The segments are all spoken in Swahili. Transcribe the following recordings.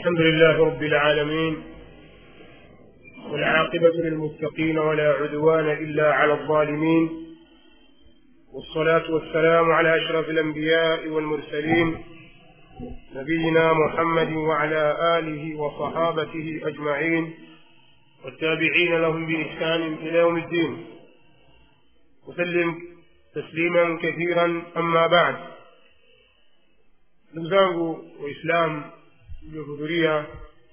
الحمد لله رب العالمين والعاقبة للمتقين ولا عدوان إلا على الظالمين والصلاة والسلام على أشرف الأنبياء والمرسلين نبينا محمد وعلى آله وصحابته أجمعين والتابعين لهم بإحسان إلى يوم الدين وسلم تسليما كثيرا أما بعد ndugu zangu waislamu mliohudhuria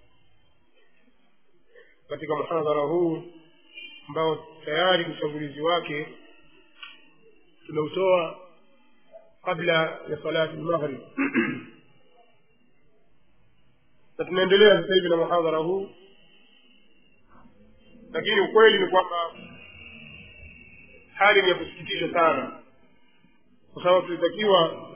katika muhadhara huu ambao tayari utangulizi wake tumeutoa kabla ya salati lmaghrib na tunaendelea sasa hivi na muhadhara huu lakini ukweli ni kwamba hali ni ya kusikitisha sana kwa sababu tulitakiwa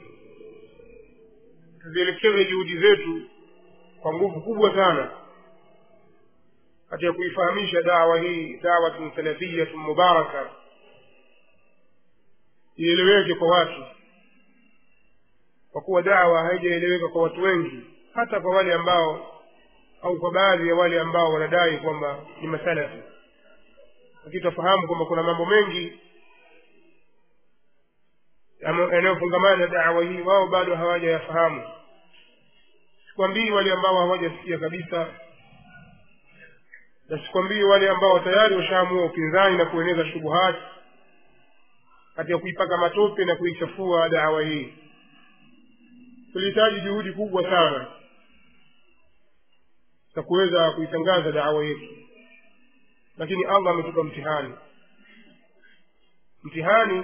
tuzielekeze juhudi zetu kwa nguvu kubwa sana katika kuifahamisha dawa hii dawatun salafiyatun mubaraka ieleweke kwa watu kwa kuwa dawa haijaeleweka kwa watu wengi hata kwa wale ambao au kwa baadhi ya wale ambao wanadai kwamba ni masalafi lakini tunafahamu kwamba kuna mambo mengi yanayofungamana na dawa hii wao bado hawajayafahamu sikwambii wale ambao hawajasikia kabisa na sikwambii wale ambao tayari washaamua upinzani na kueneza shubuhati katika kuipaka matope na kuichafua dawa hii tulihitaji juhudi kubwa sana za kuweza kuitangaza dawa yetu lakini allah ametupa mtihani mtihani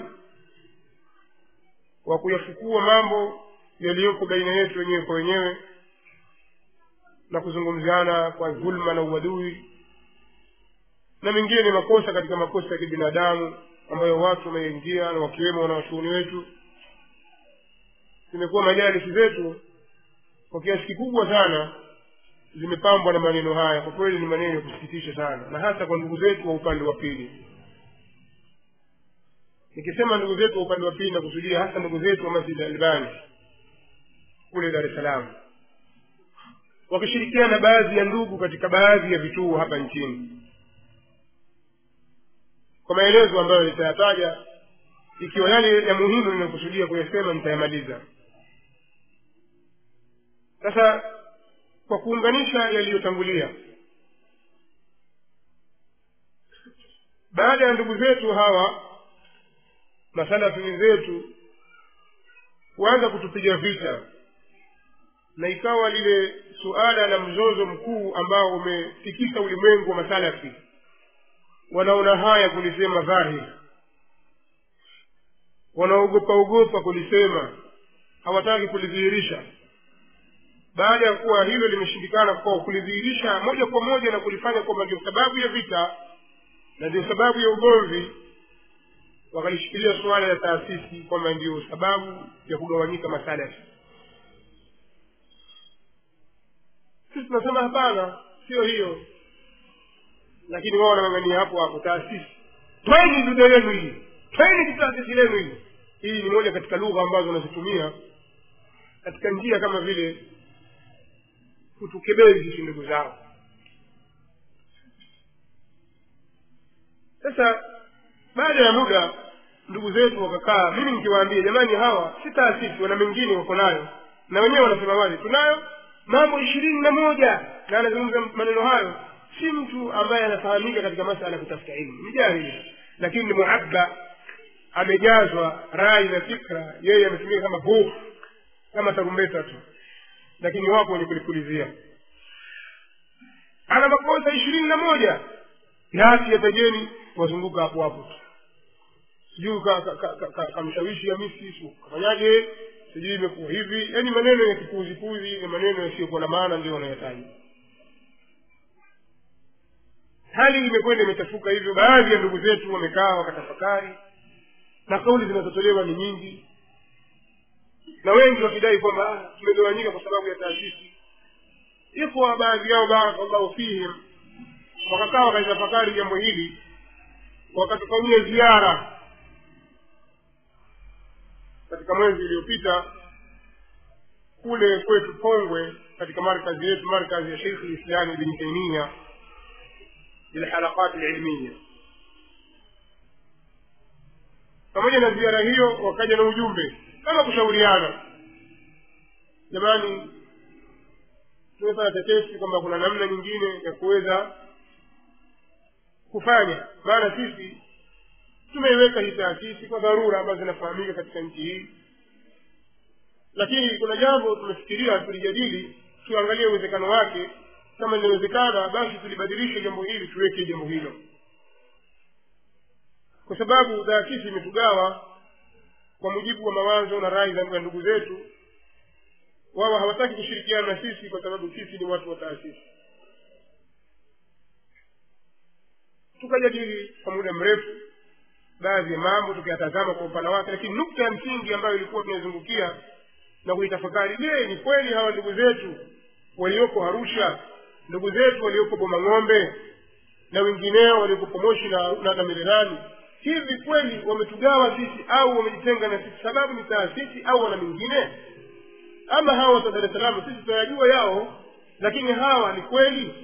wa kuyafukua mambo yaliyoko baina yetu wenyewe kwa wenyewe na kuzungumziana kwa dhulma na uadui na mengine ni makosa katika makosa ya kibinadamu ambayo watu wameingia na wakiwemo wanawachuuni wetu zimekuwa majalisi zetu kwa kiasi kikubwa sana zimepambwa na maneno haya kwa kweli ni maneno ya kusikitisha sana na hasa kwa ndugu zetu wa upande wa pili nikisema ndugu zetu wa upande wa pili nakusudia hasa ndugu zetu wa masjid albani kule dar es salaam wakishirikiana na baadhi ya ndugu katika baadhi ya vituo hapa nchini kwa maelezo ambayo nitayataja ikiwa yale ya muhimu ninakusudia kuyasema nitayamaliza sasa kwa kuunganisha yaliyotangulia baada ya ndugu zetu hawa masalafi wenzetu kuanza kutupiga vita na ikawa lile suala la mzozo mkuu ambao umetikisa ulimwengu wa masalafi wanaona haya kulisema dhahiri wanaogopa ogopa kulisema hawataki kulidhihirisha baada ya kuwa hilo limeshindikana kwa kulidhihirisha moja kwa moja na kulifanya kwamba ndio sababu ya vita na ndio sababu ya ugomvi wakalishikilia suala la taasisi kwamba ndio sababu ya kugawanyika masalafi sisi tunasema hapana sio hiyo lakini wao wanang'ang'ania hapo hapo taasisi tweni dude lenu hili tweni taasisi lenu hili hii ni moja katika lugha ambazo wanazitumia katika njia kama vile kutukebei sisi ndugu zao sasa baada ya muda ndugu zetu wakakaa mimi nikiwaambia jamani hawa si taasisi wana mengine wako nayo na wenyewe wanasema wazi tunayo mambo ishirini na moja na anazungumza maneno hayo si mtu ambaye anafahamika katika masala ya kutafuta ilmu ni jahili lakini ni muabba amejazwa rai na fikra yeye ametumika kama buf kama tarumbeta tu lakini wapo wenye kulipulizia ana makosa ishirini na moja yasi yatajeni wazunguka hapo hapo tu sijui kamshawishi hamisi kafanyaje sijui imekuwa hivi yaani maneno ya kipuuzipuuzi na maneno yasiyokuwa na maana ndio wanayataja hali imekwenda imechafuka hivyo baadhi ya ndugu zetu wamekaa wakatafakari na kauli zinazotolewa ni nyingi na wengi wakidai kwamba tumegawanyika kwa sababu ya taasisi ikhwa baadhi yao barakallahu fihim wakakaa wakalitafakari jambo hili wakatufanyia ziara katika mwezi uliopita kule kwetu pongwe katika markazi yetu markazi ya sheikh lislami ibni taimia lilhalaqat lilmiya pamoja na ziara hiyo wakaja na ujumbe kama kushauriana jamani tumefanya tetesi kwamba kuna namna nyingine ya kuweza kufanya maana sisi tumeiweka hii taasisi kwa dharura ambazo zinafahamika katika nchi hii lakini kuna jambo tumefikiria tulijadili tuangalie uwezekano wake kama linawezekana basi tulibadilishe jambo hili tuweke jambo hilo kwa sababu taasisi imetugawa kwa mujibu wa mawazo na rai za ndugu zetu wao hawataki kushirikiana na sisi kwa sababu sisi ni watu wa taasisi tukajadili kwa muda mrefu baadhi ya mambo tukiyatazama kwa upana wake lakini nukta ya msingi ambayo ilikuwa tunaizungukia na kuitafakari je ni kweli hawa ndugu zetu walioko arusha ndugu zetu walioko bomang'ombe na wengineo walioko moshi na, na, na mererani hivi kweli wametugawa sisi au wamejitenga na sisi sababu ni taasisi au wana mingine ama hawa watu wa dar es salaam sisi tunayajua yao lakini hawa ni kweli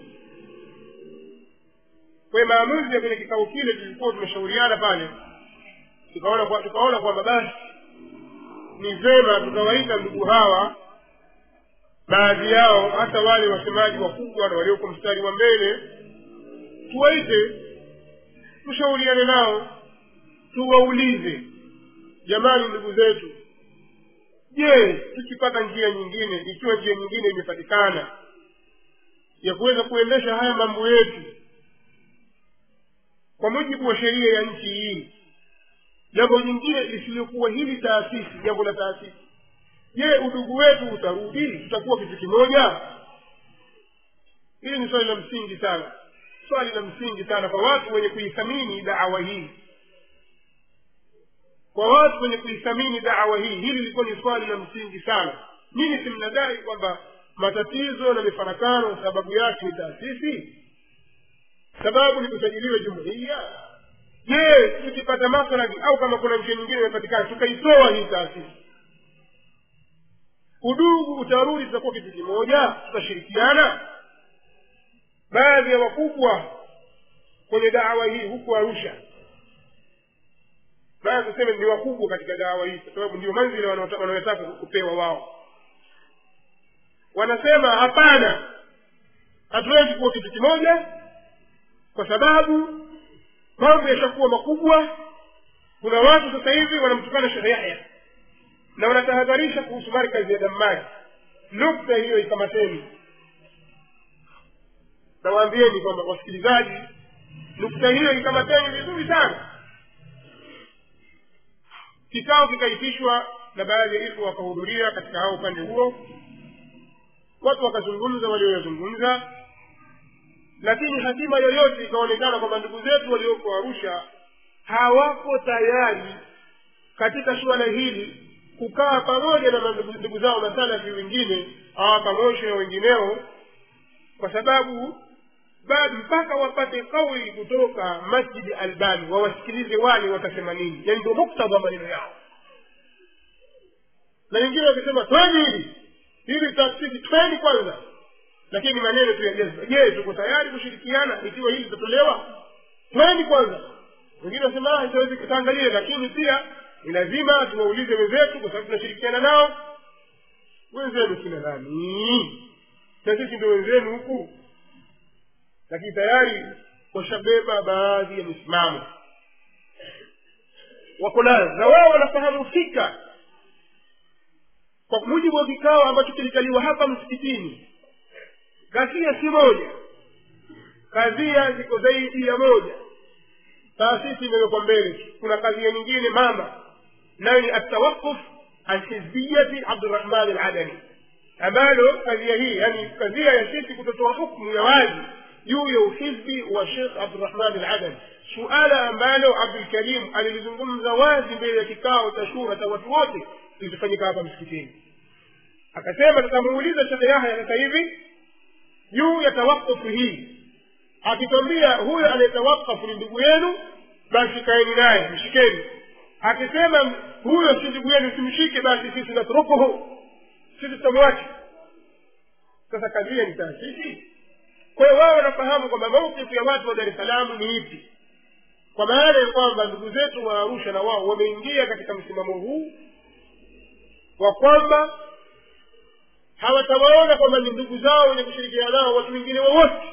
kwa maamuzi ya kwenye kikao kile tulikuwa tumeshauriana pale tukaona kwa, tukaona kwamba basi ni vema tukawaita ndugu hawa baadhi yao hata wale wasemaji wakubwa na walioko mstari wa mbele tuwaite tushauriane nao tuwaulize jamani ndugu zetu je tukipata njia nyingine ikiwa njia nyingine imepatikana ya kuweza kuendesha haya mambo yetu kwa mujibu wa sheria ya nchi hii jambo jingine lisilokuwa hili taasisi jambo la taasisi je udugu wetu utarudi tutakuwa kitu kimoja hili ni swali la msingi sana swali la msingi sana kwa watu wenye kuithamini daawa hii kwa watu wenye kuithamini daawa hii hili lilikuwa ni swali la msingi sana nini simnadai kwamba matatizo na mifarakano sababu yake ni taasisi sababu ni kusajiliwa jumuiya je tukipata maslahi au kama kuna njia nyingine imepatikana tukaitoa hii taasisi udugu utarudi tutakuwa kitu kimoja tutashirikiana baadhi ya wakubwa kwenye dawa hii huku arusha baya tuseme ni wakubwa katika dawa hii kwa sababu ndio manzili wanaotaka kupewa wao wanasema hapana hatuwezi kuwa kitu kimoja kwa sababu mambo yashakuwa makubwa kuna watu sasa hivi wanamtukana shekhe yahya na wanatahadharisha kuhusu markazi ya dammari nukta hiyo ikamateni nawaambieni kwamba wasikilizaji nukta hiyo ikamateni vizuri sana kikao kikaitishwa na baadhi ya ifu wakahudhuria katika hao upande huo watu wakazungumza walioyazungumza lakini hatima yoyote ikaonekana kwamba ndugu zetu walioko arusha hawako tayari katika suala hili kukaa pamoja na ndugu zao masalafi wengine hawakamoshe na wengineo kwa sababu bado mpaka wapate kauli kutoka masjidi albani wawasikilize wale watasema nini yani ndio muktadha wa maneno yao na wengine wakisema tweni hili hili taasisi tweni kwanza lakini maneno tu yajaza je tuko tayari kushirikiana ikiwa hili litatolewa tweni kwanza wengine wasema itawezi tutaangalie lakini pia ni lazima tuwaulize wenzetu kwa sababu tunashirikiana nao wenzenu kina nani na sisi ndio wenzenu huku lakini tayari washabeba baadhi ya misimamo wako nayo na wao wanafahamu fika kwa mujibu wa kikao ambacho kilikaliwa hapa msikitini kadhia si moja kadhia ziko zaidi ya moja taasisi imewekwa mbele kuna kadhia nyingine mama nayo ni atawakuf an hizbiyati abdurahman aladani ambalo kadhia hii yani kadhia ya sisi kutotoa hukmu ya wazi juu ya uhizbi wa shekh abdurahman aladani suala ambalo abdulkarim alilizungumza wazi mbele ya kikao cha shura cha watu wote kilichofanyika hapa msikitini akasema tutamuuliza shekhe yahya sasa hivi juu ya tawakufu hii akitwambia huyo anayetawakafu ni ndugu yenu basi kaeni naye mshikeni akisema huyo si ndugu yenu simshike basi sisi natrukuhu sisi tutamwacha sasa kadhia ni taasisi kwa hiyo wao wanafahamu kwamba maukifu ya watu wa dar es salaam ni ipi kwa maana ya kwamba ndugu zetu wa arusha na wao wameingia katika msimamo huu wa kwamba hawatawaona kwamba ni ndugu zao wenye kushirikiana nao watu wengine wowote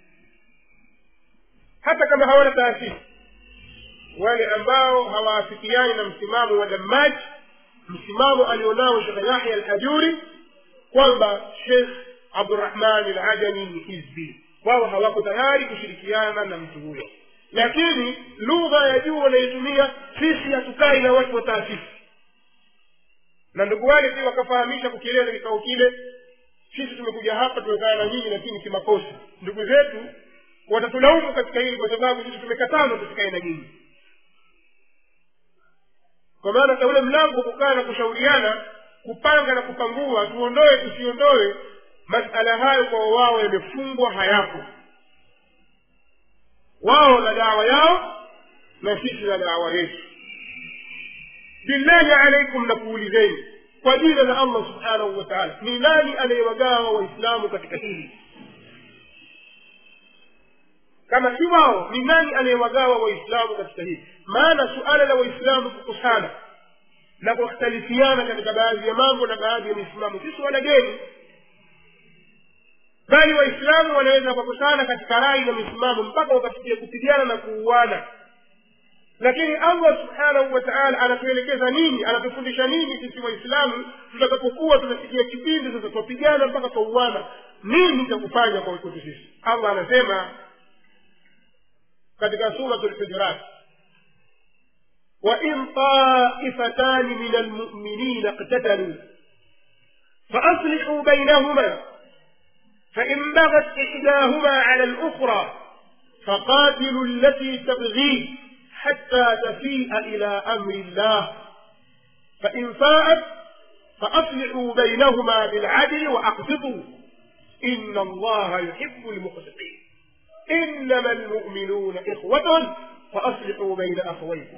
hata kama hawana taasisi wale ambao hawaafikiani na msimamo wa damaji msimamo alionao shekhe yahya alhajuri kwamba shekh abdurahman alajani ni hizbi wao hawako tayari kushirikiana na mtu huyo lakini lugha ya juu wanaitumia sisi hatukai na watu wa taasisi na ndugu wale pia wakafahamisha kukieleza kikao kile sisi tumekuja hapa tumekaa na nyinyi lakini kimakosa ndugu zetu watatulaumu katika hili kwa sababu sisi tumekatazwa tusikae na nyinyi kwa maana hata ule mlango kukaa na kushauriana kupanga na kupangua tuondoe tusiondoe masala hayo kwa wao yamefungwa hayapo wao na dawa yao na sisi na dawa yetu billahi alaikum na kuulizeni kwa jina la allah subhanahu wa taala ni nani anayewagawa waislamu katika hili kama si wao ni nani anayewagawa waislamu katika hili maana suala la waislamu kukusana na kukhtalifiana katika baadhi ya mambo na baadhi ya misimamo si suala geni bali waislamu wanaweza wakakusana katika rai na misimamo mpaka wakafikia kupigana na kuuana lakini allah subhanahu wa taala anatuelekeza nini anatufundisha nini sisi waislamu tutakapokuwa tunafikia kipindi sasa twapigana mpaka twauana nini cha kufanya kwa kwetu sisi allah anasema katika suratu lhujurat وإن طائفتان من المؤمنين اقتتلوا فأصلحوا بينهما فإن بغت إحداهما على الأخرى فقاتلوا التي تبغي حتى تفيء إلى أمر الله فإن فاءت فأصلحوا بينهما بالعدل وأقسطوا إن الله يحب المقسطين إنما المؤمنون إخوة فأصلحوا بين أخويكم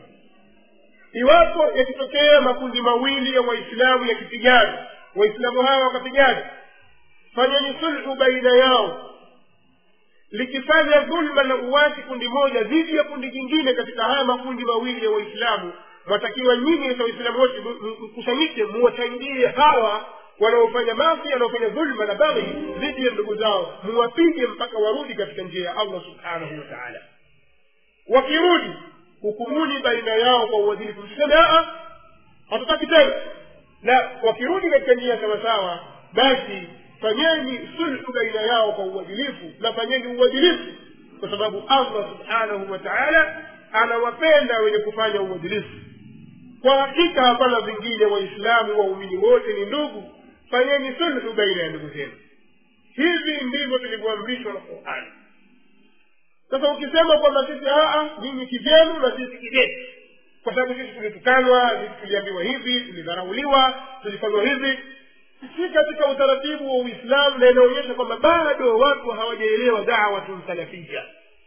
iwapo yakitokea makundi mawili ya waislamu yakipigana waislamu hawa wakapigana fanyeni sulhu baina yao likifanya dhulma na uwasi kundi moja dhidi ya kundi jingine katika haya makundi mawili ya waislamu mwatakiwa nyinyi za waislamu wote mkusanyike muwasaidie hawa wanaofanya mafi wanaofanya dhulma na baghi dhidi ya ndugu zao muwapige mpaka warudi katika njia ya allah subhanahu wa taala wakirudi hukumuni baina yao kwa uadilifu msiseme aa hatutaki tena na wakirudi katika njia sawasawa basi fanyeni sulhu baina yao kwa uadilifu na fanyeni uadilifu kwa sababu allah subhanahu wa taala anawapenda wenye kufanya uadilifu kwa hakika hapana vingine waislamu waumini wote ni ndugu fanyeni sulhu baina ya ndugu zenu hivi ndivyo tulivyoamrishwa na qurani sasa ukisema kwamba sisi aa nyinyi kivyenu na sisi kivyetu kwa sababu sisi tulitukanwa sisi tuliambiwa hivi tulidharauliwa tulifanywa hivi si katika utaratibu wa uislamu na inaonyesha kwamba bado watu hawajaelewa dawatu salafia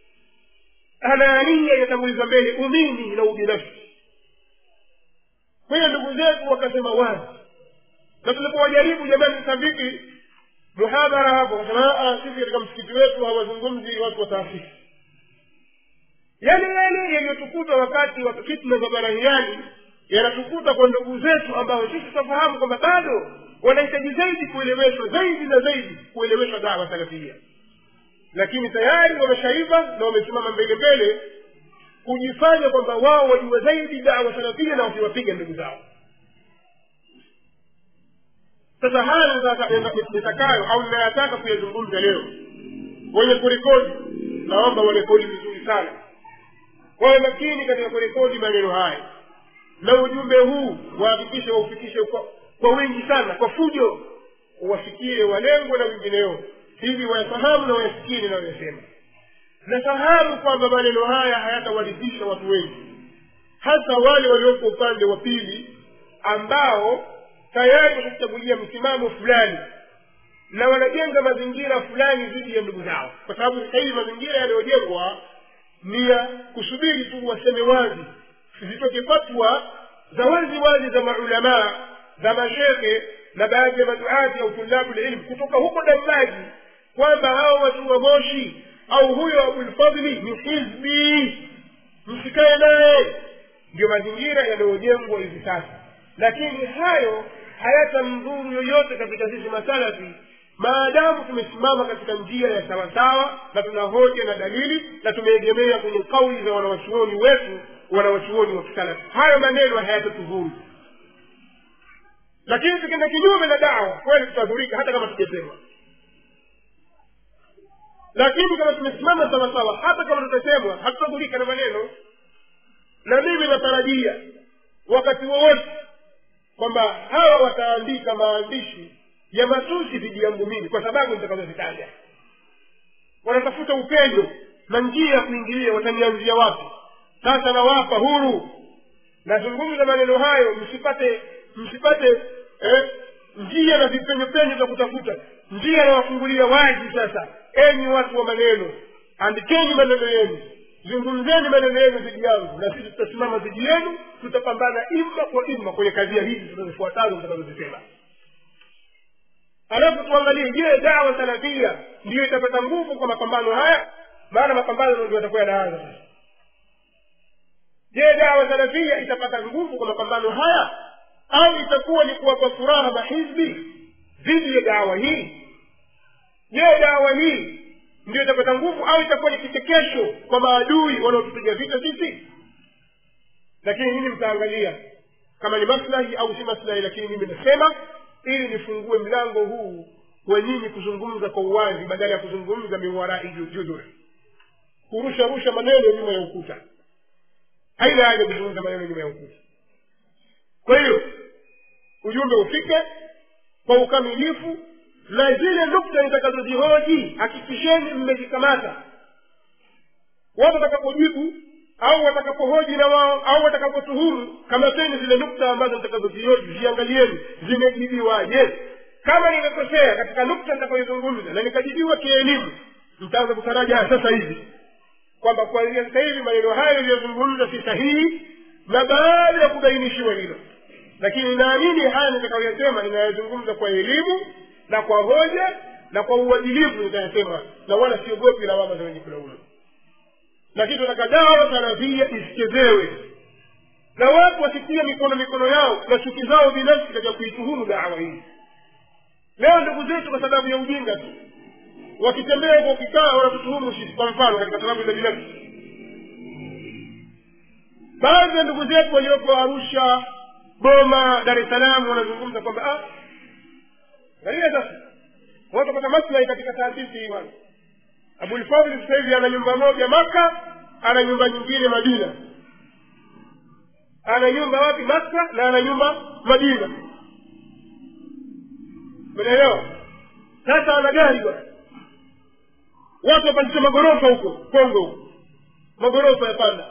anaania inatanguliza mbele umini na ubinafsi kwa hiyo ndugu zetu wakasema wazi na tulipowajaribu jamani sasa vipi muhadhara hapo wakasema sisi katika msikiti wetu hawazungumzi watu wa taasisi yale yale yaliyotukuta wakati wa fitna za barahiani yanatukuta kwa ndugu zetu ambao sisi tunafahamu kwamba bado wanahitaji zaidi kueleweshwa zaidi na zaidi kueleweshwa dawa salafia lakini tayari wameshaiva na wamesimama mbele mbele kujifanya kwamba wao wajua zaidi dawa salafia na wakiwapiga ndugu zao sasa haya nitakayo au ninayataka kuyazungumza leo wenye kurekodi naomba warekodi vizuri sana wawe makini katika kurekodi maneno haya na ujumbe huu wahakikishe waufikishe kwa, kwa wingi sana kwa fujo wafikie walengwa na wengineo hivi wayafahamu na wayasikie ninayoyasema nafahamu kwamba maneno haya hayatawaridhisha watu wengi hasa wale walioko upande wa pili ambao tayari watachagulia msimamo fulani na wanajenga mazingira fulani dhidi ya ndugu zao kwa sababu sasa hivi mazingira yanayojengwa ni ya kusubiri tu waseme wazi zitoke fatwa za wazi wazi za maulamaa za mashehe na baadhi ya maduati au tulabu lilmu kutoka huko damaji kwamba hao watu wa moshi au huyo abulfadli ni hizbi msikae naye ndio mazingira yanayojengwa hivi sasa lakini hayo hayatamdhuru yoyote katika sisi masalafi maadamu tumesimama katika njia ya sawasawa na tuna hoja na dalili na tumeegemea kwenye kauli za wanawachuoni wetu wanawachuoni wa kisalafi hayo maneno hayatatudhuru lakini tukienda kinyume na dawa kweli tutadhurika hata kama tujasema lakini kama tumesimama sawasawa hata kama tutasemwa hatutadhurika na maneno na mimi natarajia wakati wowote kwamba hawa wataandika maandishi ya matusi dhidi yangu mimi kwa sababu nitakazozitaja wanatafuta upendo na njia ya kuingilia watanianzia wapi sasa nawapa huru nazungumza maneno hayo msipate msipate eh, njia na vipenyopenyo vya kutafuta njia nawafungulia wazi sasa enyi watu wa maneno andikeni maneno yenu zungumzeni maneno yenu dhidi yangu na sisi tutasimama dhidi yenu tutapambana imma kwa imma kwenye kadhia hizi zinazofuatazo zitakazozisema alafu tuangalie je dawa salafia ndiyo itapata nguvu kwa mapambano haya maana mapambano ndio yatakuwa yanaanza sasa je dawa salafia itapata nguvu kwa mapambano haya au itakuwa ni kuwapa furaha mahizbi dhidi ya dawa hii je dawa hii ndio itapata nguvu au itakuwa ni kichekesho kwa maadui wanaotupiga vita sisi lakini nyinyi mtaangalia kama ni maslahi au si maslahi lakini mimi nasema ili nifungue mlango huu wa nyinyi kuzungumza kwa uwazi badala ya kuzungumza miwarai judhur kurusha rusha maneno nyuma ya ukuta haina haja kuzungumza maneno nyuma ya ukuta kwa hiyo ujumbe ufike kwa ukamilifu na zile nukta nitakazozihoji hakikisheni mmezikamata watu watakapojibu au watakapohoji na wao au watakapotuhuru kamateni zile nukta ambazo nitakazozihoji ziangalieni zimejibiwaje kama nimekosea katika nukta nitakayoizungumza na nikajibiwa kielimu mtaanza kutaraja sasa hivi kwamba kuanzia sasa hivi maneno hayo iliyozungumza si sahihi na baada ya kubainishiwa hilo lakini naamini haya nitakayoyasema ninayazungumza kwa elimu na kwa hoja na kwa uadilifu nitayasema na wala siogopi lawama za wenye kulaumu lakini tunataka dawa salafia isichezewe na watu wasitie mikono mikono yao na chuki zao binafsi katika kuituhumu dawa hii leo ndugu zetu kwa sababu ya ujinga tu wakitembea huko ukikaa wanatutuhumu sisi kwa mfano katika sababu za binafsi baadhi ya ndugu zetu walioko arusha goma dar es salaam wanazungumza kwamba ah angalia sasa watu wapata maslahi katika taasisi hii bwana abulfadli sasa hivi ana nyumba moja maka ana nyumba nyingine madina ana nyumba wapi maka na ana nyumba madina umeelewa sasa ana gari bwana watu wapandisha magorofa huko kongo huko magorofa yapanda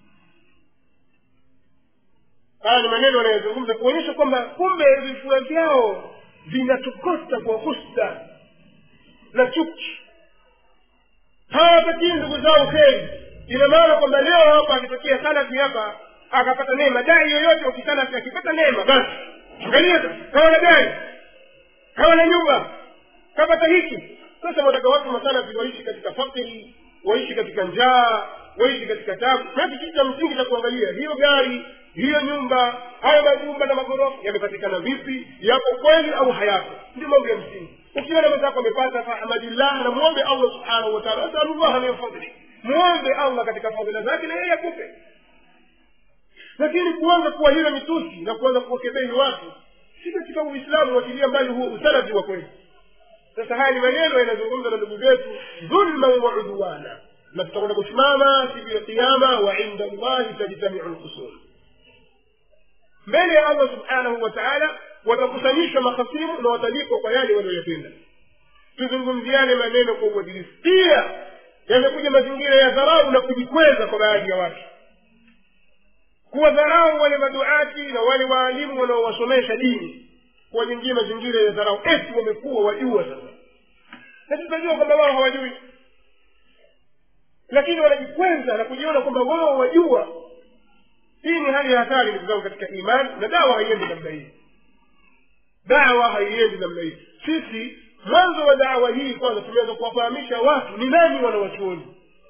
haya ni maneno wanayozungumza kuonyesha kwamba kumbe vifua vyao vinatukota kwa husta na chuki hawapatii ndugu zao kheri ina maana kwamba leo hapa akitokea salafi hapa akapata neema dai yoyote wakisalafi akipata neema basi angalia kawana gari kawana nyumba kapata hiki sasa wataka watu masalafi waishi katika fakiri waishi katika njaa waishi katika tabu basi kitu cha msingi cha kuangalia hiyo gari hiyo nyumba hayo majumba na magorofa yamepatikana vipi yapo kweli au hayapo ndio mambo ya msingi ukiona mwenzako amepata fahamadillah na muombe allah subhanahu wataala asalullaha min fadli muombe allah katika fadhila zake na yeye akupe lakini kuanza kuwa hilo mitusi na kuanza kuwakebehi watu si katika uislamu wakilia mbali huo usalafi wa kweli sasa haya ni maneno yanazungumza na ndugu zetu dhulman wa udwana na tutakwenda kusimama siku ya kiama wa inda llahi tajtamiu lkhusum mbele ya allah subhanahu wa taala watakusanyishwa mahasimu na watalipwa kwa yale walioyatenda tuzungumziane maneno kwa uadilifu pia yamekuja mazingira ya dharau na kujikweza kwa baadhi ya watu kuwadharau wale maduati na wale waalimu wanaowasomesha dini kuwajingia mazingira ya dharau eti wamekuwa wajua sasa na tutajua kwamba wao hawajui lakini wanajikweza na kujiona kwamba wao wajua hii ni hali ya hatari ndugu zangu katika imani na dawa haiendi namna hii dawa haiendi namna hii sisi mwanzo wa dawa hii kwanza tumeweza kuwafahamisha watu ni nani wanawachuoni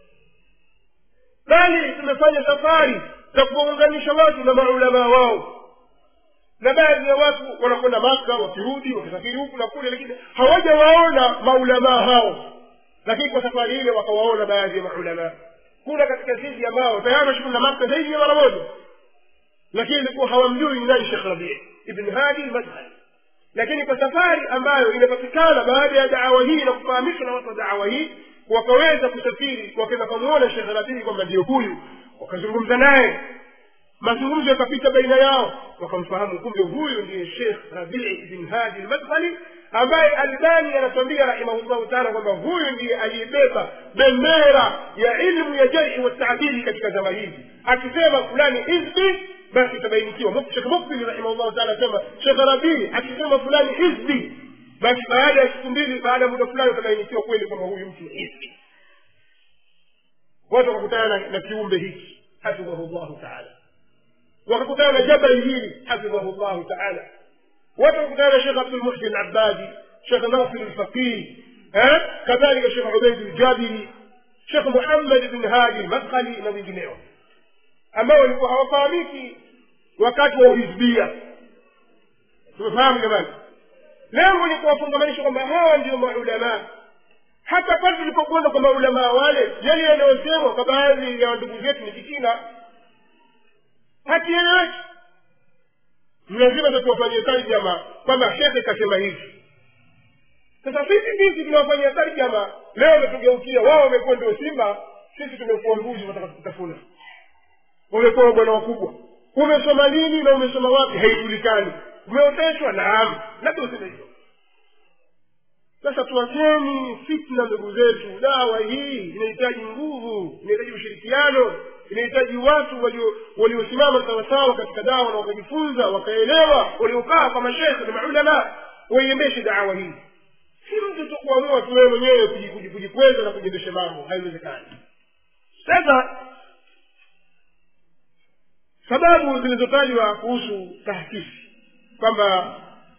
bali tumefanya safari za kuwaunganisha watu na maulamaa wao na baadhi ya watu wanakwenda maka wakirudi wakisafiri huku na kule lakini hawajawaona maulamaa hao lakini kwa safari ile wakawaona baadhi ya maulamaa kuna katika sisi ambao tayari washukuru na maka zaidi ya mara moja lakini ilikuwa hawamjui ni nani shekh rabii ibn hadi madhali lakini kwa safari ambayo inapatikana baada ya dawa hii na kufahamishwa na watu wa dawa hii wakaweza kusafiri wakaweza kumwona shekh rabii kwamba ndio huyu wakazungumza naye mazungumzo yakapita baina yao wakamfahamu kumbe huyu ndiye shekh rabii bin hadi lmadkhali ambaye albani anatuambia rahimahullahu taala kwamba huyu ndiye aliyebeba bendera ya ilmu ya jarhi wataadili katika zama hizi akisema fulani hizbi basi itabainikiwa shekh mukbili rahimahullahu taala asema shekh rabii akisema fulani hizbi basi baada ya siku mbili baada ya muda fulani utabainikiwa kweli kwamba huyu mtu ni hizbi watu wakakutana na, na kiumbe hiki hafidhahu llahu taala wakakutana na jabali hili hafidhahu llahu taala watu wakakutana na shekh abdulmuhsin abadi shekh nasir lfaqih kadhalika shekh ubaid ljabiri shekh muhammad bn hadi lmadkhali na wengineo ambao walikuwa hawafahamiki wakati wa uhizbia tumefahamu jamani lengo ni kuwafungamanisha kwamba hawa ndio maulamaa hata pale tulipokwenda kwa maulamaa wale yale yanayosemwa kwa baadhi ya ndugu zetu ni kichina hakieleweki lazima tuwafanyie tarjama kwamba shekhe kasema hivi sasa sisi sisi tunawafanyia tarjama leo wametugeukia wao wamekuwa ndio simba sisi tumekuwa mbuzi wataka kutafuna wamekuwa bwana wakubwa umesoma nini na umesoma wapi haijulikani umeoteshwa naam labda useme hivyo sasa tuwacheni fitna ndugu zetu dawa hii inahitaji nguvu inahitaji ushirikiano inahitaji watu waliosimama sawasawa katika dawa na wakajifunza wakaelewa waliokaa kwa mashekhe na maulama waiendeshe dawa hii si mtu tu kuamua tu wewe mwenyewe kujikweza na kujiendesha mambo haiwezekani sasa sababu zilizotajwa kuhusu taasisi kwamba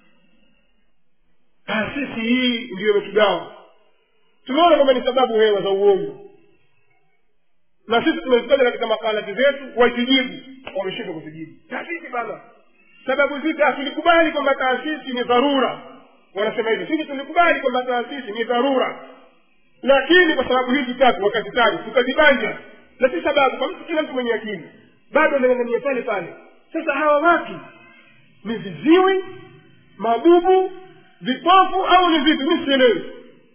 taasisi hii ndiyo imetugawa tumeona kwamba ni sababu hewa za uongo na sisi tumezitaja katika makalati zetu wakijibu wameshindwa kuzijibu taasisi bana sababu zipi tulikubali kwamba taasisi ni dharura wanasema hivi sisi tulikubali kwamba taasisi ni dharura lakini kwa sababu hizi tatu wakazitaja tukazibanja na si sababu kwa mtu kila mtu mwenye akili bado anang'ang'ania pale pale sasa hawa watu ni viziwi mabubu vipofu au ni vipi mi sielewi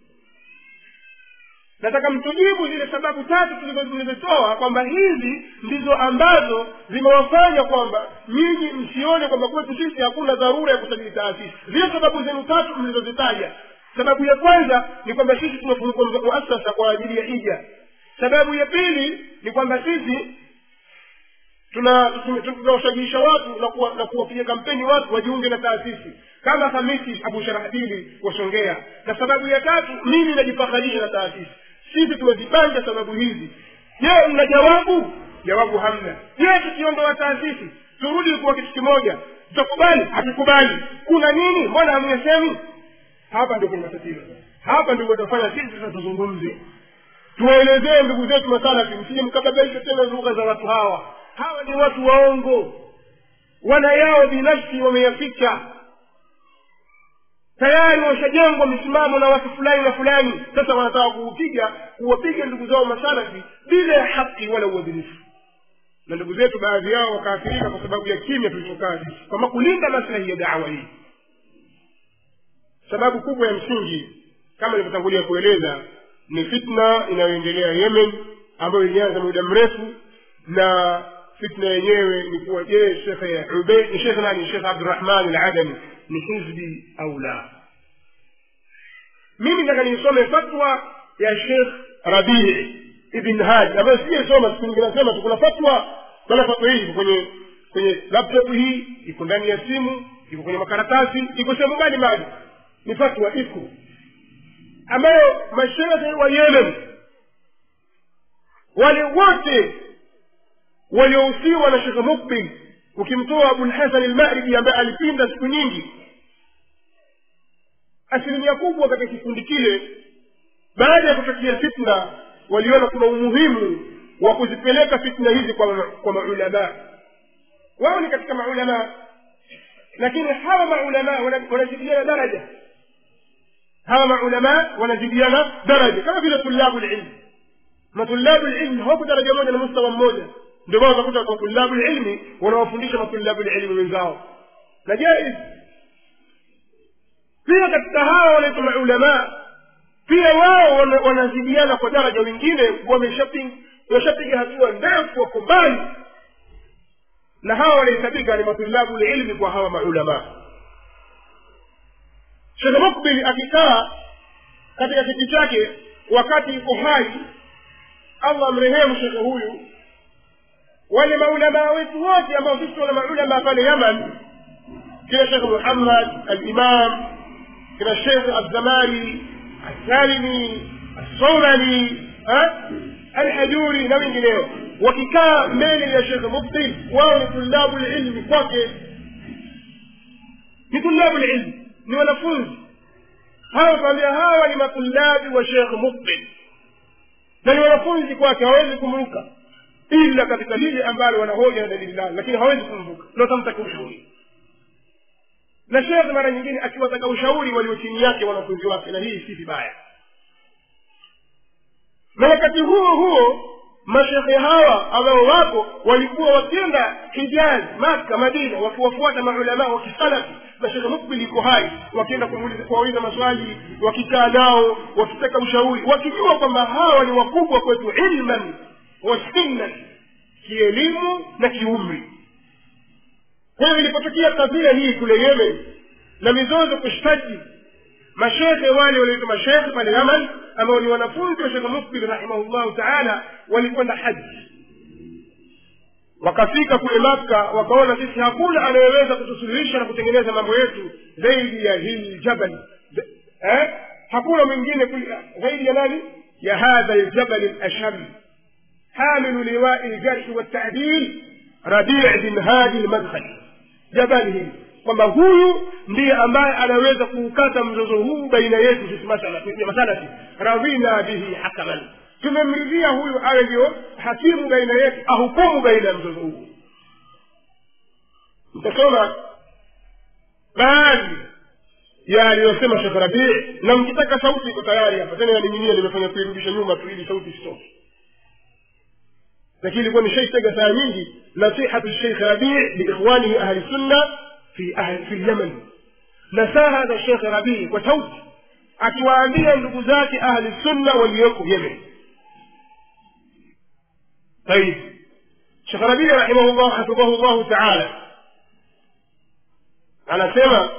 nataka mtujibu zile sababu tatu tulizozitoa kwamba hizi ndizo ambazo zimewafanya kwamba nyinyi msione kwamba kwetu sisi hakuna dharura ya kusajili taasisi zile sababu zenu tatu mlizozitaja sababu ya kwanza ni kwamba sisi tumefungua muasasa kwa ajili ya hija sababu ya pili ni kwamba sisi tunawashajiisha watu na kuwa- na kuwapiga kampeni watu wajiunge na taasisi kama hamisi abu sharahbili wasongea na sababu ya tatu mimi najifakharisha na taasisi sisi tumezipanja sababu hizi je mna jawabu jawabu hamna je tukiondoa taasisi turudi kuwa kitu kimoja tutakubali hatukubali kuna nini mbona hamyesemi hapa ndio kuna matatizo hapa ndio watafanya sisi sasa tuzungumze tuwaelezee ndugu zetu masalafi msije mkababaisha tena lugha za watu hawa hawa ni watu waongo wana yao binafsi wameyaficha tayari washajengwa misimamo na watu fulani na fulani sasa wanataka kuupiga kuwapiga ndugu zao masalafi bila ya haki wala uadilifu na ndugu zetu baadhi yao wakaathirika kwa sababu ya kimya tulichokaa sisi kwamba kulinda maslahi ya dawa hii sababu kubwa ya msingi kama nilivyotangulia kueleza ni fitna inayoendelea yemen ambayo ilianza muda mrefu na fitna yenyewe ni kuwa je shekhe Ubayd- ni shekhe nani shekhe abdurahman aladami ni hizbi au la mimi nataka nisome fatwa ya shekh rabii ibn haj ambayo sijaisoma siku nyingine nasema tu kuna fatwa kuna fatwa hii iko kwenye kwenye laptop hii iko ndani ya simu iko kwenye makaratasi iko sehemu mbali mbali ni fatwa iko ambayo mashehe wa yemen wale wote waliohusiwa na shekhe mukbil ukimtoa abulhasan almaribi ambaye alipinda siku nyingi asilimia kubwa katika kikundi kile baada ya kutokea fitna waliona kuna umuhimu wa kuzipeleka fitna hizi kwa, ma- kwa maulamaa wao ni katika maulamaa lakini hawa maulamaa wana- wanazidiana daraja hawa maulamaa wanazidiana daraja kama vile tulabu lilmi na tulabu lilmi hawako daraja moja na mustawa mmoja ndio maana utakuta kwa tulabu lilmi wanawafundisha matulabu lilmi wenzao na jaiz pia katika hawa wanaitwa maulamaa pia wao wana- wanazidiana kwa daraja wengine wameshapi- wameshapiga hatua ndefu wako mbali na hawa wanahesabika ni matulabu lilmi kwa hawa maulamaa shekhe mukbil akikaa katika kiti chake wakati yuko hai allah mrehemu shekhe huyu wale maulamaa wetu wote ambao sisi wana maulamaa pale yaman kila shekhe muhammad alimam kila shekhe alzamari alsalimi alsaumani alhajuri na wengineo wakikaa mbele ya shekhe mukbil wao ni tulabu lilmi kwake ni tulabu lilmi ni wanafunzi hawa tuambia hawa ni matulabi wa shekh mukbil na ni wanafunzi kwake hawezi kumruka ila katika lile ambalo wanahoja na dalili lao lakini hawezi kumruka na watamtaka ushauri na shekhe mara nyingine akiwataka ushauri walio chini yake wanafunzi wake na hii si vibaya na wakati huo huo mashekhe hawa ambao wako walikuwa wakienda hijazi maka madina wakiwafuata maulamaa wa kisalafi na shekhe mukbil iko hai wakienda kumuuliza- kuwauliza maswali wakikaa nao wakitaka ushauri wakijua kwamba hawa ni wakubwa kwetu ilman wa sinnan kielimu na kiumri kwa hiyo ilipotokea kadhia hii kule yemen na mizozo kushtaji mashekhe wale walioitwa mashekhe pale yaman ambao ni wanafunzi wa shekhe mukbil rahimahullahu taala walikwenda haji wakafika kule makka wakaona sisi hakuna anayeweza kutusuluhisha na kutengeneza mambo yetu zaidi ya hili jabal eh? hakuna mwingine kul- zaidi ya nani ya hadha ljabal lasham hamilu liwai ljarhi waltadil rabii bin hadi lmadkhali jabali hili kwamba huyu ndiye ambaye anaweza kuukata mzozo huu baina yetu sisi masala- masalafi radhina bihi hakaman tumemridhia huyu awe ndio hakimu baina yetu ahukumu baina ya mzozo huu mtasoma baadhi ya aliyosema shekh rabii na mkitaka sauti iko tayari hapa tena yaning'inia nimefanya kuirudisha nyuma tu ili sauti isitoke lakini ilikuwa nishaitega saa nyingi nasihatu sheikh rabii liikhwanihi ahli sunna fi ahli fi lyaman nasaha za shekh rabii kwa sauti akiwaambia ndugu zake ahli sunna walioko yemen طيب شيخ ربيع رحمه الله حفظه الله تعالى anasema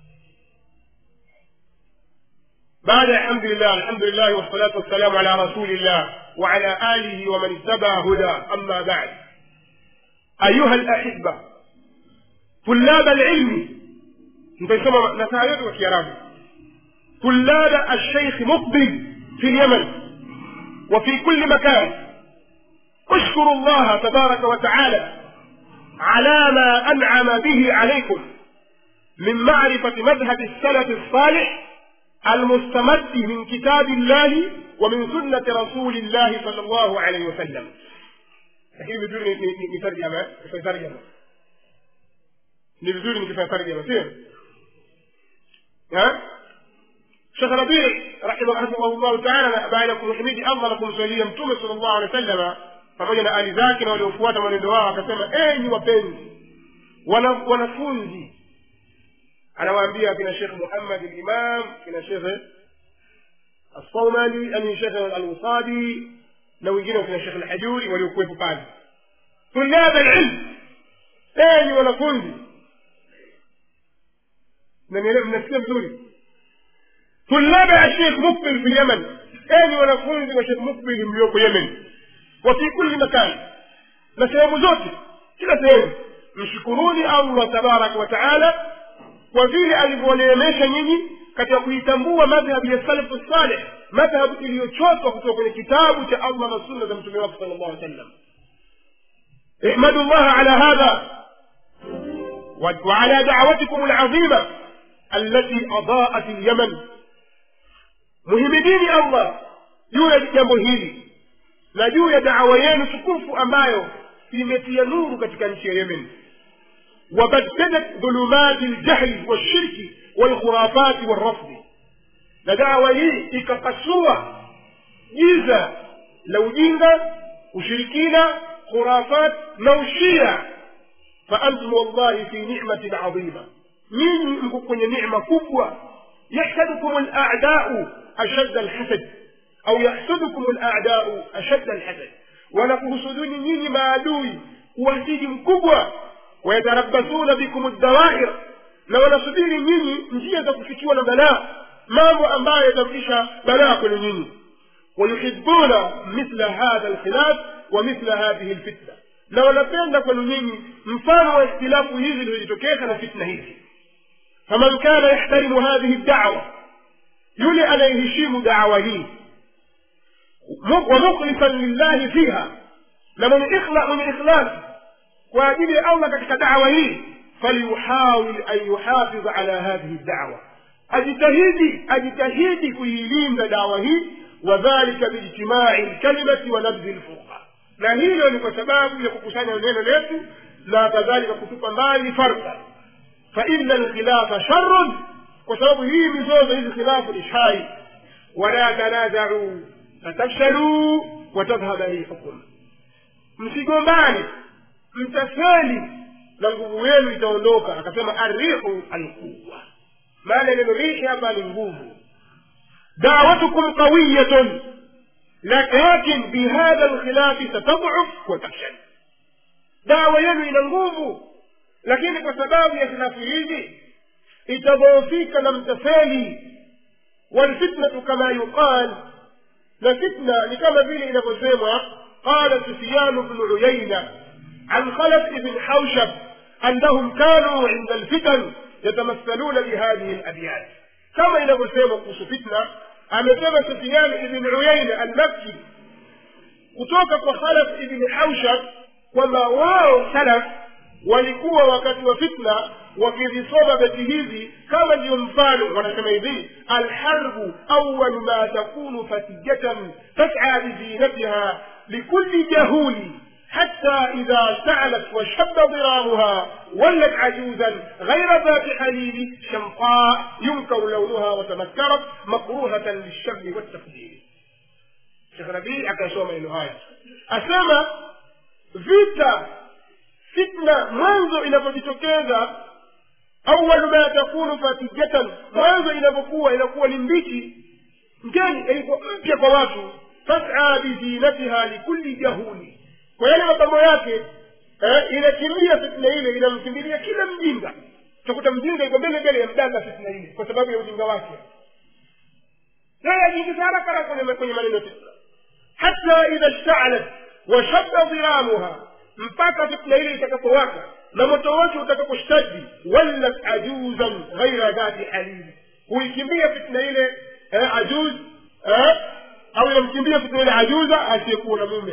بعد الحمد لله الحمد لله والصلاة والسلام على رسول الله وعلى آله ومن اتبع هدى أما بعد أيها الأحبة طلاب العلم نسمى نسايد وكرام طلاب الشيخ مقبل في اليمن وفي كل مكان اشكروا الله تبارك وتعالى على ما أنعم به عليكم من معرفة مذهب السلف الصالح المستمد من كتاب الله ومن سنة رسول الله صلى الله عليه وسلم lakini vizuri nitarjama kifanya tarjama ni vizuri nikifanya tarjama sio shekh rabii rahimahullahu taala baada ya kumhimidi allah na kumswalia mtume sala llahu alehi wa sallama pamoja na ali zake na waliofuata mwenendo wao akasema enyi wapenzi wanafunzi anawaambia kina shekh muhammad limam kina shekhe الصومالي أن شيخ الوصادي na wengine wakina shekh lhajuri waliokuwepo pale tulab alilm enyi wanafunzi mnasikia vizuri tulab ashekh mukbil fi lyaman enyi wanafunzi wa shekh mukbil mlioko yemen wa fi kulli makan na sehemu zote kila sehemu mshukuruni allah tabaraka wa taala kwa vile alivyoneemesha nyinyi katika kuitambua madhhabu ya salafu saleh madhhabu iliyochotwa kutoka kwenye kitabu cha allah na sunna za mtume wake sala llahu sallam احمدوا الله على هذا وعلى دعوتكم العظيمة التي أضاءت اليمن muhimidini allah juu ya jambo hili na juu ya dawa yenu tukufu ambayo imetia nuru katika nchi ya yemen wabaddadat dhulumati ljahli walshirki walkhurafati walrafdi na dawa hii ikapasua giza la ujinga ushirikina khurafat na ushia faantum wallahi fi nimatin adhima nyinyi mko kwenye nicma kubwa yahsadukum ladau ashadda alhasad au yahsudukum ladau ashadda alhasad wanakuhusuduni nyinyi maadui uwasiji mkubwa wayatarabasuna bikum dawair na wanasubiri nyinyi njia za kufikiwa na balaa mambo ambayo yatarudisha balaa kwenu nyinyi wayuhibuna mithla hadha alkhilaf wa mithla hadhihi lfitna na wanapenda kwenu nyinyi mfano wa ikhtilafu hizi zilizojitokeza na fitna hizi faman kana yahtarimu hadhihi dawa yule anayeheshimu dawa hii wa mukhlisan lillahi fiha na mwenye ikhla mwenye ikhlas kwa ajili ya allah katika dawa hii falyuhawil an yuhafidha ala hadhihi dawa ajitahidi ajitahidi kuilinda dawa hii wadhalika biijtimai lkalimati wa nabdhi lfurqa na hilo ni kwa sababu ya kukusanya neno letu na kadhalika kutupa mbali farqa faina alkhilafa sharun kwa sababu hii mizozo hizi khilafu ni shari wala tanazau fatafshaluu watadhhaba rihukum msigombane mtafeli na nguvu yenu itaondoka akasema arrihu alquwa maana neno rihi hapa ni nguvu dawatukum qawiyatun lakin bihadha lkhilafi satadhuf watafshal dawa yenu ina nguvu lakini kwa sababu ya khilafu hizi itadhoofika na mtafeli walfitnatu kama yuqal na fitna ni kama vile inavyosemwa qala sufyanu bnu uyaina عن خلف بن حوشب أنهم كانوا عند الفتن يتمثلون بهذه الأبيات كما إلى مسيمة قوس فتنة أمسيمة سفيان بن عيينة المكي kutoka kwa khalaf ibni haushab kwamba wao salaf walikuwa wakati wa fitna wakizisoma beti hizi kama ndiyo mfano wanasema hivi alharbu awalu ma takunu fatijatan tas'a bizinatiha likulli jahuli حتى إذا اشتعلت وشب ضرامها ولت عجوزا غير ذات حليل شمقاء ينكر لونها وتنكرت مكروهة للشر والتقدير شيخ ربيع akasoma neno haya asema vita fitna mwanzo inapojitokeza awalu ma takunu fatijatan mwanzo inapokuwa inakuwa ni mbichi ngeni ilikuwa mpya kwa watu tas'a bizinatiha likulli jahuli kwa yale mapambo yake eh, inakimbia fitna ile inamkimbilia kila mjinga utakuta mjinga iko mbele mbele ya mdanga fitna ile kwa sababu ya ujinga wake yeye ajiingiza haraka haraka kwenye kwenye maneno fitna hata idha shtaalat washabda dhiramuha mpaka fitna ile itakapowaka na moto wake utakaposhtadi wallat ajuzan ghaira dhati halili huikimbia fitna ile eh, ajuz eh, au inamkimbia fitna ile ajuza asiyekuwa na mume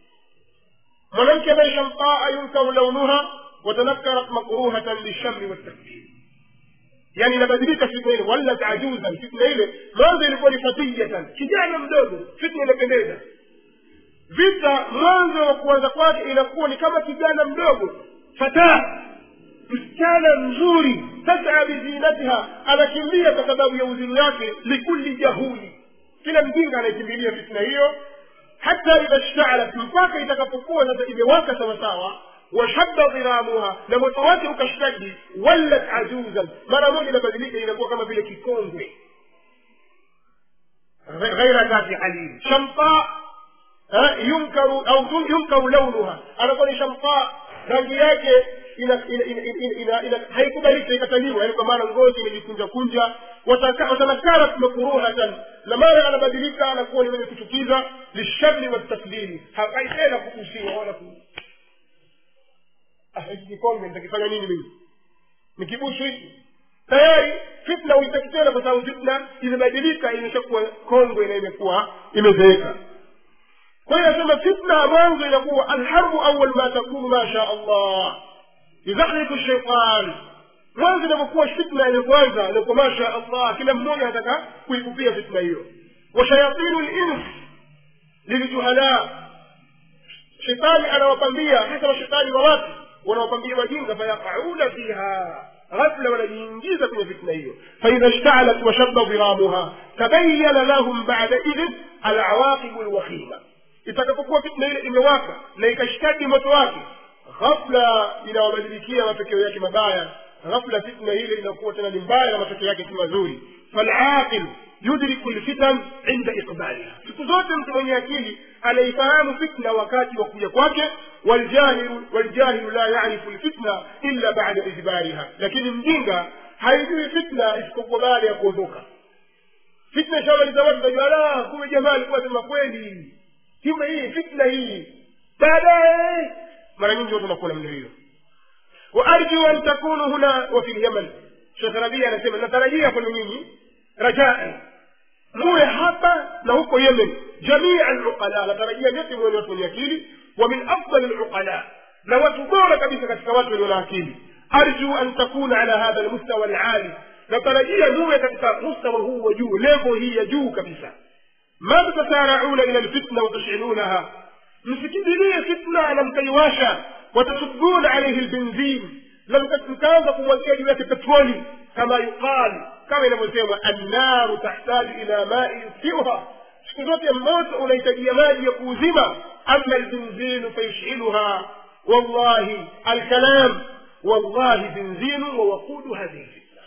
mwanamke ambaye shamtaa yunkaru launuha watanakarat makruhatan lishami waltakfir yani inabadilika fitna ile wallat ajuzan fitna ile mwanzo ilikuwa ni fatiyatan kijana mdogo fitna inapendeza vita mwanzo wa kuanza kwake inakuwa ni kama kijana mdogo fataa msichana mzuri tasaa bizinatiha anakimbia kwa sababu ya uzuri wake likulli jahuli kila mjinga anaikimbilia fitna hiyo hata idha shtaalat mpaka itakapokuwa sasa imewaka sawasawa washabda dhiramuha na moto wake ukashtadi wallat ajuzan mara moja inabadilika inakuwa kama vile kikongwe ghaira dhati halili shamta yunkaru au yunkaru launuha anakuwa ni shamta rangi yake haikubalika ikataliwa yani kwa maana ngozi imejikunja kunja watanakarat makruhatan na mara anabadilika anakuwa ni mwenye kuchukiza lishari watakdiri hakai tena kukusiwa wala ku hiki kikombe nitakifanya nini mimi nikibusu hiki tayari fitna uitaki tena kwa sababu fitna imebadilika imeshakuwa kongwe na imekuwa imezeeka kwa hiyo nasema fitna mwanzo inakuwa alharbu awal ma takunu ma sha allah yuzahriku shaitan mwanzo inapokuwa fitna ilipoanza ilikuwa masha allah kila mmoja anataka kuikupia fitna hiyo washayatinu lins liljuhala shetani anawapambia hasa mashetani wa watu wanawapambia wajinga fayaqauna fiha ghafla wanajiingiza kwenye fitna hiyo faidha shtaalat washabba dhiramuha tabayana lahum bada idhin alawaqibu lwakhima itakapokuwa fitna ile imewaka na ikashtadi moto wake ghafla inawabadilikia matokeo yake mabaya ghafla fitna ile inakuwa tena ni mbaya na matokeo yake si mazuri falaqil yudriku lfitan inda iqbaliha siku zote mtu mwenye akili anaifahamu fitna wakati wa kuja kwake waljahilu waljahilu la yarifu lfitna illa bada idbariha lakini mjinga haijui fitna isipokuwa baada ya kuondoka fitna ishamaliza watu tajua la kuwe jamaa alikuwa sema kweli hima hii fitna hii baadaye mara nyingi watu wanakuwa namna hiyo waarju an takunu huna wa fi lyaman shekh rabia anasema natarajia kwenu nyinyi rajai muwe hapa na huko yemen jamia luqala natarajia nyote muwe ni watu wenye akili wa min afdali luqala na watu bora kabisa katika watu walio na akili arju an takuna ala hadha lmustawa alali natarajia muwe katika mustawa huu wa juu levo hii ya juu kabisa ma tatasarauna ila lfitna watushilunaha msikimbilie fitna na mkaiwasha watasubuna alaihi lbenzin na mkaanza kumwagia juu yake petroli kama yuqal kama inavyosemwa annaru tahtaju ila mai yusfiuha siku zote moto unahitajia maji ya kuuzima ama lbenzinu fayushiluha wallahi alkalam wallahi benzinu wawaqudu hadhihi lfitna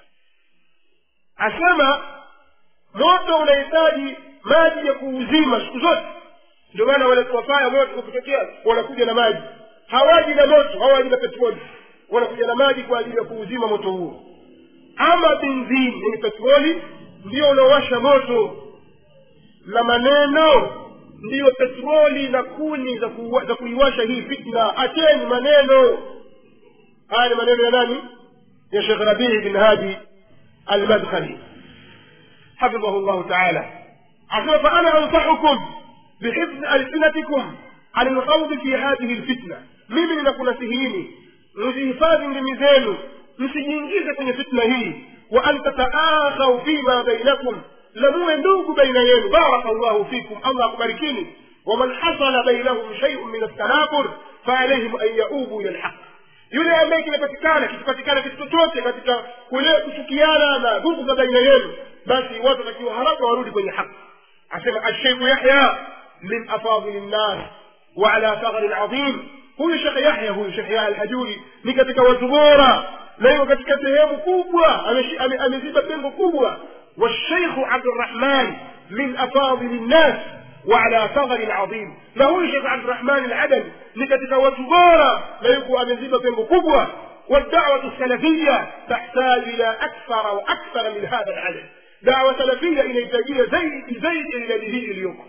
asema moto unahitaji maji ya kuuzima siku zote ndio maana wale wafaya moto ukitokea wanakuja na maji hawaji na moto hawaji na petroli wanakuja na maji kwa ajili ya kuuzima moto huo ama benzini yani petroli ndio unaowasha moto na maneno ndiyo petroli na kuni za, kuwa, za kuiwasha hii fitna acheni maneno haya ni maneno ya nani ya shekh rabii bin hadi almadkhali حفظه الله تعالى عشان فأنا أنصحكم بحفظ ألسنتكم عن الخوض في هذه الفتنة mimi ninakunasihini mzihifadhi ndimi zenu msijiingize kwenye fitna hii wa an tataakhau fima bainakum lamuwe ndugu baina yenu baraka llahu fikum allah akubarikini waman hasala bainahum shaiun min altanafur faalaihim an yaubu ila lhaq yule ambaye kimepatikana kikipatikana kitu chochote katika kule kuchukiana na nguvu za baina yenu basi watu watakiwa haraka warudi kwenye haki asema alsheikhu yahya min afadili nnas وعلى ثغر عظيم huyu shekhe yahya huyu shekhe yahya alhajuri ni katika watu bora na hiyo katika sehemu kubwa ameziba pengo kubwa washeikhu abdurahman min afadili nnas وعلى ثغر عظيم na huyu shekhe abdurahman aladani ni katika watu bora na yuko ameziba pengo kubwa والدعوة السلفية تحتاج إلى أكثر وأكثر من هذا العدد دعوة سلفية إلى إنتاجية زيد زيد إلى الذي اليوم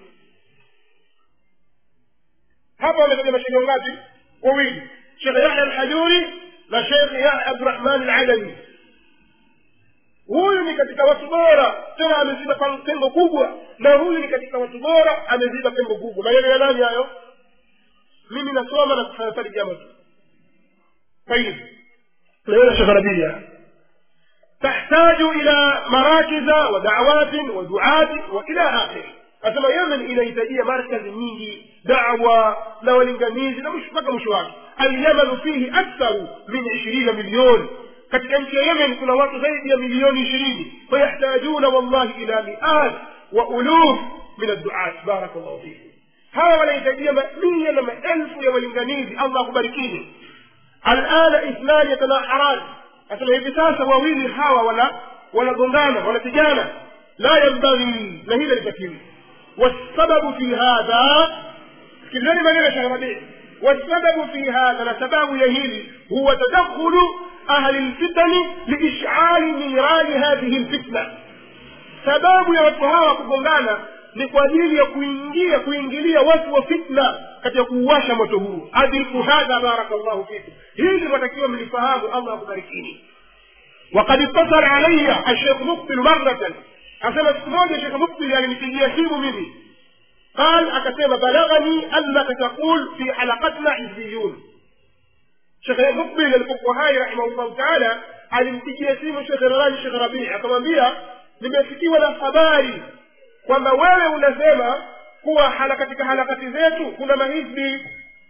hapa wametaja mashekhe ngapi wawili shekhe yahya alhajuri na shekhe yahya abdurahman alalami huyu ni katika watu bora tena ameziba pengo kubwa na huyu ni katika watu bora ameziba pengo kubwa maneno ya nani hayo mimi nasoma na kufanya tarjama tu طيب لأن شيخ ربيع تحتاج إلى مراكز ودعوات ودعاة وإلى آخره asema yemen inahitajia markazi nyingi dawa na walinganizi na mpaka mwisho wake alyamanu fihi aktharu min ishirina milioni katika nchi ya yemen kuna watu zaidi ya milioni ishirini fayahtajuna wallahi ila miat wa uluf min adduat baraka llahu fikum hawa wanahitajia mamia na maelfu ya walinganizi allah akubarikini alana ithnani yatanaharan asema hivi sasa wawili hawa wana wanagongana wanapigana la yambaghi na hili litakiwi والسبب في هذا كلني ما نرى ربيع والسبب في هذا لسبب يهيل هو تدخل أهل الفتن لإشعال نيران هذه الفتنة sababu ya watu hawa kugongana ni kwa ajili ya kuingia kuingilia watu wa fitna katika kuuwasha moto huu adriku hadha barakallahu fikum hili watakiwa mlifahamu allah akubarikini وقد اتصل علي الشيخ مقبل مرة asema siku moja shekhe mukbil alinipigia simu mimi qal akasema balaghani annaka taqul fi halaqatina hizbiyun shekhe mukbil alipokuwa hai rahimahullahu taala alimpigia simu shekhe rarani shekhe rabii akamwambia nimefikiwa na habari kwamba wewe unasema kuwa hala katika harakati zetu kuna mahizbi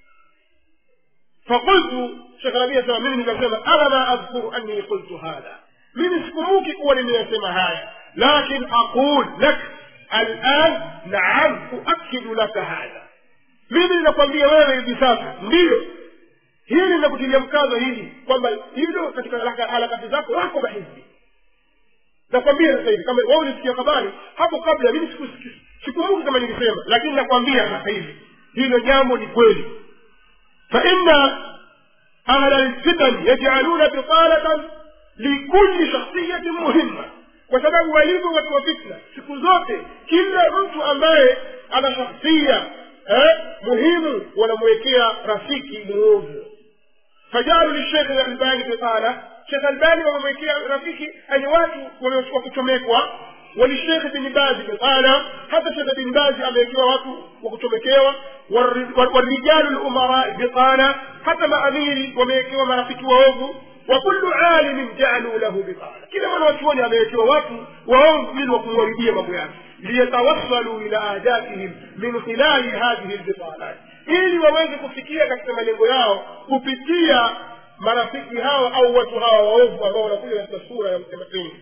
fakultu shekhe rabii asema mimi nikasema ana ma adhkuru anni qultu hadha mimi sikumbuki kuwa nimeyasema haya lakin aqul lak alan naam uakidu laka hadha mimi ninakwambia wewe hivi sasa ndiyo hili linakutilia mkazo hili kwamba hilo katika harakati zako wako mahizbi nakwambia sasa hivi kama wewe ulisikia habari hapo kabla mimi sikumbuki kama nilisema lakini nakwambia sasa hivi hilo jambo ni kweli faina ahla lfitan yajaluna bitalatan likulli shakhsiyatin muhimma kwa sababu walivyo watu wa fitna siku zote kila mtu ambaye ana shakhsia eh, muhimu wanamwekea rafiki muovu fajalu lishekh albani bitala shekh albani wamemwekea rafiki ani watu wa kuchomekwa walishekh bin bazi bitala hata shekh bin bazi amewekewa watu wa kuchomekewa warijalu lumarai bitala hata maamiri wamewekewa marafiki waovu وكل عالم جعلوا له بطانة كلا من وشوني أما يتوى وهم من وقواربية مبيان ليتوصلوا إلى أهدافهم من خلال هذه البطانات ili waweze kufikia katika malengo yao kupitia marafiki hawa au watu hawa waovu ambao wanakuja katika sura ya mtematini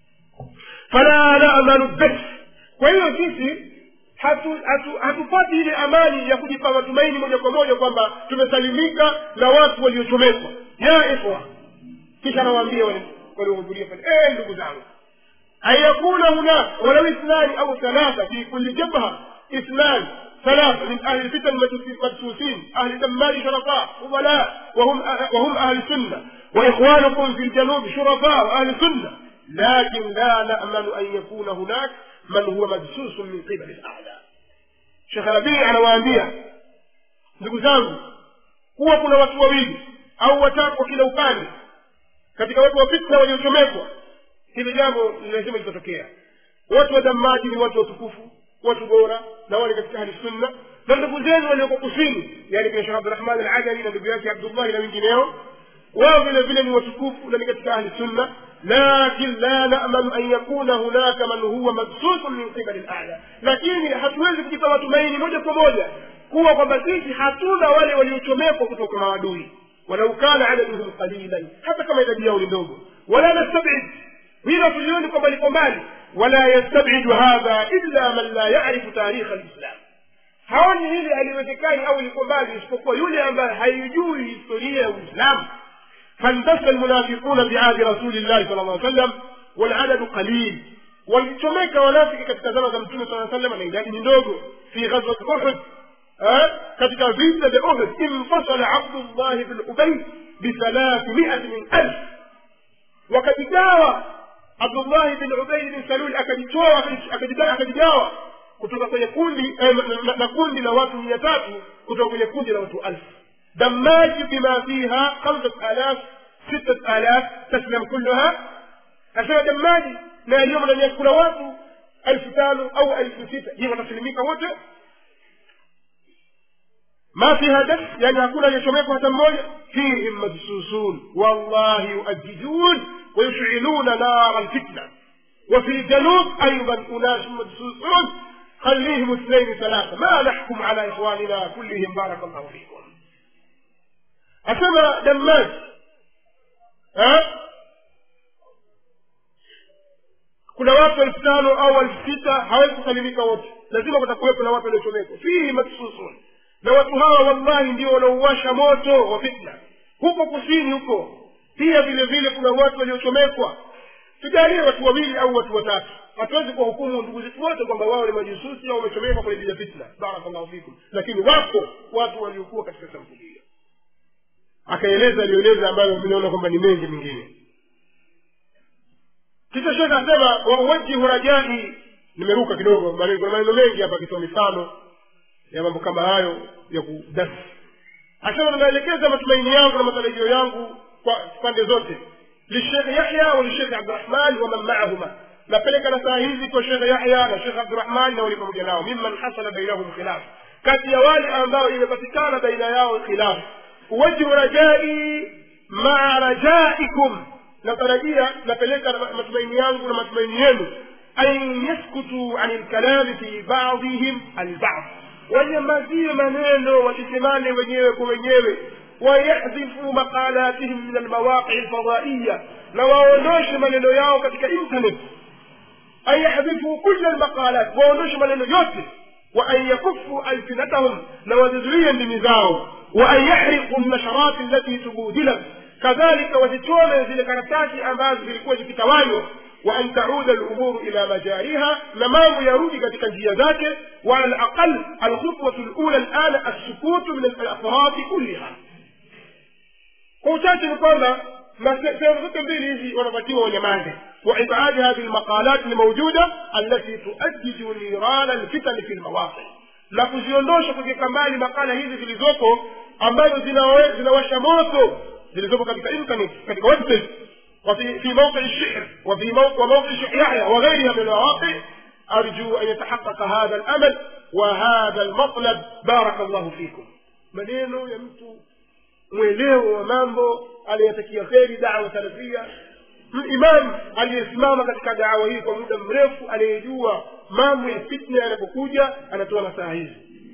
fala namanu bes kwa hiyo sisi hatupati hatu, hatu ile amani ya kujipa matumaini moja kwa moja kwamba tumesalimika na watu waliochomekwa ya ikhwa kisha anawaambia waliohudhuria pale eh ndugu zangu ayakuna hunak walau ithnani au thalatha fi kulli jabha اثنان ثلاثة من أهل الفتن المدسوسين أهل دمار شرفاء فضلاء وهم وهم أهل السنة وإخوانكم في الجنوب شرفاء وأهل السنة لكن لا نأمل أن يكون هناك من هو مدسوس من قبل الأعداء شيخ ربيع anawaambia ndugu zangu kuwa kuna watu wawili au watatu kwa kila upande katika watu wa fitna waliochomekwa hili jambo lazima litatokea watu wa damaji ni watu watukufu watu bora na wale katika ahli sunna na ndugu zenu walioko kusini yani kina shekh abdurahman aladani na ndugu yake abdullahi na wengineo wao vile vile ni watukufu na ni katika ahli sunna lakin la namanu an yakuna hunaka man huwa madsusun min qibali lala lakini hatuwezi kujipa matumaini moja kwa moja kuwa kwamba sisi hatuna wale waliochomekwa kutoka maadui walau kana adaduhum qalilan hata kama idadi yao ni ndogo wala nastabid hilo tulioni kwamba liko mbali wala yastabidu hadha illa man la yarifu tarikha lislam haoni hili haliwezekani au liko mbali isipokuwa yule ambaye haijui historia ya uislamu فاندس المنافقون بعهد رسول الله صلى الله عليه وسلم والعدد قليل walichomeka wanafiki katika zama za mtume saa salam na idadi ni ndogo fi ghazwat uhud katika vita vya uhud infasala abdullahi bn ubay bithalathimiati min alf wakajigawa abdullahi bin ubay bin salul akajitoa akajigawa kutoka kwenye kundi na kundi la watu mia tatu kutoka kwenye kundi la watu alfu دماج بما فيها خمسة آلاف ستة آلاف تسلم كلها أسمى دماج لا اليوم لن يكون واتو ألف تانو أو ألف ستة هي تسلميك وجه ما فيها دم يعني أكون يشميك وتموية فيهم مدسوسون والله يؤججون ويشعلون نار الفتنة وفي الجنوب أيضا أناس مدسوسون خليهم اثنين ثلاثة ما نحكم على إخواننا كلهم بارك الله فيكم asema dammaj kuna watu elfu tano au elfu sita hawezi kusalimika wote lazima kutakuwepo na watu waliochomekwa fihi maksusun na watu hawa wallahi ndio wanaouwasha moto wa fitna huko kusini huko pia vile vile kuna watu waliochomekwa tujalie watu wawili au watu watatu hatuwezi kuwahukumu ndugu zetu wote kwamba wao ni majususi au wamechomekwa kwenye bila fitna barakallahu fikum lakini wapo watu waliokuwa katika sampuli hiyo akaeleza alieleza ambayo vinaona kwamba ni mengi mengine kisha shekhe asema wauwajihu rajai nimeruka kidogo kuna maneno mengi hapa akitoa mifano ya mambo kama hayo ya kudasi asema ninaelekeza matumaini yangu na matarajio yangu kwa pande zote lishekhe yahya wa lishekhe abdurahman wa man maahuma napeleka na saa hizi kwa shekhe yahya na shekhe abdurahman na wali pamoja nao mimman hasala bainahum khilaf kati ya wale ambao imepatikana baina yao khilafu uwajhu rajai maa rajaikum natarajia napeleka na matumaini yangu na matumaini yenu an yaskutu ani lkalami fi badihim albad wanyamazie maneno wasisemane wenyewe kwa wenyewe wayahdhifu maqalatihim min almawaqii lfadaiya na waondoshe maneno yao katika internet an yahdhifu kula lmaqalat waondoshe maneno yote وأن يكفوا ألسنتهم لوززليا لمزاو وأن يحرقوا النشرات التي تبودلت كذلك وزتون زي كرتاتي أماز في الكوز كتوانيو وأن تعود الأمور إلى مجاريها لما يرود katika njia zake وعلى الأقل الخطوة الأولى الآن السكوت من الأفراد كلها kwa uchache ni kwamba sehemu zote mbili hizi wanapatiwa wanyamaze وإبعاد هذه المقالات الموجودة التي تؤجج نيران الفتن في المواقع na kuziondosha kuziweka mbali makala hizi zilizoko ambazo zinawasha moto zilizoko katika internet katika website وفي في موقع الشعر وفي موقع وموقع الشيخ يحيى وغيرها من المواقع أرجو أن يتحقق هذا الأمل وهذا المطلب بارك الله فيكم maneno ya mtu mwelewo wa mambo aliyetakia kheri dawa salafia imam aliyesimama katika dawa hii kwa muda mrefu aliyejua mambo ya fitna yanapokuja anatoa nasaha hizi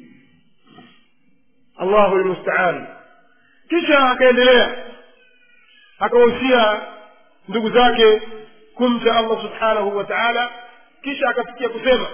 allahu lmustaan kisha akaendelea akawahusia ndugu zake kumcha allah subhanahu wa taala kisha akafikia kusema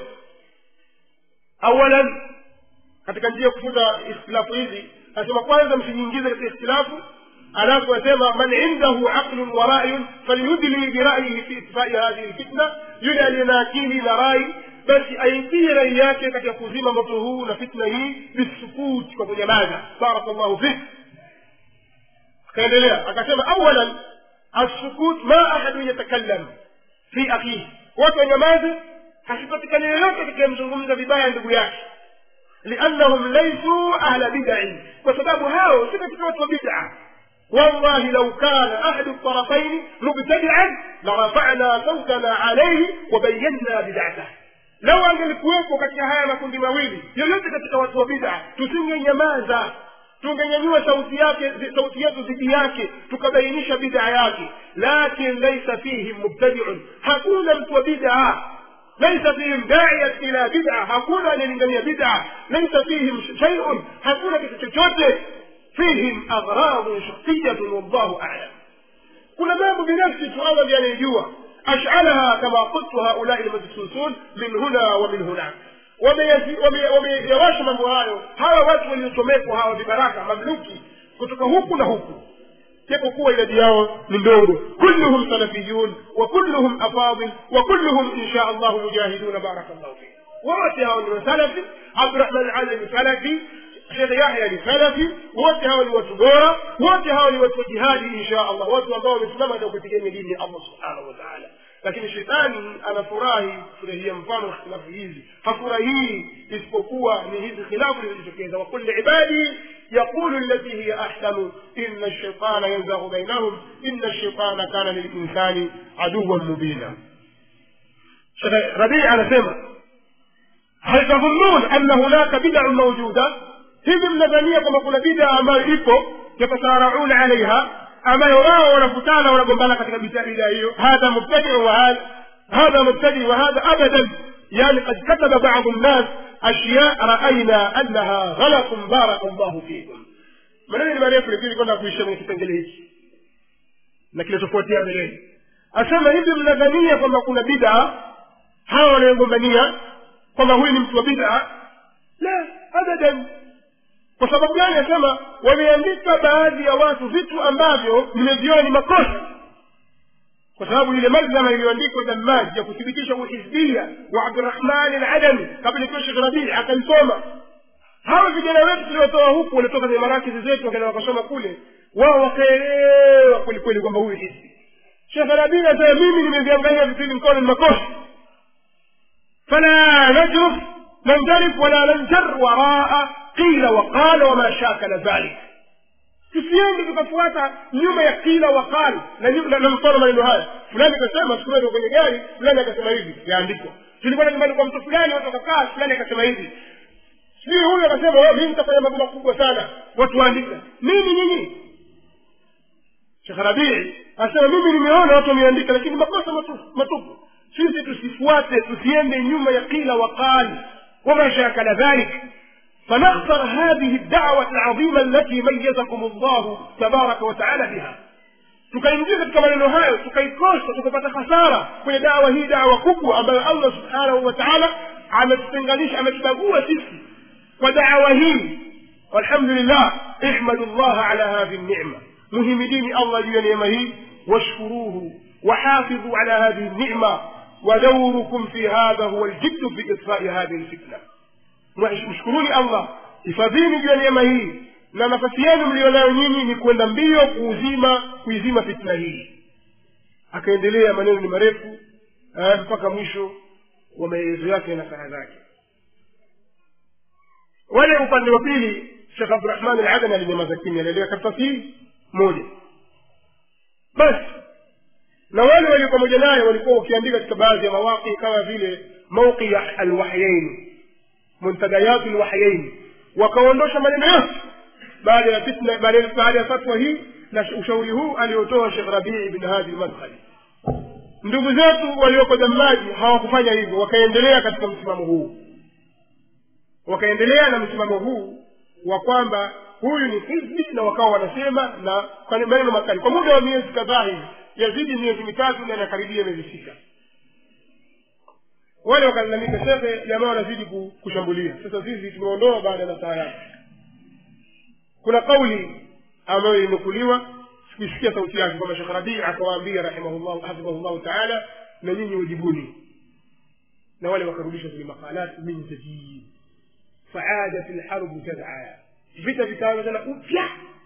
awalan katika njia ya kufuta ikhtilafu hizi anasema kwanza msijiingize katika ikhtilafu alafu asema man indahu aqlun wa rayun falyudli birayihi fi itfai hadhihi lfitna yule aliye na akili na rai basi aingie rai yake katika kuzima moto huu na fitna hii bisukuti kwa kunyamaza barakallahu fik akaendelea akasema awalan assukut ma ahadun yatakallam fi akhihi watu wanyamaze hasipatikani yoyote atakayemzungumza vibaya ndugu yake liannahum laisuu ahla bidai kwa sababu hao si katika watu wa bid'a والله لو كان أحد الطرفين مبتدعا لرفعنا صوتنا عليه وبينا بدعته لو angelikuwepo katika haya makundi mawili yoyote katika watu wa bid'a tusingenyamaza tungenyanyua sauti yake sauti yetu dhidi yake tukabainisha bid'a yake lakin laisa fihim mubtadiun hakuna mtu wa bid'a ليس فيهم داعية إلى بدعة hakuna anayelingania bid'a ليس فيهم شيء hakuna kitu chochote فيهم أغراض شخصية والله أعلم كل ما بنفسه سؤالا يعني يجوا أشعلها كما قلت هؤلاء المدسوسون من هنا ومن هناك wameyawasha mambo hayo hawa watu waliosomekwa hawa vibaraka mamluki kutoka huku na huku japokuwa idadi yao ni ndogo kulluhum salafiyun wa kulluhum afadil wa kulluhum insha allahu mujahiduna barakallahu fik wote hao ni wasalafi abdurahman ali ni salafi shekhe yahya ni salafi wote hao ni watu bora wote hao ni watu wa jihadi insha allah watu ambao wamesimama katika kupigania dini ya allah subhanahu wa taala lakini shetani anafurahi kufurahia mfano wa khilafu hizi hafurahii isipokuwa ni hizi khilafu zilizotokeza wakul liibadi yaqulu allati hiya ahsanu ina lshaitana yanzaghu bainahum ina lshaitana kana lilinsani aduwan mubina rabii anasema hal tadhunnun anna hunaka bidau maujuda hivi mnadhania kwamba kuna bidaa ambayo ipo yatasarauna alaiha ambayo wao wanakutana wanagombana katika bidaa hiyo hadha mubtadiu wa hadha hadha mubtadi wa hadha abadan yani qad kataba badu nnas ashya raaina annaha ghalatun baraka llahu fikum maneno ni marefu lakini kwenda kuisha kwenye kipengele hiki na kinachofuatia mbeleni asema hivi mnadhania kwamba kuna bidaa hawa wanayogombania kwamba huyu ni mtu wa bidaa la abadan kwa sababu gani asema wameandika baadhi ya watu vitu ambavyo nimeviona ni makosa kwa sababu ile malzama iliyoandikwa dammaj ya kuthibitisha uhizbia wa abdurahmani aladami kabla ikiwa shekh rabii akaisoma hawa vijana wetu tuliotoa huku walitoka kwenye marakizi zetu wakaenda wakasoma kule wao wakaelewa kwelikweli kwamba huyu hizbi shekh rabii anasema mimi nimeviangalia vitu hivi mkono ni makosa fala najruf nanjarif wala nanjar waraa qila waqala wama shakala dhalik tusiende tukafuata nyuma ya kila wakal na mfano maneno haya fulani akasema siku moja kwenye gari fulani akasema hivi yaandikwa tulikuwa nyumbani kwa mtu fulani watu wakakaa fulani akasema hivi sijui huyu akasema mi nitafanya mambo makubwa sana watu waandika nini nyinyi shekh rabii asema mimi nimeona watu wameandika lakini makosa matupu matupu sisi tusifuate tusiende nyuma ya qila waqal wama shakala dhalik فنخسر هذه الدعوة العظيمة التي ميزكم الله تبارك وتعالى بها tukaingia katika maneno hayo tukaikosa tukapata hasara kwenye dawa hii dawa kubwa ambayo allah subhanahu wa taala ametutenganisha ametubagua sisi kwa dawa hii walhamdulillah ihmadu llaha ala hadhi nnima muhimidini allah juu ya neema hii washkuruhu وحافظوا على هذه النعمة ودوركم في هذا هو الجد في إطفاء هذه الفتنة mshkuruni allah hifadhini juu ya neema hii na nafasi yenu mlionayo nyinyi ni kwenda mbio kuuzima kuizima fitna hii akaendelea maneno ni marefu mpaka mwisho wa maelezo yake na saha zake wale upande wa pili shekh abdurahman aladani alinyamaza kimya aliendelea karatasi hii moja basi na wale walio pamoja naye walikuwa wakiandika katika baadhi ya mawaqi kama vile mauqi alwahyaini muntadayatu lwahyaini wakaondosha maneno yote baada ya fitna baada ya fatwa hii na ushauri huu aliotoa shekh rabii ibn hadi lmadkhali ndugu zetu walioko damaji hawakufanya hivyo wakaendelea katika msimamo huu wakaendelea na msimamo huu wa kwamba huyu ni hizbi na wakawa wanasema na kwa maneno makali kwa muda wa miezi kadhaa hivi yazidi miezi mitatu na inakaribia miezi sita wale wakalalamika shekhe jamaa wanazidi kushambulia sasa sisi tumeondoa baada ya saa yake kuna kauli ambayo ilinukuliwa sikuisikia sauti yake kwamba shekh rabii akawaambia rahimahullah hafidhahullahu taala na nyinyi ujibuni na wale wakarudisha zile maqalat min jadid faadat lharbu tadaa vita vikaanza tena upya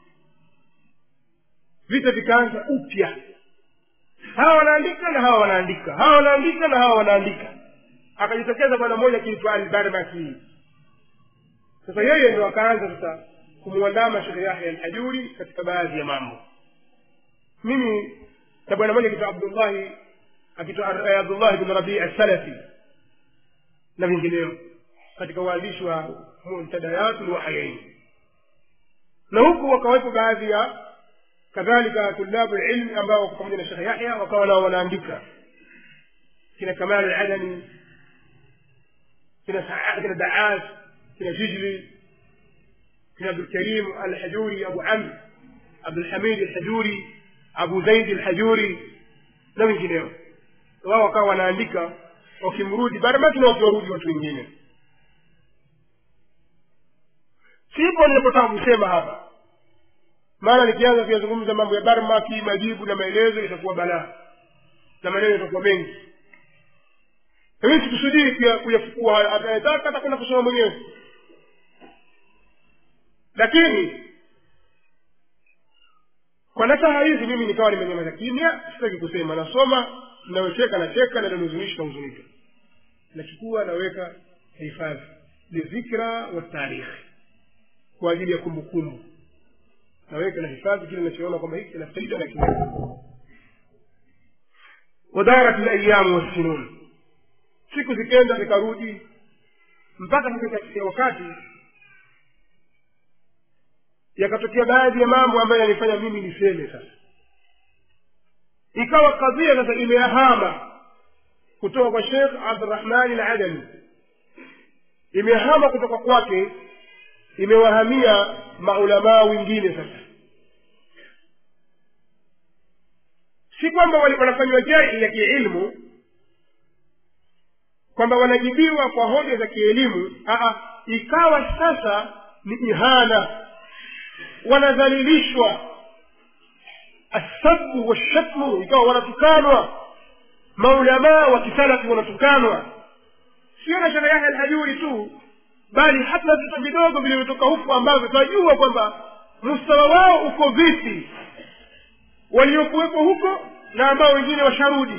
vita vikaanza upya hawa wanaandika na hawa wanaandika hawa wanaandika na hawa wanaandika akajitokeza bwana mmoja akiitwa albarmaki sasa yeye ndo akaanza sasa kumwandama shekhe yahya alhajuri katika baadhi ya mambo mimi na bwana mmoja akiitwa abdullahi akiitwa abdullahi bin rabii assalafi na vingineo katika uandishi wa muntadayatu lwahayaini na huku wakawepo baadhi ya kadhalika tulabu lilmi ambao wako pamoja na shekhe yahya wakawa nao wanaandika kina kamal aladani kina kina daas kina jijli kina abdulkarim alhajuri abu amr abdulhamid alhajuri abu zaidi alhajuri na wengineo wao wakawa wanaandika wakimrudi barabaki na wakiwarudi watu wengine sipo ninapotaka kusema hapa maana nikianza kuyazungumza mambo ya barmaki majibu na maelezo itakuwa balaa na maneno yatakuwa mengi mimi sikusudii kuyafukua atayetaka atakwenda kusoma mwenyewe lakini kwa nasaha hizi mimi nikawa nimenyamaza kimya sitaki kusema nasoma nawecheka nacheka na nanuzunishi nahuzunika nachukua naweka hifadhi lidhikra watarikhi kwa ajili ya kumbukumbu naweka na hifadhi kile nachoona kwamba hiki kina faida na kina wadarat layamu wassinun siku zikenda zikarudi mpaka katika wakati yakatokea baadhi ya mambo ambayo yanifanya mimi niseme sasa ikawa kadhia sasa imehama kutoka kwa shekh abdurahmani aladami imehama kutoka kwake imewahamia maulamaa wengine sasa si kwamba wanafanywa jahi ya kiilmu kwamba wanajibiwa kwa hoja za kielimu aa ikawa sasa ni ihana wanadhalilishwa assabu washatmu ikawa wanatukanwa maulamaa wa kisalafi wanatukanwa sio na shehe yahya alhajuri tu bali hata vitu vidogo vilivyotoka huku ambavyo tunajua kwamba mustawa wao uko vipi waliokuwepo huko na ambao wengine washarudi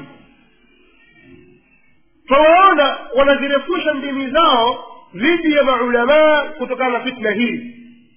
twawaona wanazirefusha ndimi zao dhidi ya maulamaa kutokana na fitna hii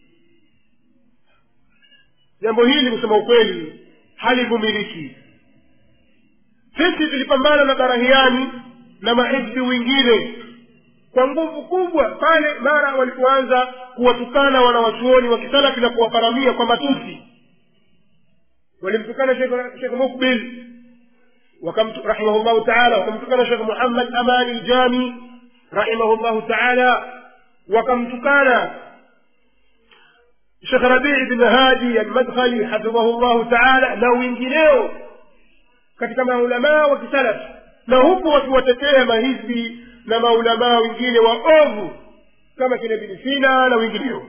jambo hili kusema ukweli halivumiliki sisi tulipambana na barahiani na mahizbi wengine kwa nguvu kubwa pale mara walipoanza kuwatukana wanawachuoni wa kisalafi na kuwaparamia kwa matusi walimtukana shekh mukbil rahimahullahu taala wakamtukana shekh muhammad amani ljami rahimahullahu taala wakamtukana shekh rabii bin hadi almadkhali hafidhahu llahu taala na wengineo katika maulamaa wa kisalafi na huku wakiwatetea mahizbi na maulamaa wengine waovu kama kina bin sina na wengineo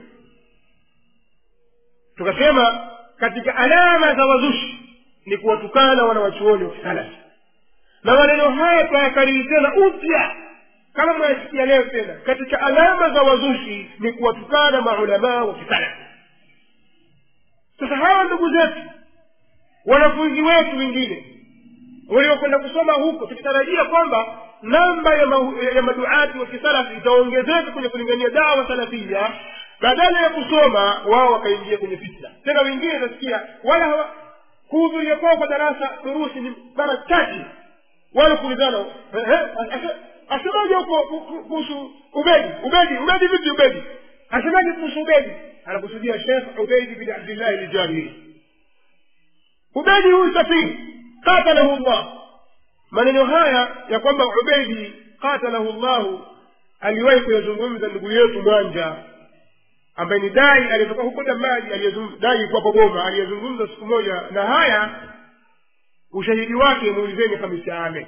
tukasema katika alama za wazushi ni kuwatukana wanawachuoni wa kisalafi na maneno haya tunayakariri tena upya kama mnayasikia leo tena katika alama za wazushi ni kuwatukana maulamaa wa kisalafi sasa hawa ndugu zetu wanafunzi wetu wengine waliokwenda kusoma huko tukitarajia kwamba namba ya, ma, ya maduati wa kisalafi itaongezeka kwenye kulingania dawa salafia badala ya kusoma wao wakaingia kwenye fitna tena wengine utasikia wala hawa kuhudhuria kwao kwa darasa durusi ni mara chache wala kuulizana asemaje huko kuhusu ubedi ubedi ubedi vipi ubedi asemaje kuhusu ubedi anakusudia shekh ubeidi bin abdillahi ljabiri ubedi huyu safiri qatalahu llah maneno haya ya kwamba ubeidi qatalahu llahu aliwahi kuyazungumza ndugu yetu mwanja ambaye ni dai aliyetoka huko damaji dai kwapo goma aliyezungumza siku moja na haya ushahidi wake muulizeni hamisi ame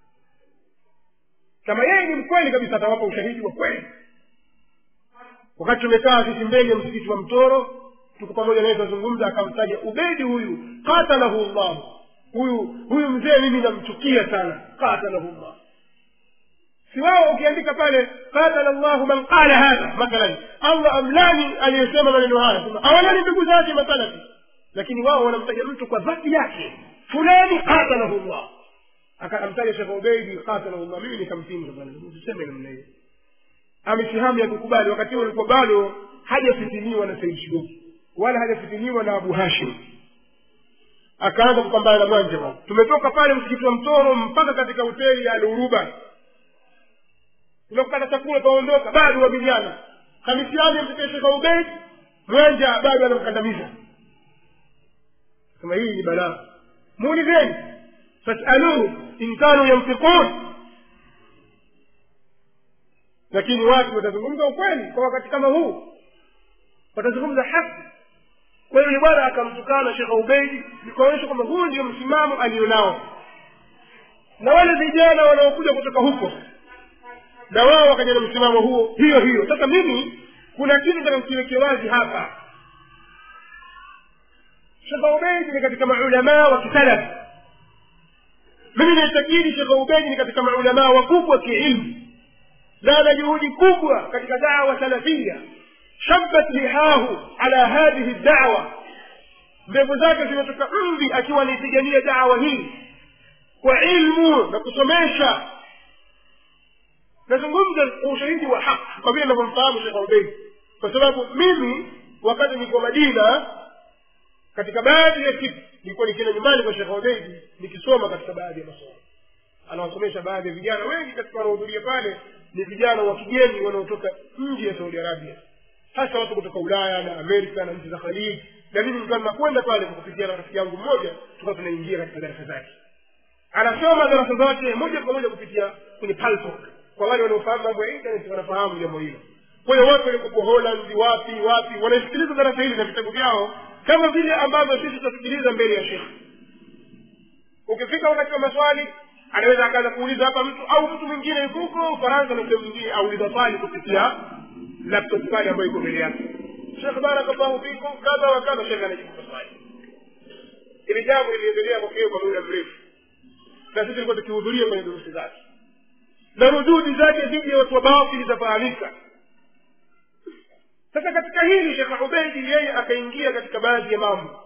kama yeye ni mkweli kabisa atawapa ushahidi wa kweli wakati tumekaa sisi mbele ya msikiti wa mtoro tuko pamoja naye tunazungumza akamtaja ubedi huyu qatalahu llahu huyu huyu mzee mimi namchukia sana qatalahu llah si wao ukiandika pale qatala llahu man qala hadha mathalan allah amlani aliyesema maneno haya awalani ndugu zake masalafi lakini wao wanamtaja mtu kwa dhati yake fulani qatalahu llah akamtaja shekh ubeidi qatalahu llah mimi nikampinga bwana usiseme namna hiyo amesihamu ya kukubali wakati huo alikuwa bado hajafitiniwa na said shuruki wala hajafitiniwa na abu hashim akaanza kupambana na mwanja bwana tumetoka pale msikiti wa mtoro mpaka katika hoteli ya aluruba tumekupata chakula twaondoka bado wapigana hamisiani mtetee shekha ubeid mwanja bado anamkandamiza kama hii ni balaa muulizeni fasaluhu in kanu yanfiqun lakini watu watazungumza ukweli kwa wakati kama huu watazungumza haki kwa hiyo ni bwana akamtukana shekha ubeidi nikaonyesha kwamba huu ndio msimamo alionao na wale vijana wanaokuja kutoka huko na wao wakaja na msimamo huo hiyo hiyo sasa mimi kuna kitu takakiweke wazi hapa shekha ubeidi ni katika maulamaa wa kisalafi mimi naitakidi shekha ubeidi ni katika maulamaa wakubwa kiilmu na ana juhudi kubwa katika dawa salafia shabat lihahu ala hadhihi dawa ndevu zake zimetoka mvi akiwa anaipigania dawa hii kwa ilmu na kusomesha nazungumza kwa ushahidi wa haki kwa vile navyomfahamu shekh ubeid kwa sababu mimi wakati niko madina katika baadhi ya siku nilikuwa nikienda nyumbani kwa shekh ubeidi nikisoma katika baadhi ya masomo anawasomesha baadhi ya vijana wengi katika wanaohudhuria pale ni vijana wa kigeni wanaotoka nje ya saudi arabia hasa watu kutoka ulaya na amerika na nchi za khaliji na mimi nilikuwa nakwenda pale kwa kupitia na rafiki yangu mmoja tukawa tunaingia katika darasa zake anasoma darasa zake moja kwa moja kupitia kwenye paltok kwa wale wanaofahamu mambo ya internet wanafahamu jambo hilo kwa hiyo watu waliokuwa holland wapi wapi wanasikiliza darasa hili na vitabu vyao kama vile ambavyo sisi tutasikiliza mbele ya shekhe ukifika wakati wa maswali anaweza akaanza kuuliza hapa mtu au mtu mwingine yuko huko ufaransa na sehemu nyingine auliza swali kupitia laptop pale ambayo iko mbele yake shekh barakallahu fikum kadha wa kadha shekh anajibu maswali ili jambo liliendelea kwa kwa muda mrefu na sisi tulikuwa tukihudhuria kwenye durusi zake na rududi zake dhidi ya watu wa batili zafahamika sasa katika hili shekh ubeidi yeye akaingia katika baadhi ya mambo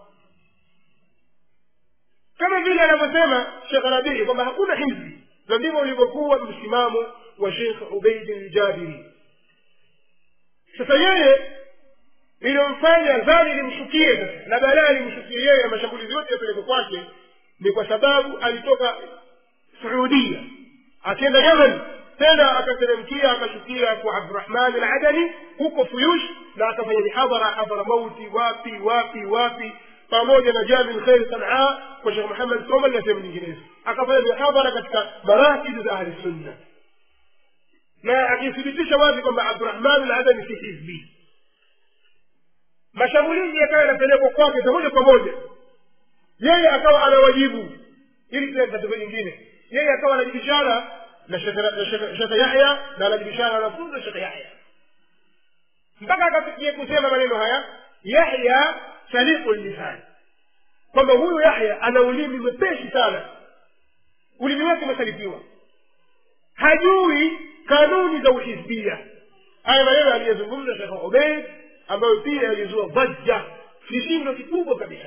kama vile anavyosema shekh rabii kwamba hakuna hizbi na ndivyo ulivyokuwa msimamo wa shekh ubeidi ljabiri sasa yeye iliyomfanya dhani limshukie sasa na balaa limshukie yeye na mashambulizi yote yapeleke kwake ni kwa sababu alitoka suudia akienda yemen tena akateremkia akashukia kwa abdurahman aladani huko fuyush na akafanya mihadhara hadhara mauti wapi wapi wapi pamoja na jami lkhairi sanaa kwa shekh muhammad somal na sehemu nyinginezo akafanya mihadhara katika marakidi za ahli sunna na akithibitisha wazi kwamba abdurahman ladani si hizbi mashambulizi yakawa yanapelekwa kwake za moja kwa moja yeye akawa anawajibu ili tena tatizo jingine yeye akawa anajibishana na shekhe yahya na anajibishana na wanafunzi wa shekhe yahya mpaka akafikia kusema maneno haya yahya saliqu lisan kwamba huyu yahya ana ulimi mwepesi sana ulimi wake umesalifiwa hajui kanuni za uhizbia haya maneno aliyezungumza shekhe ubeid ambayo pia yalizua dhajja kishindo kikubwa kabisa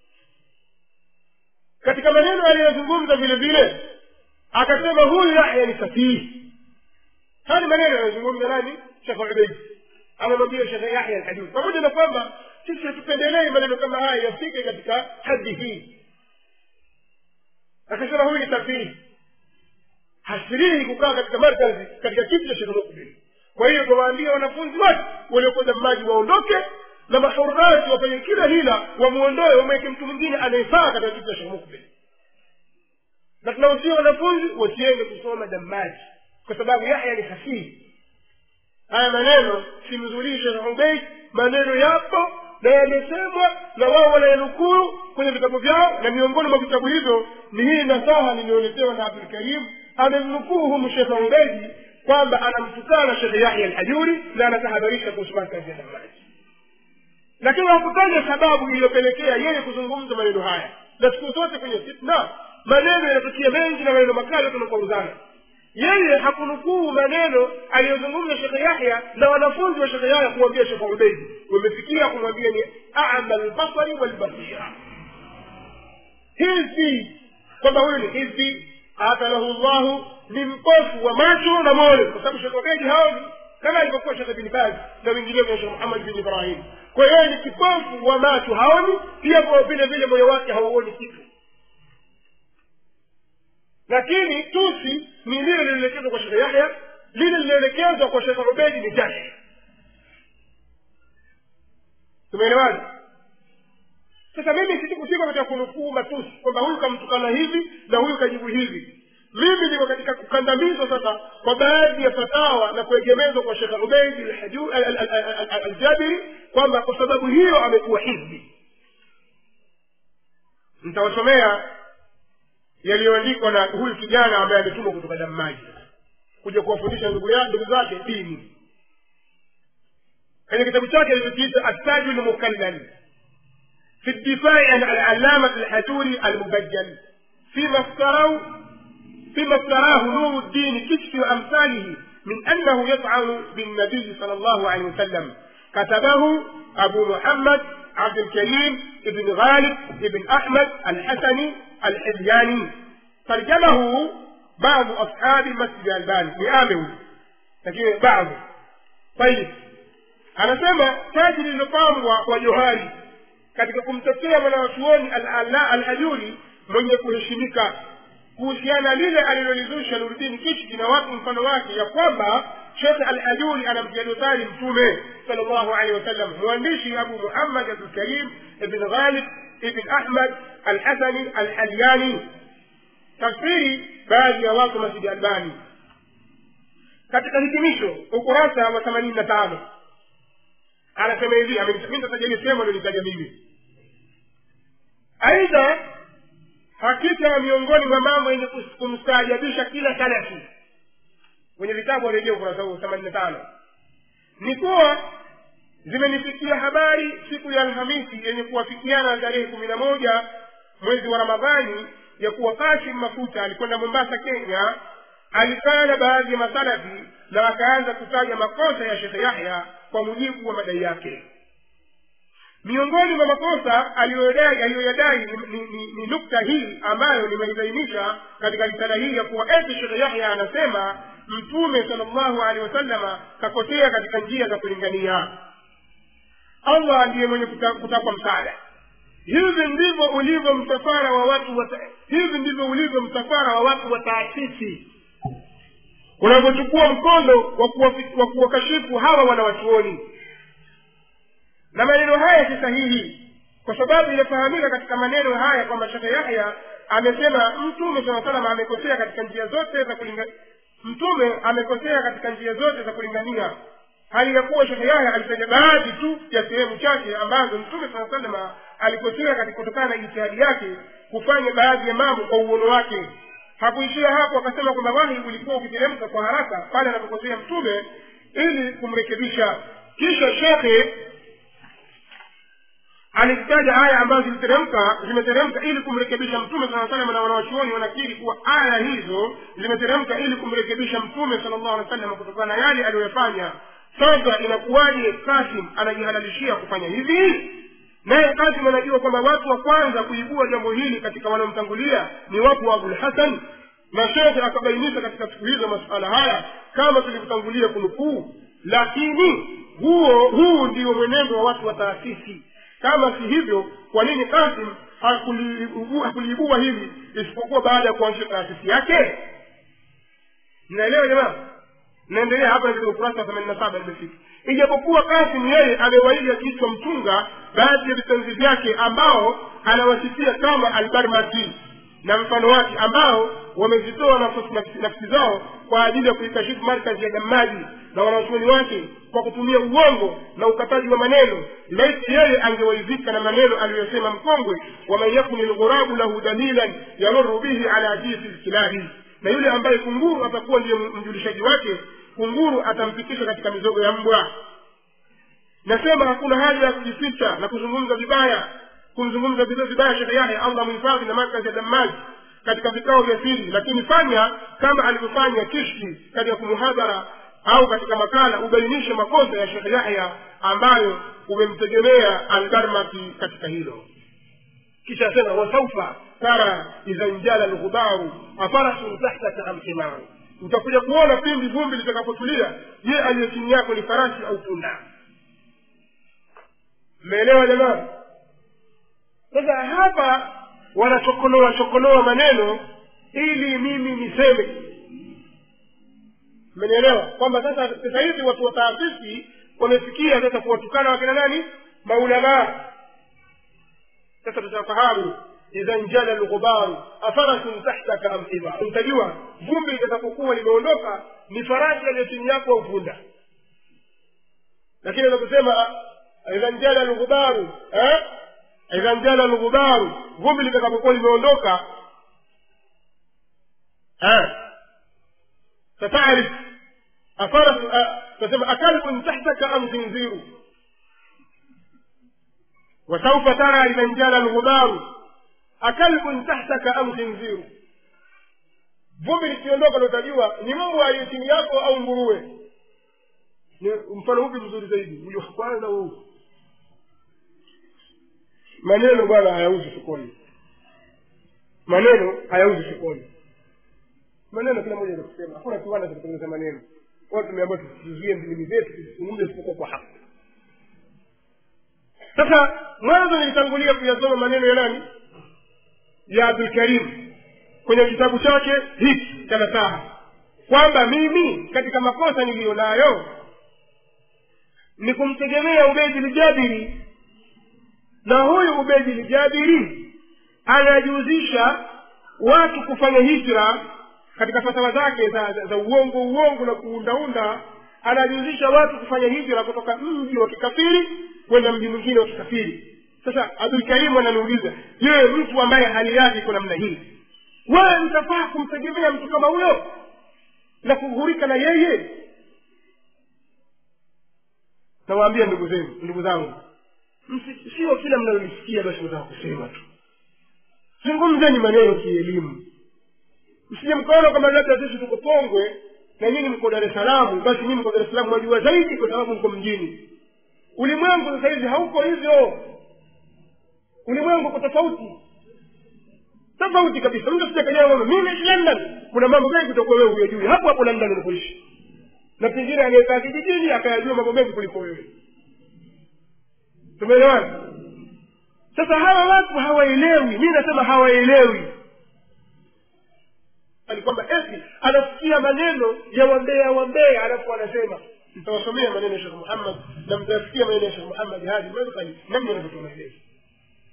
katika maneno aliyozungumza vile vile akasema huyu yahya ni safihi haya ni maneno anayozungumza nani shekhe ubeid anamwambia shekhe yahya alhajuri pamoja na kwamba sisi hatupendelei maneno kama haya yafike katika hadhi hii akasema huyu ni safihi hasirihi kukaa katika markazi katika kiti cha shekhe mukbil kwa hiyo tuwaambia wanafunzi wote waliokwenda maji waondoke na mahurati wafanye kila hila wamwondoe wamweke mtu mwingine anayefaa katika kiti cha shekhe mukbil na tunahusia wanafunzi wasiende kusoma damaji kwa sababu yahya ni hasihi haya maneno simzulii shekh ubeid maneno yapo na yamesemwa na wao wanayanukuru kwenye vitabu vyao na miongoni mwa vitabu hivyo ni hii nasaha niliyoletewa na abdulkarim amemnukuu humu shekhe ubeidi kwamba anamtukana shekhe yahya alhajuri na anatahadharisha kuhusu markazi ya damaji lakini hakutaja sababu iliyopelekea yeye kuzungumza maneno haya na siku zote kwenye fitna maneno yanatukia mengi na maneno makali tunakauzana yeye hakunukuu maneno aliyozungumza shekhe yahya na wanafunzi wa shekhe yahya kumwambia shekhe ubeidi wamefikia kumwambia ni ama lbasari walbasira hizbi kwamba huyu ni hizbi atalahu llahu ni mpofu wa macho na moyo kwa sababu shekhe ubeidi haoni kama alivyokuwa shekhe bin baz na wengineo na shekhe muhammad bin ibrahim kwa hiyo ni kipofu wa macho haoni pia kwa vile vile moyo wake hauoni kitu lakini tusi ni lile lilielekezwa kwa shekhe yahya lile lilielekezwa kwa shekhe ubedi ni jashi tumeelewana sasa mimi sitikufika katika kunukuu matusi kwamba huyu kamtukana hivi na huyu kajibu hivi mimi niko katika kukandamizwa sasa kwa baadhi ya fatawa na kuegemezwa kwa shekhe ubeidi aljabiri kwamba kwa sababu hiyo amekuwa hizbi nitawasomea yaliyoandikwa na huyu kijana ambaye ametumwa kutoka damaji kuja kuwafundisha ndugu ya ndugu zake dini kwenye kitabu chake alichokiita attaju lmukallal في الدفاع عن العلامة الحجوري المبجل فيما افتروا فيما افتراه نور الدين كشف أمثاله من أنه يطعن بالنبي صلى الله عليه وسلم كتبه أبو محمد عبد الكريم بن غالب بن أحمد الحسني الحلياني ترجمه بعض أصحاب مسجد الباني لآمن لكن بعض طيب anasema taji lililopambwa kwa johari katika kumtetea mwanawachuoni alhajuri mwenye kuheshimika kuhusiana lile alilolizusha nurudini kishki na watu mfano wake ya kwamba shekhe alhajuri anamtia dosari mtume sal llahu alehi wasallam mwandishi abu muhammad abdulkarim ibn ghalib ibn ahmad alhasani alhalyani tafsiri baadhi ya watu masjidi albani katika hitimisho ukurasa wa themanini na tano anasema hivi mi nitataja ile sehemu alionitaja mimi aidha hakika miongoni mwa mambo yenye kumstaajabisha kila salafi kwenye vitabu warejea ukurasa huu themanini na tano ni kuwa zimenifikia habari siku ya alhamisi yenye kuwafikiana tarehe kumi na moja mwezi wa ramadhani ya kuwa kasim mafuta alikwenda mombasa kenya alikaa na baadhi ya masalafi na akaanza kutaja makosa ya shekhe yahya kwa mujibu wa madai yake miongoni mwa makosa aliyoyadai aliyoyadai ni, ni, ni, ni nukta hii ambayo nimeibainisha katika risala hii ya kuwa eti shekhe yahya anasema mtume sal llahu alehi wasallama kakosea katika njia za kulingania allah ndiye mwenye kutakwa msaada hivi ndivyo ulivyo msafara wa watu wa hivi ndivyo ulivyo msafara wa watu wa taasisi unavyochukua mkondo wa kuwakashifu hawa wanawachuoni na maneno haya si sahihi kwa sababu inafahamika katika maneno haya kwamba shekhe yahya amesema mtume saa salam amekosea katika njia zote za kulinga mtume amekosea katika njia zote za kulingania hali ya kuwa shekhe yahya alitaja baadhi tu ya sehemu chache ambazo mtume saa salama alikosea katika kutokana na ijtihadi yake kufanya baadhi ya mambo kwa uono wake hakuishia hapo akasema kwamba wahi ulikuwa ukiteremka kwa haraka pale anapokosea mtume ili kumrekebisha kisha shekhe alizitaja aya ambazo ziliteremka zimeteremka ili kumrekebisha mtume saa salam na wanawachuoni wanakiri kuwa aya hizo zimeteremka ili kumrekebisha mtume sala llahu alih wa sallam kutokana na yale aliyoyafanya sasa inakuwaje kasim anajihalalishia kufanya hivi naye kasim anajua kwamba watu wa kwanza kuibua jambo hili katika wanaomtangulia ni watu wa abulhasan na shekhe akabainisha katika siku hizo masuala haya kama tulivyotangulia kunukuu lakini huo huu ndio mwenendo wa watu wa taasisi kama si hivyo kwa nini kasim hakuliibua hakuliibua hili isipokuwa baada ya kuanzisha taasisi yake mnaelewa jamaa naendelea hapa katika ukurasa wa themanini na saba nimefika ijapokuwa kasim yeye amewaiga kichwa mtunga baadhi ya vitenzi vyake ambao anawasifia kama albarmati na mfano wake ambao wamezitoa nafsi, nafsi, nafsi zao kwa ajili ya kuikashifu markazi ya damaji na wanachuoni wake kwa kutumia uongo na ukataji wa maneno laiti yeye angewaizika na maneno aliyosema mkongwe waman yakuni lghurabu lahu dalilan yamuru bihi ala jisi lkilahi na yule ambaye kunguru atakuwa ndiye mjulishaji wake kunguru atampitisha katika mizogo ya mbwa nasema hakuna haja ya kujificha na kuzungumza vibaya kumzungumza vibaya shekhe yake allah mhifadhi na markazi ya damaji katika vikao vya siri lakini fanya kama alivyofanya kishki katika kumuhadhara au katika makala ubainishe makosa ya shekhe yahya ambayo umemtegemea algarmati katika hilo kisha asema wasaufa tara idha njala lghubaru afarasun tahtaka am himaru utakuja kuona pindi vumbi litakapotulia je aliye chini yako ni farasi au punda mmeelewa jamaa sasa hapa wanachokonoa chokonoa maneno ili mimi niseme mmenielewa kwamba sasa sasa hivi watu wa taasisi wamefikia sasa kuwatukana wakina nani maulamaa sasa tutafahamu idha njala lghubaru afarasun tahtaka am himar mtajua vumbi litakapokuwa limeondoka ni farasi aliyo chini yako au punda lakini anaposema idha njala lghubaru eh? idha njala lghubaru vumbi litakapokuwa limeondoka فتعرف أفرس تسمى أكلب تحتك أم خنزير وسوف ترى إذا انجل الغبار أكلب تحتك أم خنزير vumbi likiondoka utajua ni mungu aliye chini yako au nguruwe ni mfano upi mzuri zaidi ulio kwanza huu maneno bwana hayauzi sokoni maneno hayauzi sokoni maneno kila mmoja kusema hakuna kiwanda cha kutengeneza maneno watu tumeambiwa tusizuie ndimi zetu tusizungumze isipokuwa kwa haki sasa mwanzo nilitangulia kuyasoma maneno ya nani ya abdulkarim kwenye kitabu chake hiki cha nasaha kwamba mimi katika makosa niliyo nayo ni kumtegemea ubedi ljabiri na huyu ubedi ljabiri anajihusisha watu kufanya hijra katika fatawa zake za, za, za uongo uongo na kuundaunda anajihusisha watu kufanya hijra kutoka mji wa kikafiri kwenda mji mwingine wa kikafiri sasa abdulkarimu ananiuliza je mtu ambaye hali yake iko namna hii wewe mtafaa kumtegemea mtu kama huyo na kughurika na yeye nawaambia ndugu zenu ndugu zangu sio kila mnalolisikia basi nataka kusema tu zungumzeni maneno kielimu msije mkaona kwamba labda sisi tuko pongwe na nyinyi mko dar es salaam basi nyinyi mko dar es salaam wajua zaidi kwa sababu mko mjini ulimwengu sasa hivi hauko hivyo ulimwengu uko tofauti tofauti kabisa mtu sijakajaa kwamba mimi naishi london kuna mambo mengi kutokuwa wewe huyajui hapo hapo london unapoishi na pengine anayekaa kijijini akayajua mambo mengi kuliko wewe tumeelewana sasa hawa watu hawaelewi mi nasema hawaelewi ni kwamba eti anasikia maneno ya wambea wambea alafu anasema mtawasomea maneno ya shekh muhammad na mtayasikia maneno ya shekh muhammad hadi madkhali namna anavyotoa maelezo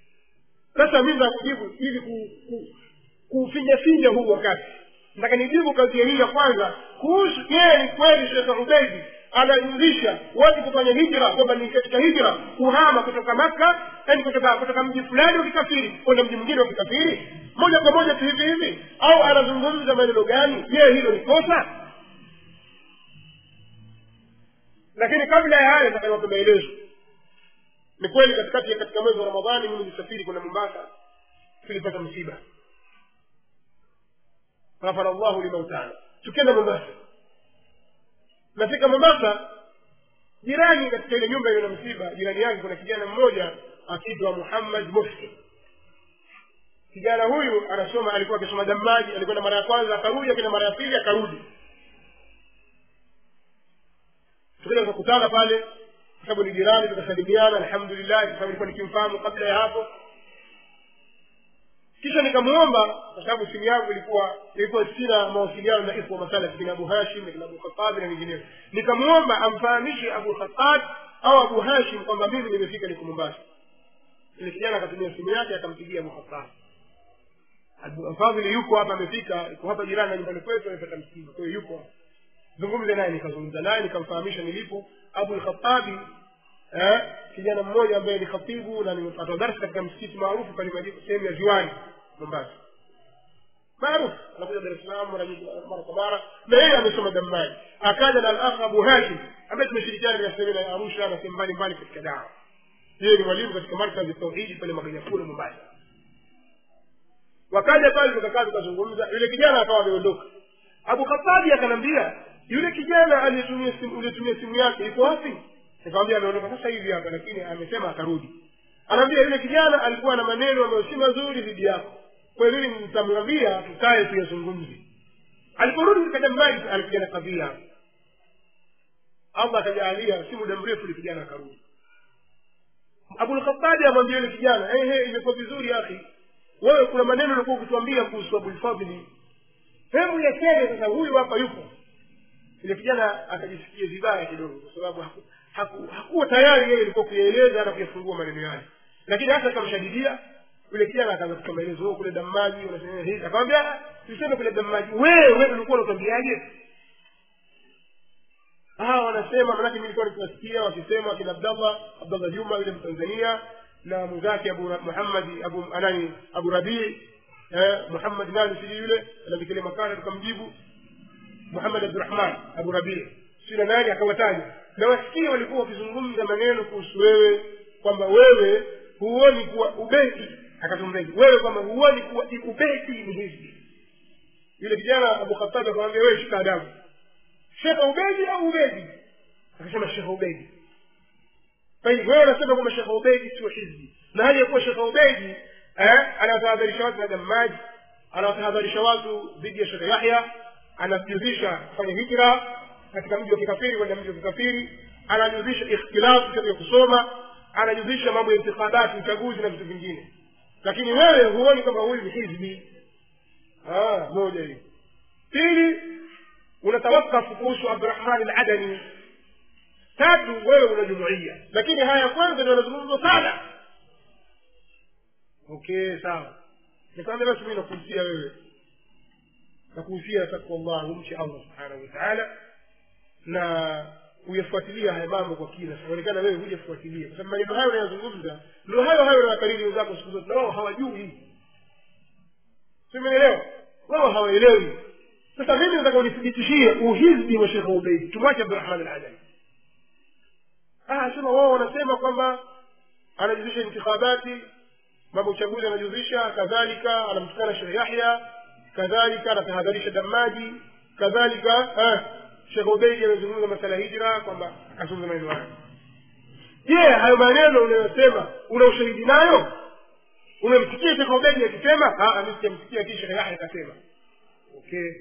sasa mi nakujibu ili ku- ku- kuufinyafinya huu wakati nataka nijibu kazi hii ya kwanza kuhusu je ni kweli shekhe ubeidi anajulisha watu kufanya hijra kwamba ni katika hijra kuhama kutoka makka yani kutoka kutoka mji fulani wa kikafiri kwenda mji mwingine wa kikafiri moja kwa moja tu hivi hivi au anazungumza maneno gani je hilo ni kosa lakini kabla ya hayo nataka maelezo ni kweli katikati ya katika mwezi wa ramadhani mimi nilisafiri kwenda mombasa tulipata msiba ghafara llahu limautana tukienda mombasa nafika mombasa jirani katika ile nyumba iliyo na msiba jirani yake kuna kijana mmoja akiitwa muhammad mufti kijana huyu anasoma alikuwa akisoma damaji alikwenda mara ya kwanza akarudi akenda mara ya pili akarudi tukaja tukakutana pale kwa sababu ni jirani tukasalimiana alhamdulillah kwa sababu ilikuwa nikimfahamu kabla ya hapo kisha nikamwomba kwa sababu simu yangu ilikuwa ilikuwa sina mawasiliano na ikhwa masala kina abu hashim na kina abu khatabi na wengineo nikamwomba amfahamishe abu khatab au abu hashim kwamba mimi nimefika niko mombasa ile kijana akatumia simu yake akampigia abu khatab Abu fadhili yuko hapa amefika yuko hapa jirani na nyumbani kwetu amepata msiba kwa hiyo yuko hapa zungumze naye nikazungumza naye nikamfahamisha nilipo abu lkhatabi eh, kijana mmoja ambaye ni khatibu na nimepata darsa katika msikiti maarufu pale Madina- sehemu ya ziwani mombasa maarufu anakuja dar es salaam mara nyingi mara kwa mara na yeye amesoma dammani akaja na al-akh abu hashim ambaye tumeshirikiana katika semina ya arusha na sehemu mbalimbali katika dawa yeye ni mwalimu katika markazi ya tauhidi pale maganyakule mombasa wakaja pale tukakaa tukazungumza yule kijana akawa ameondoka abu khatabi akanambia yule kijana aliyetumia simu uliyetumia simu yake iko wapi nikamwambia ameondoka sasa hivi hapa lakini amesema atarudi anaambia yule kijana alikuwa na maneno ambayo si mazuri dhidi yako kwa hiyo mimi nitamwambia tukae tuyazungumze aliporudi katika jambaji alikuja na kadhia allah akajaalia si muda mrefu yule kijana akarudi abulkhatabi amwambia yule kijana ehe imekuwa vizuri akhi wewe kuna maneno ulikuwa ukituambia kuhusu abulfadhili hebu yaseme sasa huyu hapa yupo yule kijana akajisikia vibaya kidogo kwa sababu haku, haku, hakuwa tayari yeye ilikuwa kuyaeleza na kuyafungua maneno yale lakini hata akamshadidia yule kijana akaanza kutoa maelezo "Oh, kule damaji wanasema hivi akamwambia tuseme kule damaji wewe wewe ulikuwa unatuambiaje hawa wanasema manake mi nilikuwa nikiwasikia wakisema akina abdallah abdallah juma yule mtanzania na mwenzake abu Ra- muhammadi abu anani abu rabii eh, muhammad nani sijui yule anavikile makana tukamjibu muhammad abdurahman abu rabii si na nani akawataja na wasikia walikuwa wakizungumza maneno kuhusu wewe kwamba wewe huoni kuwa ubeti akatumbeki wewe kwamba huoni kuwa ubeti ni hivi yule kijana abu khatabi akamwambia wewe shika adabu shekhe ubedi au ubedi akasema shekhe ubedi طيب wewe unasema kwamba shekhe ubedi sio hizbi na hali ya kuwa shekhe ubedi eh, anawatahadharisha watu na damaji anawatahadharisha watu dhidi ya shekhe yahya anajuzisha kufanya hijra katika mji wa kikafiri kwenda mji wa kikafiri anajuzisha ikhtilafu katika kusoma anajuzisha mambo ya intikhabati uchaguzi na vitu vingine lakini wewe huoni kwamba huyu ni hizbi Ah, moja hiyo pili unatawakafu kuhusu abdurahmani aladani tatu wewe una jumuia lakini haya kwanza ndio yanazungumzwa sana okay sawa nikwambia basi mi nakuhusia wewe nakuhusia takwa llah umche allah subhanahu wa taala na uyafuatilia haya mambo kwa kina inaonekana wewe hujafuatilia kwa sababu maneno hayo unayazungumza ndio hayo hayo nawakariri wenzako siku zote na wao hawajui simenelewa wao hawaelewi sasa mimi nataka unithibitishie uhizbi wa shekhe ubeidi tumwache abdurahman aladani sema wao wanasema kwamba anajuzisha intikhabati mambo uchaguzi anajuzisha kadhalika anamtukana shekhe yahya kadhalika anatahadharisha damaji kadhalika shekhe ubeidi amezungumza masala ya hijra kwamba akazungumza maneno hayo je hayo maneno unayosema una ushahidi nayo umemsikia shekhe ubeidi akisema mi sijamsikia kii shekhe yahya akasema okay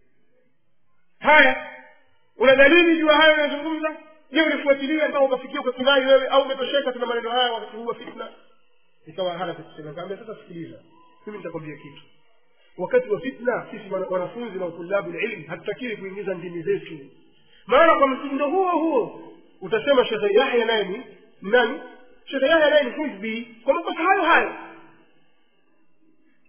haya una dalili juu ya hayo unayozungumza je ulifuatilia mpaka ukafikia ukakinai wewe au umetosheka tuna maneno haya wakati huu wa fitna ikawa hana cha kusema kaambia sasa sikiliza mimi nitakwambia kitu wakati wa fitna sisi wana- wanafunzi na utulabu lilm hatutakiri kuingiza ndimi zetu maana kwa mtindo huo huo utasema shekhe yahya naye ni nani shekhe yahya naye ni hizbi kwa makosa hayo hayo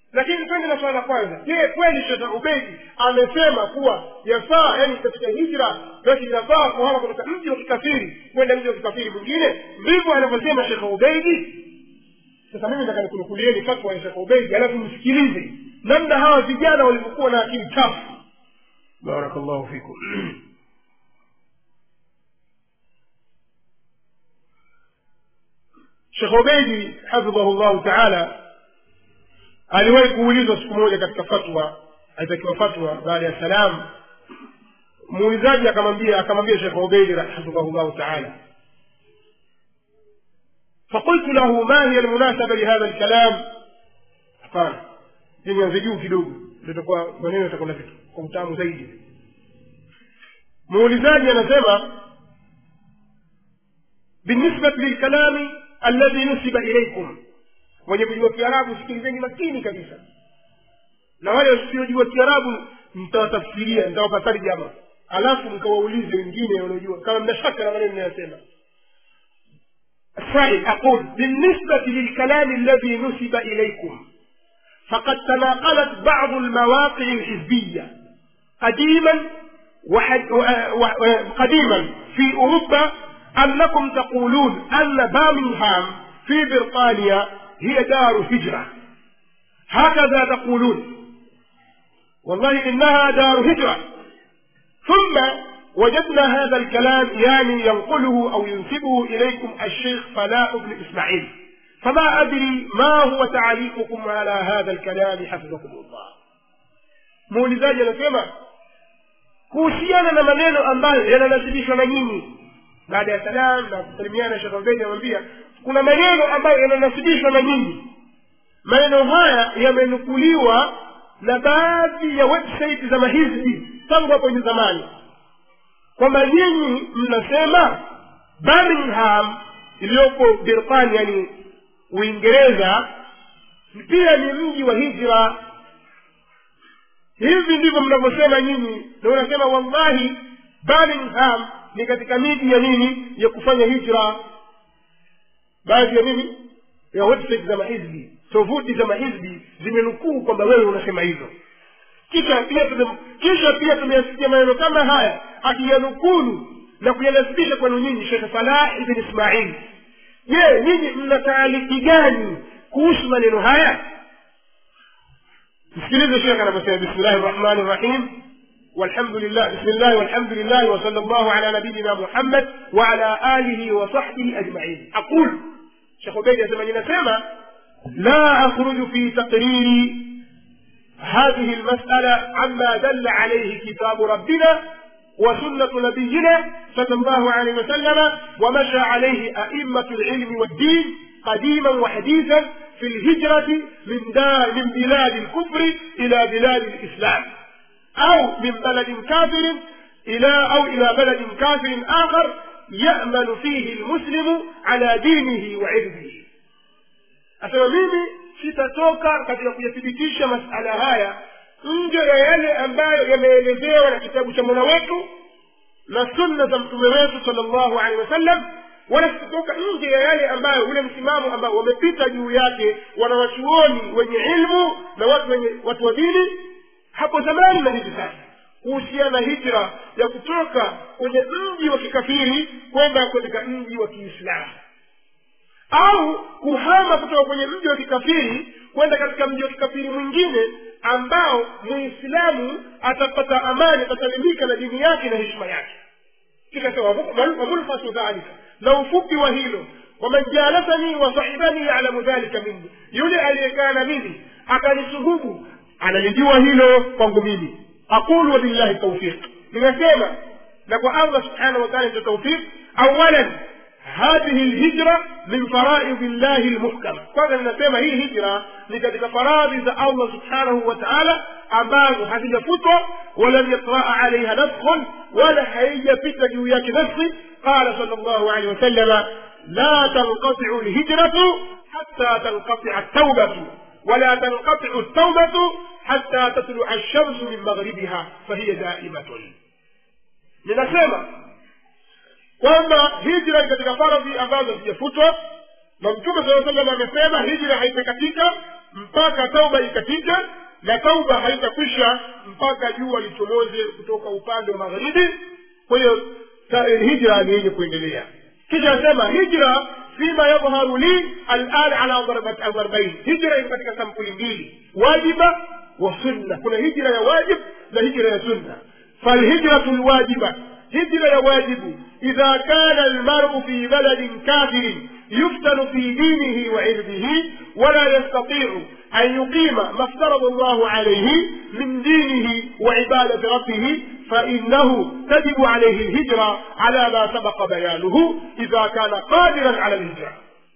lakini twende na swala la kwanza je kweli shekh ubeidi amesema kuwa yafaa yani katika hijra basi inafaa kuhama kutoka mji wa kikafiri kwenda mji wa kikafiri mwingine ndivyo anavyosema shekh ubeidi sasa mimi nataka nikunukulieni fatwa ya shekh ubeidi alafu msikilize namna hawa vijana walivyokuwa na akili chafu barakallahu fikum shekh ubeidi hafidhahu llahu taala aliwahi kuulizwa siku moja katika fatwa alitakiwa fatwa baada ya salam muulizaji akamwambia akamwambia shekh ubeidi hafidhahu llahu taala فقلت له ما هي المناسبة لهذا الكلام قال nianze juu kidogo itakuwa maneno yatakuwa kwa utamu zaidi muulizaji anasema بالنسبة للكلام الذي نسب إليكم wenye kujua kiarabu sikilizeni makini kabisa na wale wasiojua kiarabu mtawatafsiria nitawapa tarjama alafu mkawaulize wengine wanaojua kama mna shaka na maneno ninayosema السائل أقول بالنسبة للكلام الذي نسب إليكم فقد تناقلت بعض المواقع الحزبية قديما وحد قديما في أوروبا أنكم تقولون أن بامنغهام في بريطانيا هي دار هجرة هكذا تقولون والله إنها دار هجرة ثم وجدنا هذا الكلام يعني ينقله أو ينسبه إليكم الشيخ فلاح بن إسماعيل فما أدري ما هو تعليقكم على هذا الكلام حفظكم الله muulizaji anasema kuhusiana na maneno ambayo yananasibishwa na nyinyi baada ya salam na kusalimiana shekabeni anamwambia kuna maneno ambayo yananasibishwa na nyinyi maneno haya yamenukuliwa na baadhi ya website za mahizbi tangu hapo ni zamani kwamba nyinyi mnasema birmingham iliyopo birtania ni uingereza pia ni mji wa hijra hivi ndivyo mnavyosema nyinyi na unasema wallahi birmingham ni katika miji ya nini ya kufanya hijra baadhi ya nini ya website za mahizbi tovuti za mahizbi zimenukuu kwamba wewe unasema hivyo kisha pia tume, kisha pia tumeyasikia maneno kama haya akiyanukulu na kuyanasibisha kwenu nyinyi shekh falah ibn ismail je nyinyi mna taaliki gani kuhusu maneno haya msikilize shekh anavyosema bismillahi rrahmani rrahim والحمد لله بسم الله والحمد لله وصلى الله على نبينا محمد وعلى آله وصحبه أجمعين أقول شيخ بيت يسمى سما لا أخرج في تقرير هذه المسألة عما دل عليه كتاب ربنا وسنة نبينا صلى الله عليه وسلم ومشى عليه أئمة العلم والدين قديما وحديثا في الهجرة من دار من بلاد الكفر إلى بلاد الإسلام أو من بلد كافر إلى أو إلى بلد كافر آخر يأمن فيه المسلم على دينه وعرضه asema mimi sitatoka katika kuyathibitisha masala haya nje ya yale ambayo yameelezewa na kitabu cha mola wetu na sunna za mtume wetu sala llahu alehi wasallam wala sitatoka nje ya yale ambayo ule msimamo ambao wamepita juu yake wanawachuoni wenye ilmu na watu wenye watu wa dini hapo zamani na hivi sasa kuhusiana na hijra ya kutoka kwenye mji wa kikafiri kwenda katika mji wa kiislamu au kuhama kutoka kwenye mji wa kikafiri kwenda katika mji wa kikafiri mwingine ambao muislamu atapata amani atasalimika na dini yake na heshima yake kikasema wamulfasu dhalika na ufupi wa hilo waman jalasani wa sahibani yalamu dhalika minni yule aliyekaa na mimi akanisuhubu analijua hilo kwangu mimi aqulu wabillahi taufiq nimesema na kwa allah subhanahu wa taala ndio taufiq awalan هذه الهجرة من فرائض الله المحكمة kwanza ninasema hii hijra ni katika faradhi za allah subhanahu wa taala ambazo hazijafutwa walam yatraa alaiha nafkhun wala haijapita juu yake nafsi qala sal llahu alehi wasalama la tanqatiu lhijratu hatta tanqatia taubatu ولا تنقطع التوبة حتى تطلع الشمس من مغربها فهي دائمة ninasema kwamba hijra ni katika faradhi ambazo hazijafutwa na mtume saa salam amesema hijra haitakatika mpaka tauba ikapite na tauba haitakwisha mpaka jua lichomoze kutoka upande wa magharibi kwa hiyo ta- hijra ni yenye kuendelea kisha asema hijra fima yadhharu li alan ala darbat- darbain hijra iko katika sampuli mbili wajiba wa sunna kuna hijra ya wajib na hijra ya sunna falhijratu lwajiba hijra ya wajibu idha kana almaru fi baladin kafirin يفتن في دينه وعرضه ولا يستطيع أن يقيم ما افترض الله عليه من دينه وعبادة ربه فإنه تجب عليه الهجرة على ما سبق بيانه إذا كان قادرا على الهجرة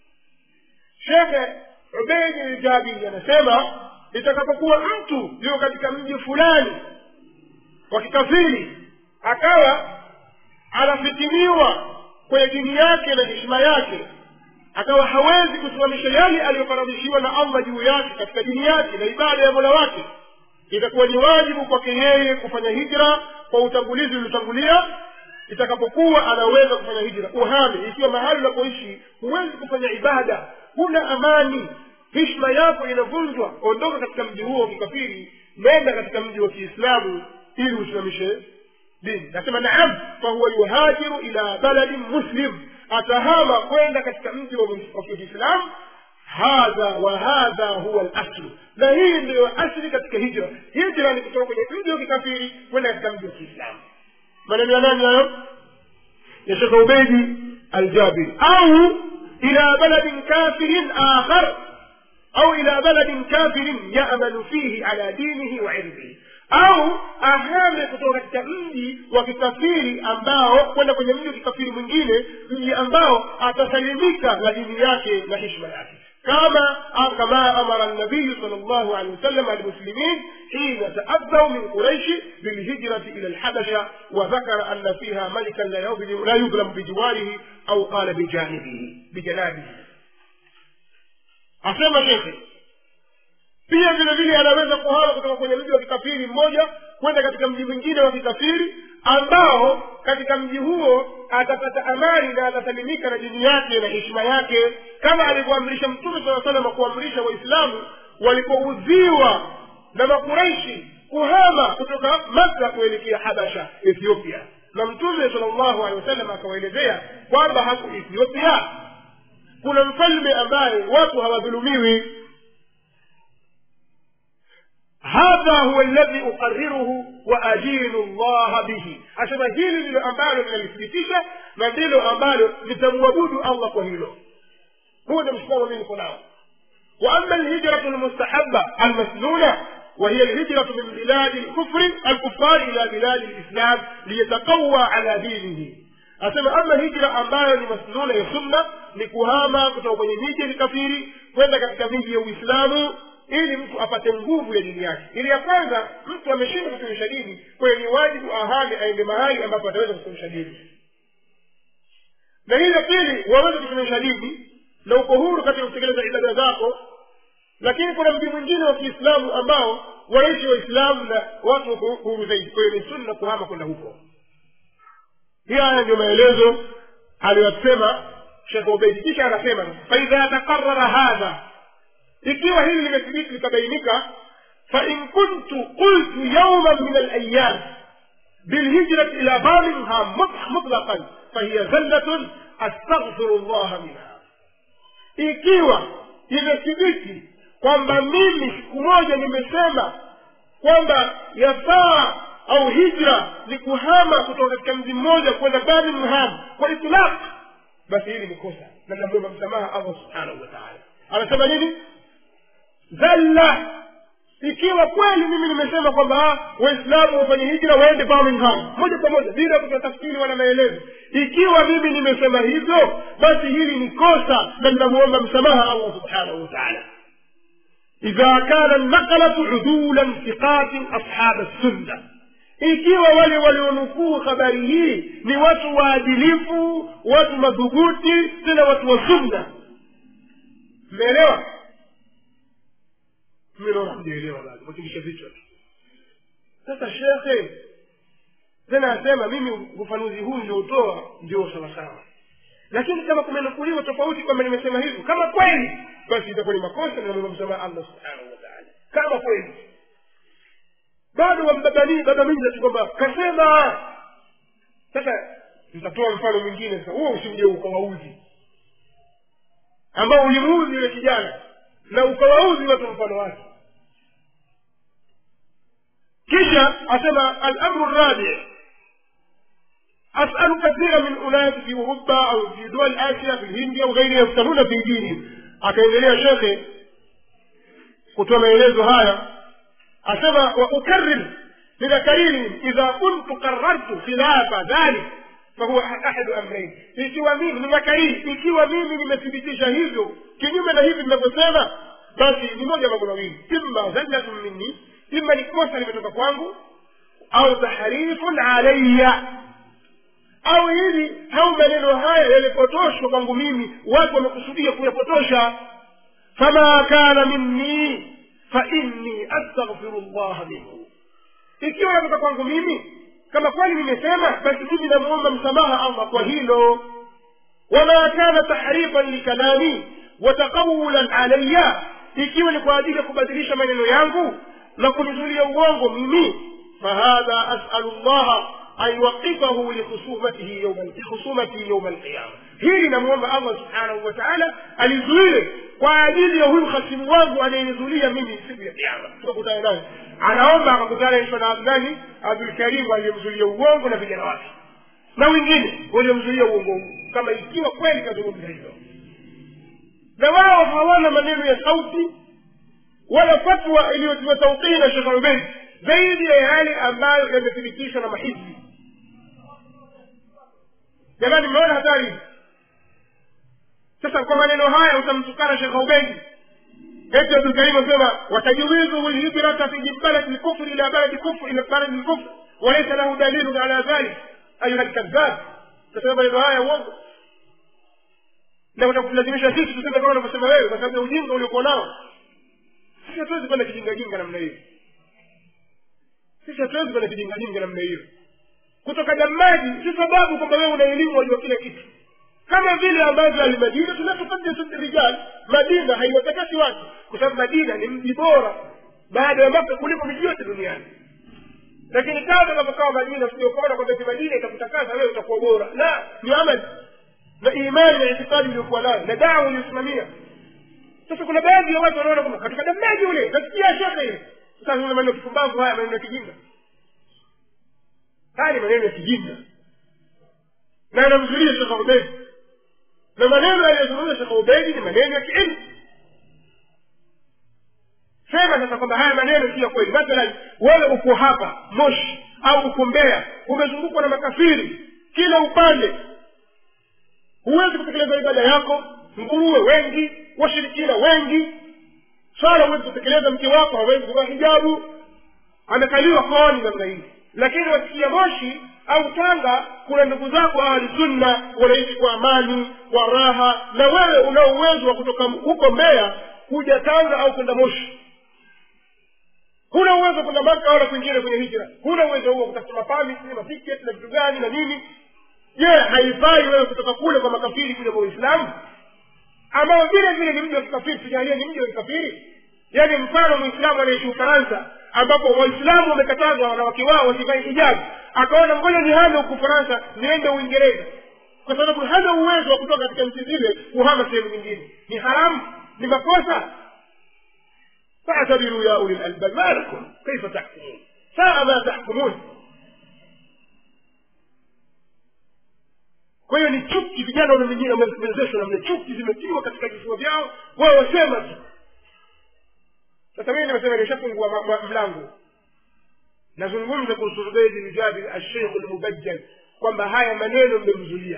شيخ عبيد الجابي anasema itakapokuwa mtu yuko katika mji fulani wa kikafiri akawa anafitiniwa kwenye dini yake na heshima yake akawa hawezi kusimamisha yale aliyofaradhishiwa na allah juu yake katika dini yake na ibada ya mola wake itakuwa ni wajibu kwake yeye kufanya hijra kwa utangulizi uliotangulia itakapokuwa anaweza kufanya hijra uhame ikiwa mahali unapoishi huwezi kufanya ibada huna amani hishma yako inavunjwa ondoka katika mji huo wa kikafiri nenda katika mji wa kiislamu ili usimamishe dini nasema naam fahuwa yuhajiru ila baladin muslim atahama kwenda katika mji wa wa kiislamu hadha wa hadha huwa laslu na hii ndiyo asli katika hijra hijra ni kutoka kwenye mji wa kikafiri kwenda katika mji wa kiislamu maneno ya nani hayo ya shekh ubeidi aljabiri au ila baladin kafirin akhar au ila baladin kafirin yamanu fihi ala dinihi wa irdhihi au ahame kutoka katika mji wa kikafiri ambao kwenda kwenye mji wa kikafiri mwingine mji ambao atasalimika na dini yake na hishma yake كما كما امر النبي صلى الله عليه وسلم المسلمين حين تاذوا من قريش بالهجره الى الحبشه وذكر ان فيها ملكا لا يظلم لا يظلم بجواره او قال بجانبه بجنابه asema shekhe pia vile vile anaweza kuhama kutoka kwenye mji wa kikafiri mmoja kwenda katika mji mwingine wa kikafiri ambao katika mji huo atapata amani na atasalimika na dini yake na heshima yake kama alivyoamrisha mtume saa salama kuamrisha waislamu walipoudhiwa na makuraishi kuhama kutoka makka kuelekea habasha ethiopia na mtume sala llahu alehi wasallam akawaelezea kwamba haku ethiopia kuna mfalme ambaye watu hawadhulumiwi hadha huwa alladhi uqariruhu wa ajinu llaha bihi asema hili ndilo ambalo linalithibitisha na ndilo ambalo litamwabudu allah kwa hilo huo ndio msimamo mimi niko nao واما الهجره المستحبه المسنونه وهي الهجرة من بلاد الكفر الكفار إلى بلاد الإسلام ليتقوى على دينه asema ama hijra ambayo ni masnuna ya sunna ni kuhama kutoka kwenye miji ya kikafiri kwenda katika miji ya uislamu ili mtu apate nguvu ya dini yake ili ya kwanza mtu ameshindwa kutumisha dini kwayo ni wajibu ahame aende mahali ambapo ataweza kutumisha dini na hili ya pili waweze kutumisha dini na uko huru katika kutekeleza ibada zako lakini kuna mji mwingine wa kiislamu ambao wanaishi waislamu na watu wako huru zaidi kwa hiyo ni sunna kuhama kwenda huko hii haya ndio maelezo aliyosema shekh ubeidi kisha anasema faidha taqarara hadha ikiwa hili limethibiti likabainika fain kuntu qultu yauman min alayam bilhijrati ila birmingham mutlaqan fahiya zallatun astaghfiru llaha minha ikiwa imethibiti kwamba mimi siku moja nimesema kwamba yafaa au hijra ni kuhama kutoka katika mji mmoja kwenda birmingham kwa itilaq basi hili ni kosa na namwomba msamaha allah subhanahu wa taala anasema nini zalla ikiwa kweli mimi nimesema kwamba waislamu wafanye hijra waende birmingham moja kwa moja bila kutoa tafsiri wala maelezo ikiwa mimi nimesema hivyo basi hili ni kosa na ninamuomba msamaha allah subhanahu wa taala idha kana nakalatu udulan thiqatin ashab sunna ikiwa wale walionukuu habari hii ni watu waadilifu watu madhubuti tena watu wa sunna mmeelewa mimi naona hamjaelewa bado mwatingisha vichwa tu sasa shekhe tena asema mimi ufafanuzi huu ndio utoa ndio sawasawa lakini kama kumenukuliwa tofauti kwamba nimesema hivyo kama kweli basi itakuwa ni makosa namwomba msamaha allah subhanahu wa taala kama kweli bado wambabanii babamiza tu kwamba kasema sasa nitatoa mfano mwingine sasa huo usije ukawauzi ambao ulimuudhi yule kijana na ukawauzi watu mfano wake kisha asema alamru rabi أسأل كثيرا من أناس في أوروبا أو في دول آسيا في الهند أو غيرها يفتنون في دينهم akaendelea shekhe kutoa maelezo haya asema waukarir ninakariri idha kuntu qarartu khilafa dhalik fahuwa ahadu amrain ikiwa mimi ninakariri ikiwa mimi nimethibitisha hivyo kinyume na hivi ninavyosema basi ni moja mambo mawili imma zallatun minni imma ni kosa limetoka kwangu au tahrifun alaya au hivi au maneno haya yalipotoshwa kwangu mimi watu wamekusudia kuyapotosha fama kana minni fainni astaghfiru llaha minhu ikiwa yatoka kwangu mimi kama kweli nimesema basi mimi namuomba msamaha allah kwa hilo wama kana tahrifan likalami wataqawulan alaya ikiwa ni kwa ajili ya kubadilisha maneno yangu na kunizulia uongo mimi fahadha asalu llaha an yuwaqifahu likhusumatihi yawma likhusumatihi yauma alqiyama hili namwomba allah subhanahu wa taala alizuie kwa ajili ya huyu hasimu wangu anayenizulia mimi siku ya kiama tukakutana naye anaomba akakutana ishwa na nani abdulkarimu aliyemzulia uongo na vijana wake na wengine waliomzulia uongo huu kama ikiwa kweli kazungumza hivyo na wao hawana maneno ya sauti wala fatwa iliyotiwa tauqii na shekh ubeid zaidi ya yale ambayo yamethibitishwa na mahizbi jamani mmeona hatari sasa kwa maneno haya utamtukana shekh ubeidi eti abdulkarim asema watajuwizu lhibrata fi baladi lkufri ila baladi kufri ila baladi lkufri walaisa lahu dalilun ala dhalik ayuha lkadhab tasema maneno haya uongo na utakulazimisha sisi tuseme kama unavyosema wewe kwa sababu ya ujinga uliokuwa nao sisi hatuwezi kwenda kijingajinga namna hiyo sisi hatuwezi kwenda kijingajinga namna hiyo kutoka damaji si sababu kwamba wewe una elimu wajua kila kitu kama vile ambavyo almadina tunatufaddisu rijal madina haiwatakasi watu kwa sababu madina ni mji bora baada ya maka kuliko miji yote duniani lakini kama unavyokawa madina usiokuona kwamba ti madina itakutakasa wewe utakuwa bora la ni amali na imani na itikadi uliokuwa nayo na dawa uliosimamia sasa kuna baadhi ya watu wanaona kwamba katika damaji ule nasikia shaka ile sasa una maneno kipumbavu haya maneno ya kijinga haya ni maneno ya kijinga na anamzulia shekh ubedi na maneno aliyozungumza shekh ubedi ni maneno ya kiilmu sema sasa kwamba haya maneno si ya kweli mathalan wewe uko hapa moshi au uko mbea umezungukwa na makafiri kila upande huwezi kutekeleza ibada yako nguruwe wengi washirikina wengi swala huwezi kutekeleza mke wako hawezi kuvaa hijabu amekaliwa kooni namna hii lakini wasikia moshi au tanga kuna ndugu zako ahli sunna wanaishi kwa amani kwa raha na wewe una uwezo wa kutoka huko mbeya kuja tanga au kwenda moshi huna uwezo kwenda maka wala kwingine kwenye hijra huna uwezo huo kutafuta mapamisi matiketi na vitu gani na nini je haifai wewe kutoka kule kwa makafiri kuja kwa uislamu ambao vile vile ni mji wa kikafiri tujalie ni mji wa kikafiri yaani mfano mwislamu anaishi ufaransa ambapo waislamu wamekatazwa wanawake wao wasivae hijabu akaona ngoja nihame huku ufaransa niende uingereza kwa sababu hana uwezo wa kutoka katika nchi zile kuhama sehemu nyingine ni haramu ni makosa فاعتبروا يا اولي الالباب ما لكم كيف تحكمون ساء ما تحكمون kwa hiyo ni chuki vijana wamengine wamewezeshwa namna chuki zimetiwa katika vifua vyao wao wasema tu sasa mimi nimesema nishafungua mlango nazungumza kuhusu ubeidi ljabir alsheikhu lmubajjal kwamba haya maneno mmemzulia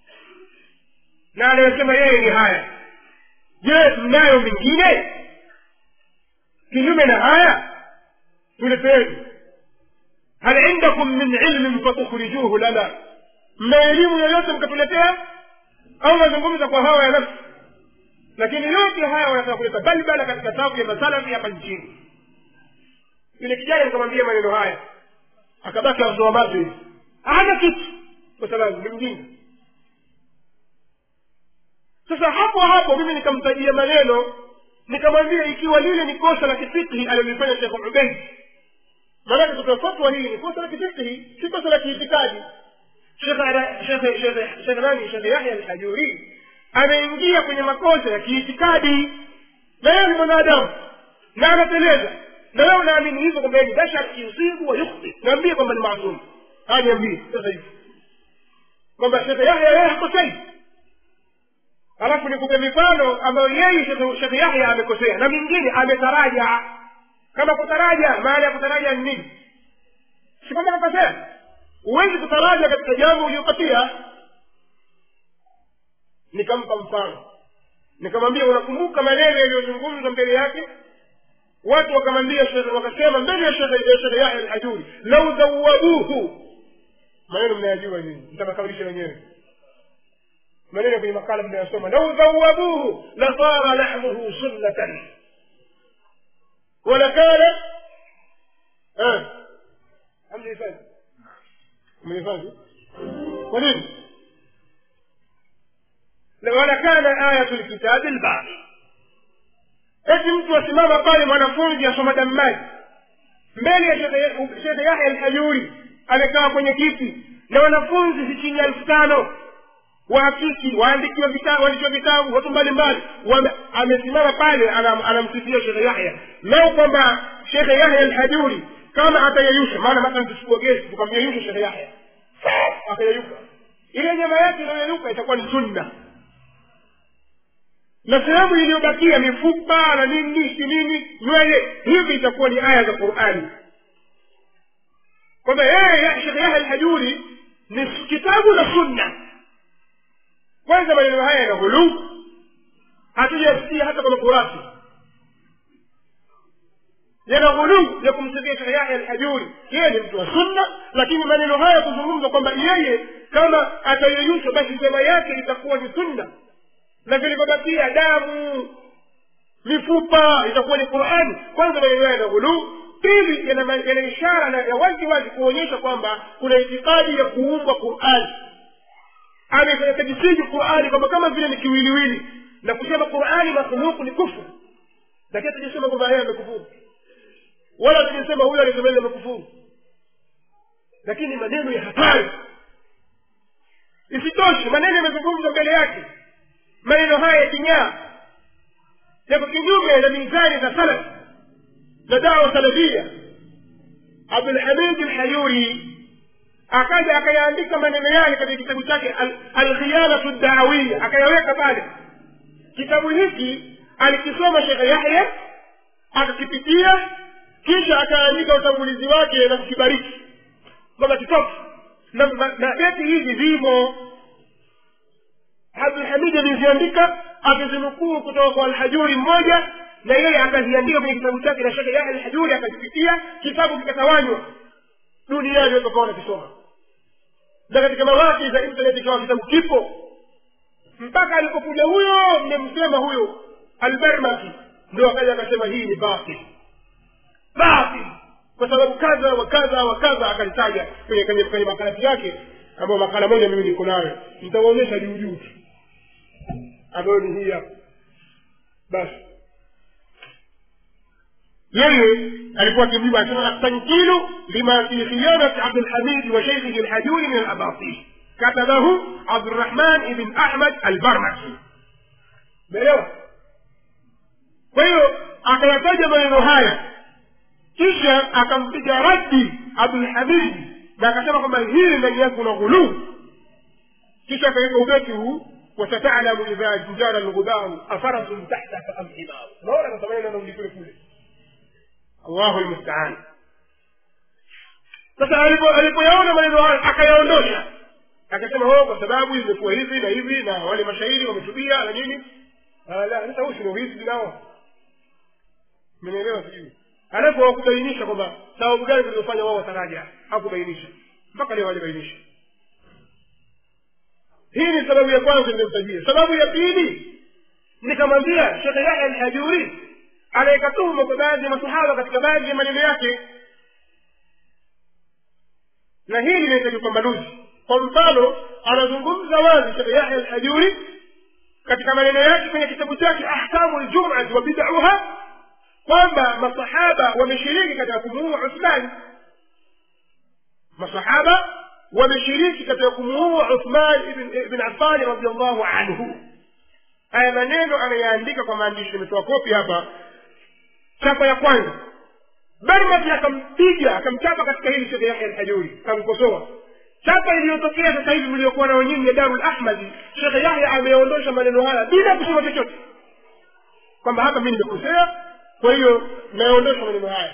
na anayosema yeye ni haya je mnayo mengine kinyume na haya tuleteeni hal indakum min ilmin fatukhrijuhu lana mna elimu yoyote mkatuletea au nazungumza kwa hawa ya nafsi lakini yote haya wanataka kuleta balbala katika safu ya masalafi hapa nchini yule kijana nikamwambia maneno haya akabaki azoa macho hivi hana kitu kwa sababu ni mjinga sasa hapo hapo mimi nikamtajia maneno nikamwambia ikiwa lile ni kosa la kifikhi alilofanya shekh ubeid maanake kutoa fatwa hii ni kosa la kifikhi si kosa la kiitikadi shekh nani shekh yahya alhajuri ameingia kwenye makosa ya kiitikadi na yeye ni mwanadamu na anateleza na wewe unaamini hivyo kwamba ni bashar yusibu wa yukhti naambie kwamba ni maasum haya niambie sasa hivi kwamba shekhe yahya yeye hakosei alafu nikupe mifano ambayo yeye shekhe yahya amekosea na mingine ametaraja kama kutaraja maana ya kutaraja ni nini si kwamba kakosea huwezi kutaraja katika jambo uliopatia nikampa mfano nikamwambia unakumbuka maneno yaliyozungumzwa mbele yake watu wakamwambia wakasema mbele ya shekhe yahya alhajuri lau zawabuhu maneno mnayajua nyinyi mtakakamilisha wenyewe maneno kwenye makala mnayosoma lau zawabuhu lasara lahmuhu sunnatan walakana hamlihifadhi mlihifadhi kwa nini walakana ayatu lkitabi lbaqi eti mtu asimama pale mwanafunzi asoma dammani mbele ya shekhe yahya alhajuri amekaa kwenye kiti na wanafunzi si chini ya elfu tano wahakiki waandikiwa vitabu waandikiwa vitabu watu mbalimbali amesimama pale anamsifia shekhe yahya leo kwamba shekhe yahya alhajuri kama atayeyusha maana mathalan tuchukua gesi tukamyeyusha shekhe yahya akayeyuka ile nyama yake inayoyeyuka itakuwa ni sunna na sehemu iliyobakia mifupa na nini si nini nywele hivi itakuwa ni aya za qurani kwamba yeye shekhe yahya alhajuri ni kitabu na sunna kwanza maneno haya yana ghuluu hatujasikia hata kwenye kurasi yana ghuluu ya kumsifia shekhe yahya alhajuri yeye ni mtu wa sunna lakini maneno haya kuzungumza kwamba yeye kama atayeyushwa basi sema yake itakuwa ni sunna na vilivyobakia damu mifupa itakuwa ni qurani kwanza maneno haya yana ghuluu pili yana ishara ya wazi wazi kuonyesha kwamba kuna itikadi ya kuumbwa qurani amekajisiji qurani kwamba kama vile ni kiwiliwili na kusema qurani makhluku ni kufru lakini tujasema kwamba yeye amekufuru wala tujasema huyo alisema ile amekufuru lakini maneno ya hatari isitoshe maneno yamezungumzwa mbele yake maneno haya ya kinyaa yako kinyume na mizani za salaf na dawa salafia abdulhamid lhayuri akaja akayaandika maneno yale katika kitabu chake alkhiyanatu daawia akayaweka pale kitabu hiki alikisoma shekhe yahya akakipitia kisha akaandika utangulizi wake na kukibariki kwamba kitofu na, na beti hizi zimo abdulhamidi aliziandika akizinukuu kutoka kwa alhajuri mmoja na yeye akaziandika kwenye kitabu chake na shekhe yahya alhajuri akazipitia kitabu kikatawanywa duniani watu wakawa wanakisoma na katika mawaki za internet ikawa kitabu kipo mpaka alipokuja huyo mmemsema huyo albarmaki ndio akaja akasema hii ni batil batil kwa sababu kadha wa kadha wa kadha akalitaja kwenye kwenye kwenye makalati yake ambayo makala moja mimi niko nayo nitawaonyesha juu juu tu ambayo ni hii hapa basi yeye alikuwa akimjibu anasema astankilu lima fi khiyanati abdulhamidi wa sheikhihi alhajuri min alabatil katabahu abdurahman ibn ahmad albarmaki umeelewa kwa hiyo akayataja maneno haya kisha akampiga raddi abdulhamidi na akasema kwamba hili ndani yake kuna ghuluu kisha akaweka ubeti huu wasatalamu idha jujara lghubaru afarasun tahtaka am himaru unaona sasa maneno yanarudi kule kule allahu lmustaan sasa alipoyaona maneno hayo akayaondosha akasema ho kwa sababu imekuwa hivi na hivi na wale mashairi wametubia na nini la sasa huu sino hizi nao menielewa sijui alafu hawakubainisha kwamba sababu gani zilizofanya wao wataraja hakubainisha mpaka leo hawajabainisha hii ni sababu ya kwanza niliyomtajia sababu ya pili nikamwambia shekhe yahya alhajuri anaweka tuhuma kwa baadhi ya masahaba katika baadhi ya maneno yake na hili linahitaji upambanuzi kwa mfano anazungumza wazi shekhe yahya alhajuri katika maneno yake kwenye kitabu chake ahkamu ljumati wa bidauha kwamba masahaba wameshiriki katika kumuua uthmani masahaba wameshiriki katika kumuua uthman ibn affani radiallahu anhu haya maneno anayaandika kwa maandishi nimetoa kopi hapa chapa ya kwanza barmati akampiga akamchapa katika hili shekhe yahya alhajuri akamkosoa chapa iliyotokea sasa hivi mliokuwa nao nyinyi ya darul ahmadi shekhe yahya ameondosha maneno haya bila kusema chochote kwamba hapa mi nimekosea kwa hiyo naondosha maneno haya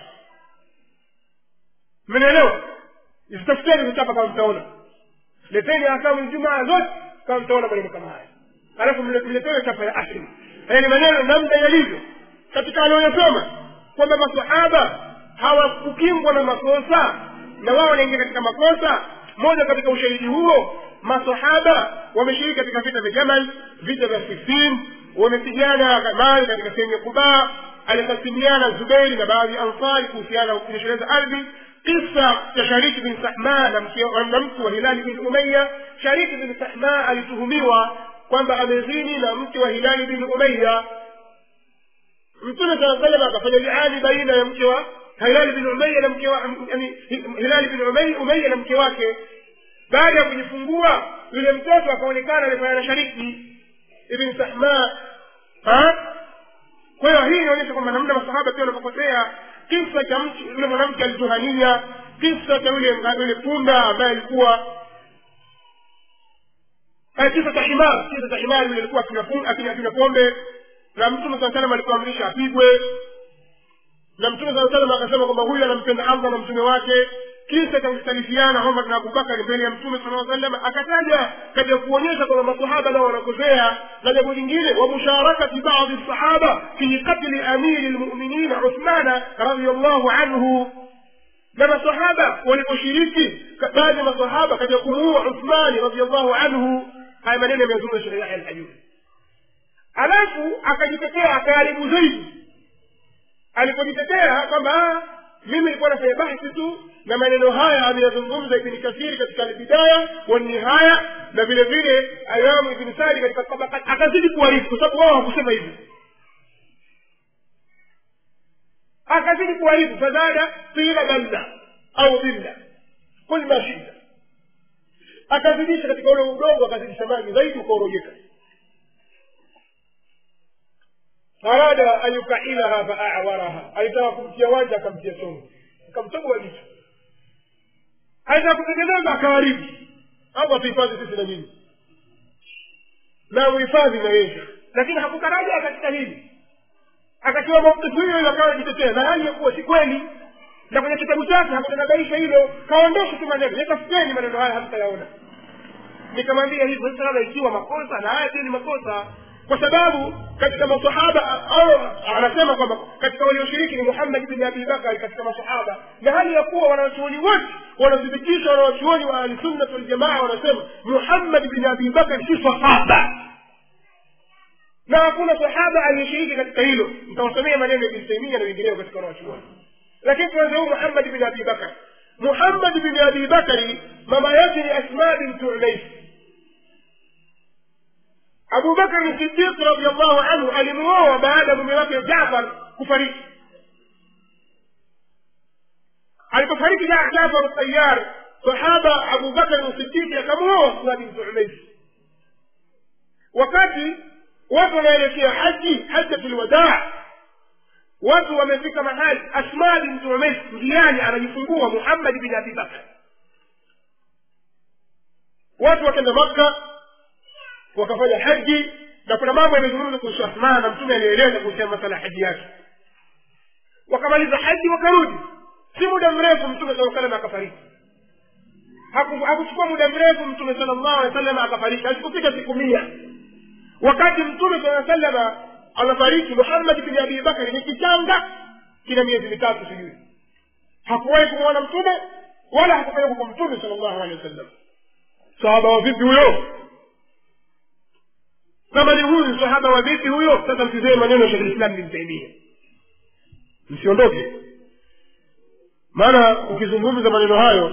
mmenielewa zitafuteni vichapa kama mtaona leteni akamu jumaa zote kama mtaona maneno kama haya alafu mletewe chapa ya asili haya ni maneno namna yalivyo katika aliyosoma kwamba masahaba hawakukingwa na makosa na wao wanaingia katika makosa moja katika ushahidi huo masahaba wameshiriki katika vita vya jamal vita vya sifin wamepigana mali katika sehemu ya kubaa alikasimiana zubeiri na baadhi ya ansari kuhusiana na kunyesheleza ardhi kisa cha shariki bin sahma na mke wa hilali bin umaya shariki bin sahma alituhumiwa kwamba amezini na mke wa hilali bin umaya mtume saa salam akafanya liani baina ya mke wa hilali bin umaya na mke wa yani hilali bin umaya umaya na mke wake baada ya kujifungua yule mtoto akaonekana amefanya na shariki ibn sahma kwa hiyo hii inaonyesha kwamba namna masahaba pia wanapopotea kisa cha mtu yule mwanamke alituhania kisa cha yule yule punda ambaye alikuwa kisa cha himar kisa cha himar yule alikuwa akinywa pombe na mtume saa salam alikuamrisha apigwe na mtume saa salam akasema kwamba huyu anampenda allah na mtume wake kisa cha kustalifiana omar na abubakari mbele ya mtume sala salam akataja katika kuonyesha kwamba masahaba nao wanakosea na jambo lingine wa musharakati badi sahaba fi qatli amiri lmuminina uthmana radiallahu anhu na masahaba waliposhiriki baadhi ya masahaba katika kumuua uthmani radiallahu anhu haya maneno yameyazungumza shekhe yahya alhajuri alafu akajitetea akaharibu zaidi alipojitetea kwamba mimi nilikuwa nafanya bahthi tu na maneno haya ameyazungumza ibni kathiri katika albidaya wanihaya na vile vile imamu ibni sadi katika tabakat akazidi kuharifu kwa sababu wao hakusema hivi akazidi kuharifu fazada qila balla au billa kul ma shita akazidisha katika ule udongo akazidisha maji zaidi ukaorojeka arada an yukailaha faawaraha alitaka kumtia wanja akamtia chongo akamtoboa jicho alitaka kutengeneza akaharibu au atuhifadhi sisi na nyinyi na muhifadhi na yeye lakini hakutaraja katika hili akatiwa maukifu hiyo hiyo akawa jitetea na hali ya kuwa si kweli na kwenye kitabu chake hakutanabaisha hilo kaondosha tu maneno yatafuteni maneno haya hamtayaona nikamwambia hivyo sasa ikiwa makosa na haya pia ni makosa kwa sababu katika masahaba au anasema kwamba katika walioshiriki ni muhammad bni abi bakari katika masahaba na hali ya kuwa wanawachuoni wote wanathibitisha wanawachuoni wa ahlisunnat waljamaa wanasema muhammad bni abi bakari si sahaba na hakuna sahaba aliyeshiriki katika hilo nitawasomea maneno ya ibn taimia na wengineo katika wanawachuoni lakini tuanze huu muhammad bni abi bakari muhammad bni abi bakari mama yake ni asma bintu umaisi abu bakar sidiq radiallahu anhu alimuoa baada ya mume wake jafar kufariki alipofariki jafar tayar sahaba abu bakar sidiki akamuoa asma bintu umaisi wakati watu wanaelekea haji hajjatu lwadaa watu wamefika mahali asma bintu umaisi njiani anajifungua muhammad bin abi bakar watu wakenda makka wakafanya haji na kuna mambo yamezungumza kuhusu asmaa na mtume alieleza kuhusiana masala ya haji yake wakamaliza haji wakarudi si muda mrefu mtume saa salam akafariki hakuchukua muda mrefu mtume sala llahu alehi wasallam akafariki alikufika siku mia wakati mtume saa salama anafariki muhammad bni abi bakari ni kichanga kina miezi mitatu sijui hakuwahi kumwona mtume wala hakupelekwa kwa mtume sala llahu alehi wasallam sahaba wa vipi huyo kama ni huyu sahaba wa vipi huyo sasa mtizee maneno ya shekhulislam bin taimia msiondoke maana ukizungumza maneno hayo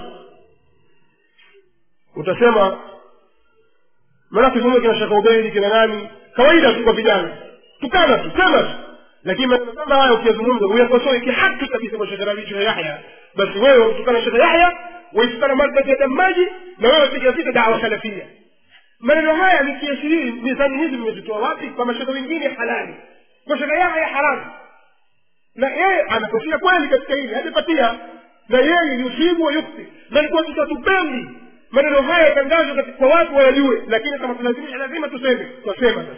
utasema maana kizungumza kina shekh ubeidi kina nani kawaida tu kwa vijana tukana tu sema tu lakini maneno kama haya ukiyazungumza uyakosoe kihaki kabisa kwa shekhe rabii yahya basi wewe wamtukana shekhe yahya waitukana markati ya damaji na wewe piga vita dawa salafia maneno haya ni kiashirii mizani hizi mmezitoa wapi kwa mashaka wengine halali kwa shekhe yahya haramu na yeye amekosea kweli katika hili hajapatia na yeye yusibu wa yukti na ni kwa tutatupendi maneno haya yatangazwe kwa watu wayajue lakini kama tunalazimisha lazima tuseme twasema sasa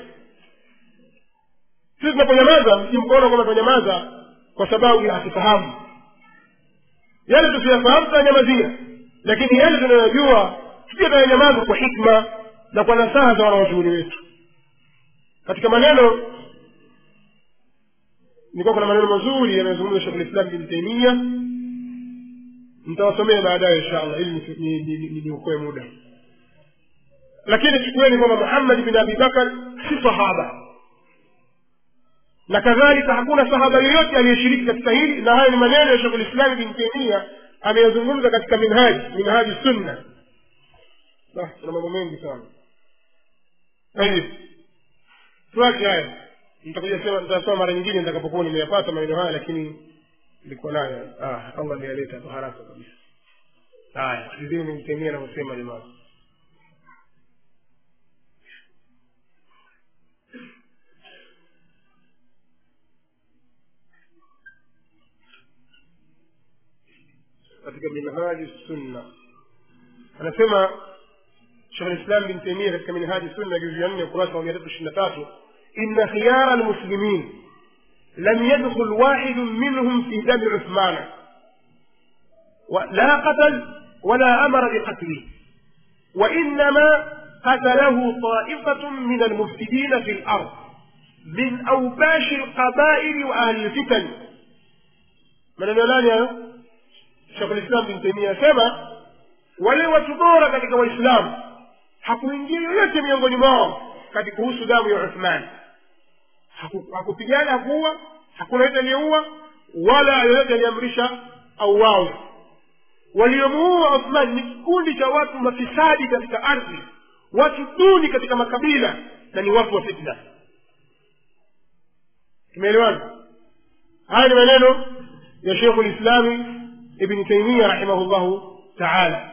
sisi tunaponyamaza msimkoona kwamba tunanyamaza kwa sababu ya hatufahamu yale tusiyafahamu tunanyamazia lakini yale tunayojua pia tunanyamaza kwa hikma na kwa nasaha za wanawachuuni wetu katika maneno nilikuwa kuna maneno mazuri yanayozungumza shekh lislam bin taimia nitawasomea baadaye insha allah ili niokoe muda lakini chukueni kwamba muhammad bin abi bakar si sahaba na kadhalika hakuna sahaba yoyote aliyeshiriki katika hili na haya ni maneno ya shekhu lislami bin taimia ameyazungumza katika minhaji minhaji sunna kuna mambo mengi sana tayib tuache haya nitakuja sema nitasoma mara nyingine nitakapokuwa nimeyapata maneno haya lakini nilikuwa nayo ah, allah ameyaleta kwa haraka kabisa haya sizini nimtemia navyosema jamaa katika minhaji sunna anasema shekh lislam bin taimia katika minhaji sunna juzu ya nne ukurasa wa mia tatu ishiri na tatu إن خيار المسلمين لم يدخل واحد منهم في دم عثمان لا قتل ولا أمر بقتله وإنما قتله طائفة من المفسدين في الأرض من أوباش القبائل وأهل الفتن من الولانيا شيخ الإسلام بن تيمية سما wale watu bora katika waislamu hakuingia yoyote miongoni mwao katika kuhusu damu ya uthman hakupigana hakuua hakuna yote aliyeua wala yoyote aliamrisha auawe waliomuua uthman ni kikundi cha watu mafisadi katika ardhi watu duni katika makabila na ni watu wa fitna tumeelewana haya ni maneno ya shekhu lislami ibni taimia rahimahullahu taala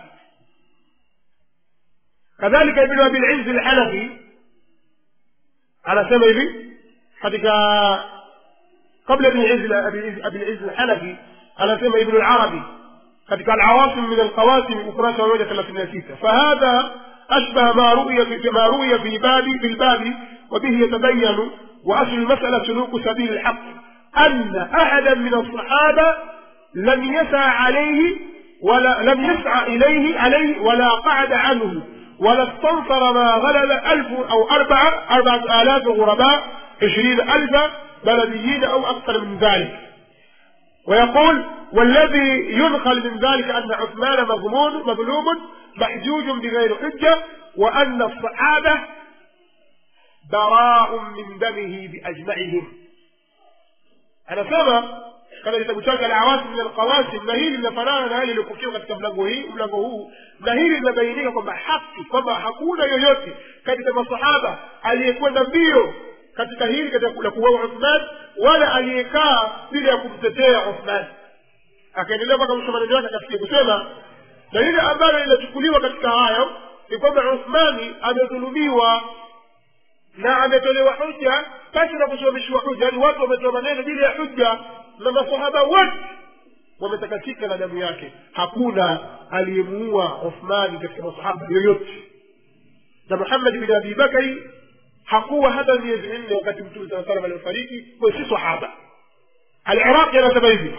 kadhalika ibnu abilizzi lhanafi anasema hivi katika kabla abilizzi lhanafi anasema ibnu larabi katika alawasim min alqawasim ukurasa wa moja thelathini na sita fahadha أشبه ما رؤي في ما رؤي في باب في الباب وبه يتبين وأصل المسألة سلوك سبيل الحق أن أحدا من الصحابة لم يسعى عليه ولا لم يسعى إليه عليه ولا قعد عنه ولا استنصر ما غلب ألف أو أربعة أربعة آلاف غرباء عشرين ألف بلديين أو أكثر من ذلك ويقول والذي ينقل من ذلك أن عثمان مظلوم مظلوم محجوج بغير حجة وأن الصحابة براء من دمه بأجمعهم أنا سمع kama kitabu chake alawasim min alqawasim na hili linafanana na hali iliyopokewa katika mlango hii mlango huu na hili linabainika kwamba haki kwamba hakuna yoyote katika masahaba aliyekwenda mbio katika hili katika la kuuawa uthman wala aliyekaa bila ya kumtetea uthman akaendelea mpaka mwisho maneno yake akafikia kusema na lile ambalo linachukuliwa katika hayo ni kwamba uthmani amedhulumiwa na ametolewa hujja basi na kusimamishiwa hujja yaani watu wametoa maneno bila ya hujja na masahaba wote wametakatika na damu yake hakuna aliyemuua uthmani katika masahaba yoyote na muhammad bin abi bakari hakuwa hata miezi minne wakati mtume saa salam aliofariki kwa si sahaba aliraqi anasema hivi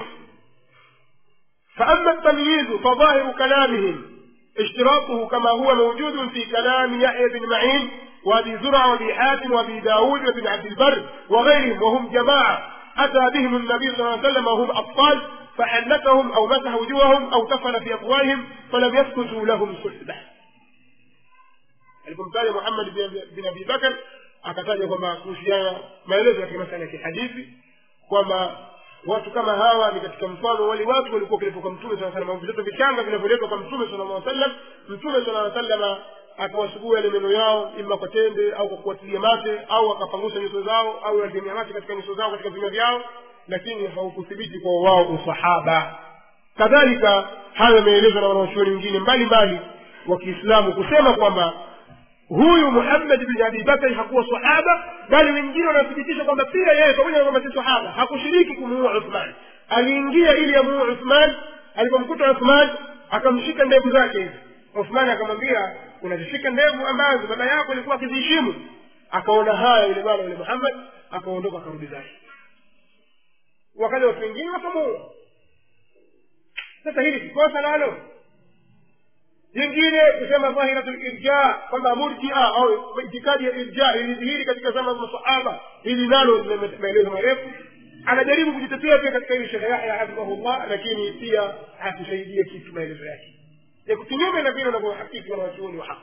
فأما التمييز فظاهر كلامهم اشتراطه كما هو موجود في كلام يحيى بن معين وابي زرع وابي حاتم وابي داود وابن عبد البر وغيرهم وهم جماعة أتى بهم النبي صلى الله عليه وسلم وهم أطفال فحنكهم أو مسح وجوههم أو تفل في أفواههم فلم يسكتوا لهم صحبة alipomtaja muhammad bin abi bakar akataja kwamba kuhusiana maelezo katika masala ya kihadithi kwamba watu kama hawa ni katika mfano wale watu walikuwa wakiletwa kwa mtoto saa salam vitoto vichanga vinavyoletwa kwa mtume sala llaw sallam mtume sala llaw sallama akawasugua yale meno yao ima kwa tembe au kwa kuwatilia mate au akapangusa nyuso zao au alimia mate katika nyuso zao katika vinywa vyao lakini haukuthibiti kwa wao usahaba kadhalika hayo yameelezwa na wanawachuoni wengine mbalimbali wa kiislamu kusema kwamba huyu muhammad bin abi bakari hakuwa sahaba bali wengine wanathibitisha kwamba pia yeye pamoja na kwamba si sahaba hakushiriki kumuua uthman aliingia ili amuue uthman alipomkuta uthman akamshika ndevu zake hivi uthman akamwambia unazishika ndevu ambazo baba yako alikuwa akiziheshimu akaona haya yule bwana yule muhammad akaondoka akarudi zake wakaja watu wengine wakamuua sasa hili sikosa nalo jingine kusema dhahiratu lirja kwamba murjia au itikadi ya irja ilidhihiri katika zama za masahaba hili nalo lina maelezo marefu anajaribu kujitetea pia katika hili shekhe yahya hafidhahullah lakini pia hakusaidia kitu maelezo yake ya kinyume na vile wanavyohakiki wanawachuoni wa haki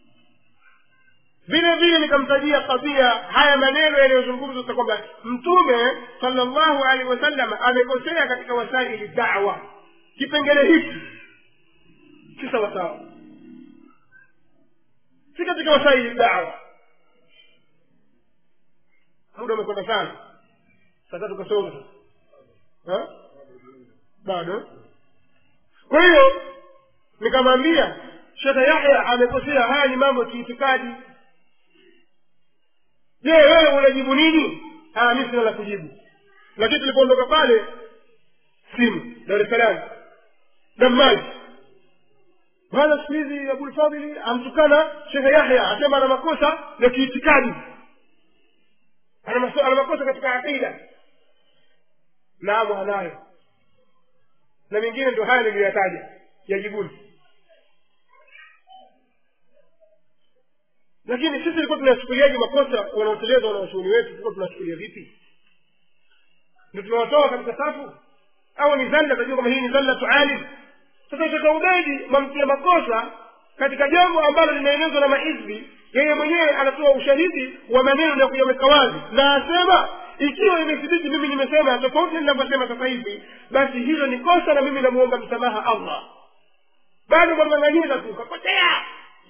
vile vile nikamtajia kadhia haya maneno yanayozungumzwa kwamba mtume salllahu alehi wasallam amekosea katika wasaili dawa kipengele hiki si sawasawa si katika wasaili dawa muda umekwenda sana saa tatu kasoma sasa bado kwa hiyo nikamwambia shekhe yahya amekosea haya ni mambo ya kiitikadi je wewe unajibu nini mi sina la kujibu lakini tulipoondoka pale simu dar es salaam damaji bwana siku hizi abulfadhili amtukana shekhe yahya asema ana makosa ya kiitikadi ana makosa katika aqida naam anayo na mengine ndio haya niliyoyataja yajibuni lakini sisi tulikuwa tunachukuliaje makosa wanaoteleza wanaoshughuli wetu tulikuwa tunachukulia vipi ndio tunawatoa katika safu au ni zalla tajua kama hii ni zallatu alim sasa shekha ubedi mamtia makosa katika jambo ambalo linaelezwa na mahizbi yeye mwenyewe anatoa ushahidi wa maneno na kuyaweka wazi na asema ikiwa imethibiti mimi nimesema tofauti ninavyosema sasa hivi basi hilo ni kosa na mimi namuomba msamaha allah bado mwang'ang'aniza tu kapotea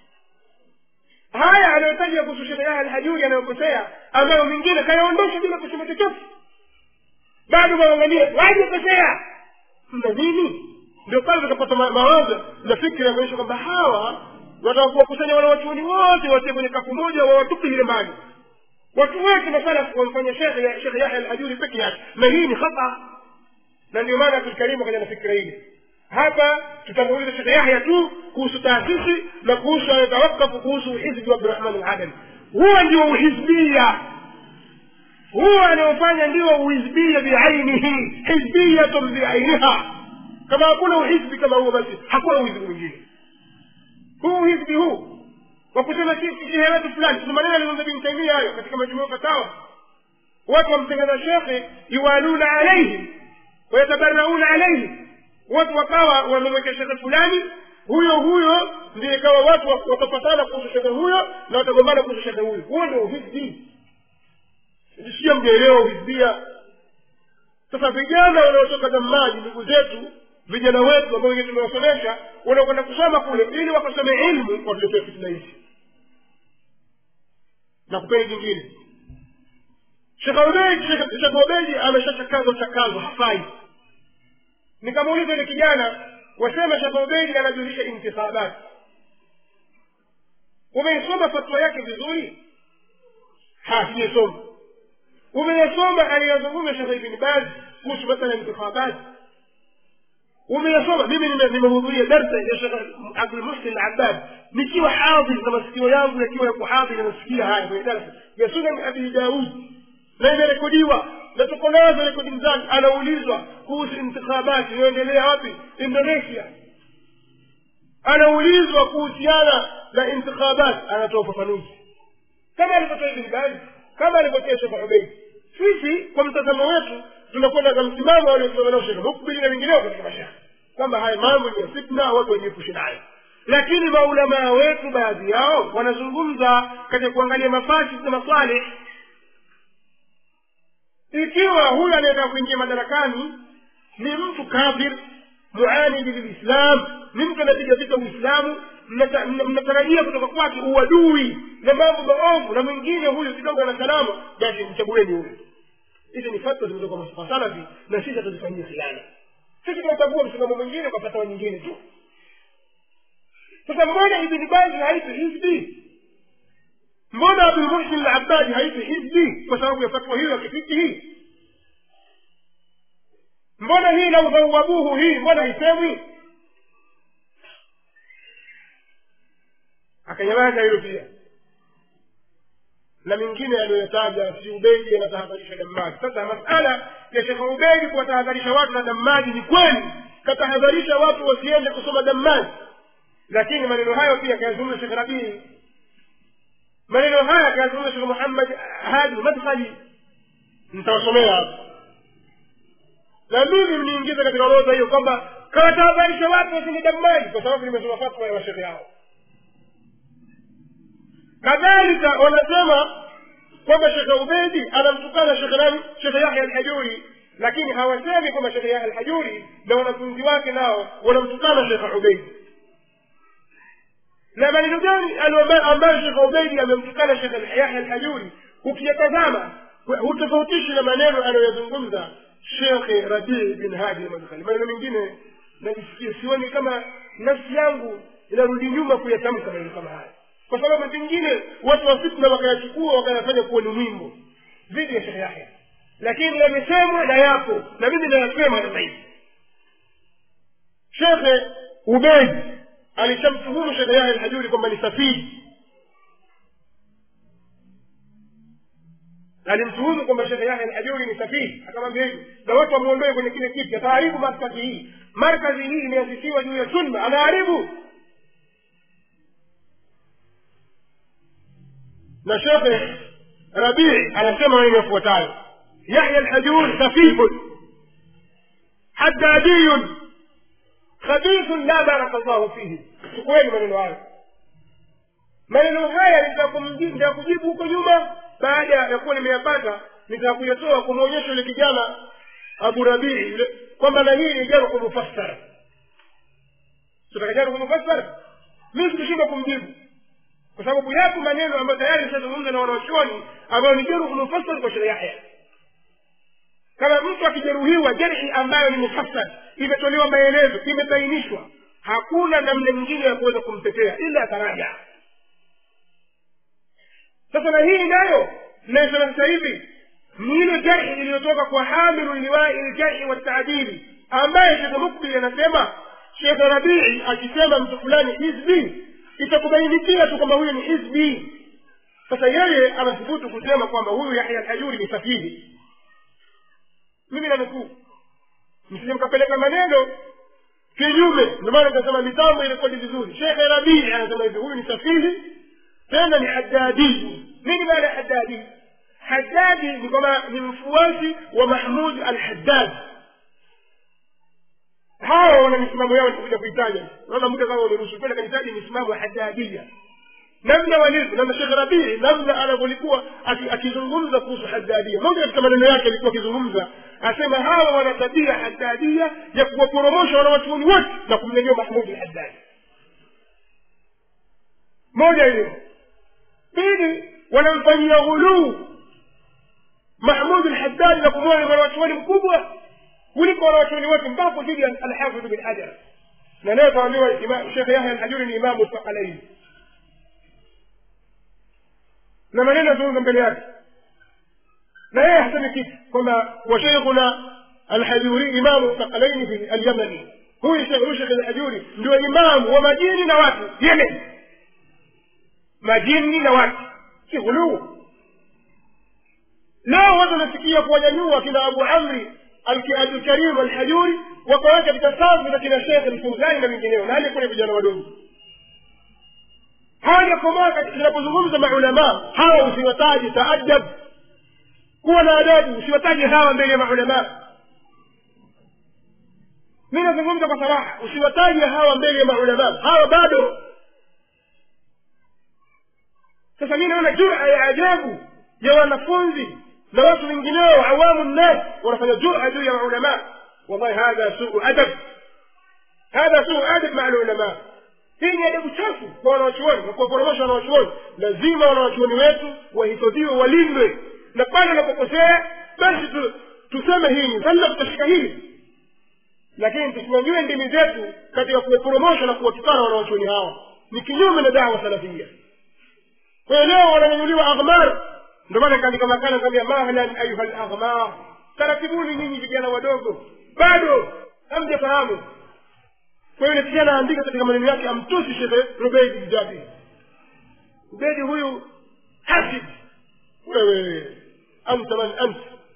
haya anayotaja kuhusu shekhe yahya alhajuri anayokosea ambayo mingine kayaondosha bila kusema chochote bado mwang'ang'ania wajikosea mna nini ndio pale tutapata mawazo na fikra ya kuonyesha kwamba hawa wataka kuwakusanya wanawachuoni wote watie kwenye kapu moja wawatupe ile mbali watu wote masala wamfanya shekhe shekhe yahya alhajuri peke yake na hii ni khata na ndio maana abdulkarimu akaja na fikira hili hapa tutamuuliza shekhe yahya tu kuhusu taasisi na kuhusu anatawakafu kuhusu hizbi wa abdurahman aladami huwa ndio uhizbia huwa anaofanya ndio uhizbia biainihi hizbiyatun biainiha kama hakuna uhizbi kama huo basi hakuna uhizbi mwingine huu uhizbi huu wa kusema shehe wetu fulani tuna maneno alizungumza bin taimia hayo katika majumua fatawa watu wamtengeza shekhe yuwaluna alaihim wayatabarauna alaihim watu wakawa wamemwekea shekhe fulani huyo huyo ndio ikawa watu watapatana kuhusu shekhe huyo na watagombana kuhusu shekhe huyo huo ndio uhizbi sio mjaelewa uhizbia sasa vijana wanaotoka damaji ndugu zetu vijana wetu ambao wengine tumewasomesha wanakwenda kusoma kule ili wakasome ilmu watuletee fitna hizi na kupeni jingine shekh ubeidi ameshachakazwa chakazwa hafai nikamuuliza ile kijana wasema shekh ubeidi anajulisha intikhabat umeisoma fatwa yake vizuri sijasoma umeyasoma aliyazungumza shekh ibni baz kuhusu masala ya intikhabat umeyasoma mimi nimehudhuria darsa ya shekh abdulmuhsin alabbad nikiwa hadhir na masikio yangu yakiwa yako hadhir nasikia haya kwenye darsa ya sunan abi daud na imerekodiwa na tuko nazo rekodi zake anaulizwa kuhusu intikhabati inayoendelea wapi indonesia anaulizwa kuhusiana na intikhabat anatoa ufafanuzi kama alivyotoa ibn baz kama alivyotoa shekh ubeid sisi kwa mtazamo wetu tunakwenda na msimamo waliosimama nao shekhe mukbili na wengineo katika mashaka kwamba haya mambo ni ya fitna watu wajiepushe nayo lakini maulamaa wetu baadhi yao wanazungumza katika kuangalia mafasid na masalih ikiwa huyu anayetaka kuingia madarakani ni mtu kafir muanidi lilislam ni mtu anapiga vita uislamu mnata- mna- mnatarajia kutoka kwake uadui na mambo maovu na mwingine huyu kidogo na salama basi mchagueni huyu hizi ni fatwa zimetoka kwa salafi na sisi hatuzifanyia khiana sisi tunachagua msimamo mwingine kwa fatwa nyingine tu sasa mbona ibni bazi haitwi hizbi mbona abdulmuhsin al-abbadi haitwi hizbi kwa sababu ya fatwa hiyo ya kifiki hii mbona hii lau dhawabuhu hii mbona haisemwi akanyamaza hilo pia na mingine aliyoyataja si ubedi anatahadharisha damaji sasa masala ya shekhe ubedi kuwatahadharisha watu na damaji ni kweli katahadharisha watu wasiende kusoma damaji lakini maneno hayo pia akayazungumza shekhe rabii maneno haya akayazungumza shekhe muhammad hadi madkhali nitawasomea hapa na mimi mniingize katika orodha hiyo kwamba kawatahadharisha watu wasini damaji kwa sababu nimesoma fatwa ya washekhe hao kadhalika wanasema kwamba shekhe ubedi anamtukana shekhe nani shekhe yahya alhajuri lakini hawasemi kwamba shekhe yahya alhajuri na wanafunzi wake nao wanamtukana shekhe ubedi na maneno gani alio- ambayo shekhe ubedi amemtukana shekhe yahya alhajuri ukiyatazama hutofautishi na maneno anayoyazungumza shekhe rabii bin hadi almadkhali maneno mengine najisikia sioni kama nafsi yangu inarudi nyuma kuyatamka maneno kama haya kwa sababu pengine watu wa fitna wakayachukua wakayafanya kuwa ni mwimbo dhidi ya shekhe yahya lakini yamesemwa na yapo na mimi nayasema sasa hivi shekhe ubedi alishamtuhumu shekhe yahya alhajuri kwamba ni safiri alimtuhumu kwamba shekhe yahya alhajuri ni safiri akamwambia hivi na watu wamwondoe kwenye kile kiti ataharibu markazi hii markazi hii imeasisiwa juu ya sunna anaharibu na shekhe rabii anasema maneno yafuatayo yahya alhajur safifun haddadiyun khabithun la baraka llahu fihi chukueni maneno hayo maneno haya nitakujibu huko nyuma baada ya kuwa nimeyapata nitakuyatoa kumwonyesha yule kijana abu rabii yule kwamba na hii ni jaruhu mufassara tutaka jaruhu mufassara mi sikushindwa kumjibu kwa sababu yapo maneno ambayo tayari nishazungumza na wanawachuoni ambayo ni jeruhu mufassar kwa sheria yahya kama mtu akijeruhiwa jarhi ambayo ni mufassar imetolewa maelezo imebainishwa hakuna namna nyingine ya kuweza kumtetea ila ataraja sasa na hii nayo inayosema sasa hivi ni ile jarhi iliyotoka kwa hamilu liwai ljarhi wataadili ambaye shekhe mukbil anasema shekhe rabii akisema mtu fulani hizbi itakubainikia tu kwamba huyu ni hizbi sasa yeye anathubutu kusema kwamba huyu yahya alhajuri ni safihi mimi nanukuu msije mkapeleka maneno kinyume ndio maana nikasema mitambo irekodi vizuri shekhe rabii anasema hivi huyu ni safihi tena ni haddadi nini maana ya haddadi haddadi ni kwamba ni mfuasi wa mahmud alhaddad hawa wana misimamo yao nitakuja kuitaja naona muda kama umeruhusu kwenda kanitaji misimamo ya haddadia namna walivyo na shekh rabii namna anavyolikuwa akizungumza kuhusu haddadia moja katika maneno yake alikuwa akizungumza asema hawa wana tabia haddadia ya kuwaporomosha wanawachuoni wote na kumnyanyua mahmudi haddadi moja hiyo pili wanamfanyia ghuluu mahmud lhaddadi na kumwona mwanawachuoni mkubwa kuliko wanawachuoni wote mpaka dhidi ya alhafidh bin hajar na leo kaambiwa shekhe yahya alhajuri ni imamu thaqalaini na maneno yazungumza mbele yake na yeye hasemi kitu kwamba washeikhuna alhajuri imamu thaqalaini fi alyamani huyu shekhe alhajuri ndio imamu wa majini na watu yemen majini na watu si ghuluu leo watu wanasikia kuwanyanyua kina abu amri abdulkarim alhajuri wakaweka katika safu na kina shekhe mfuzani na wengineo na hali kuna vijana wadogo hawajakomaa tunapozungumza maulamaa hawa usiwataji taadab kuwa na adabu usiwataji hawa mbele ya maulamaa mi nazungumza kwa saraha usiwataji hawa mbele ya maulamaa hawa bado sasa mi naona jura ya ajabu ya wanafunzi na watu wengineo awamu nnas wanafanya jura juu ya maulamaa wallahi hadha suu adab hadha suu adab maa lulama hii ni adabu chafu kwa wanawachuoni na kuwaporomosha wanawachuoni lazima wanawachuoni wetu wahifadhiwe walindwe na pale wanapokosea basi tu, tuseme hii ni sasa tutashika hili lakini tusinyanyue ndimi zetu katika kuwaporomosha na kuwatukana wanawachuoni hawa ni kinyume na dawa salafia kwa hiyo leo wananyanyuliwa aghmar ndio maana kaandika makala kaambia mahlan ayuha laghmar taratibuni nyinyi vijana wadogo bado hamjafahamu kwa hiyo yule kijana aandika katika maneno yake amtusi shekhe rubeidi mjabi rubeidi huyu hasid wewe anta man anta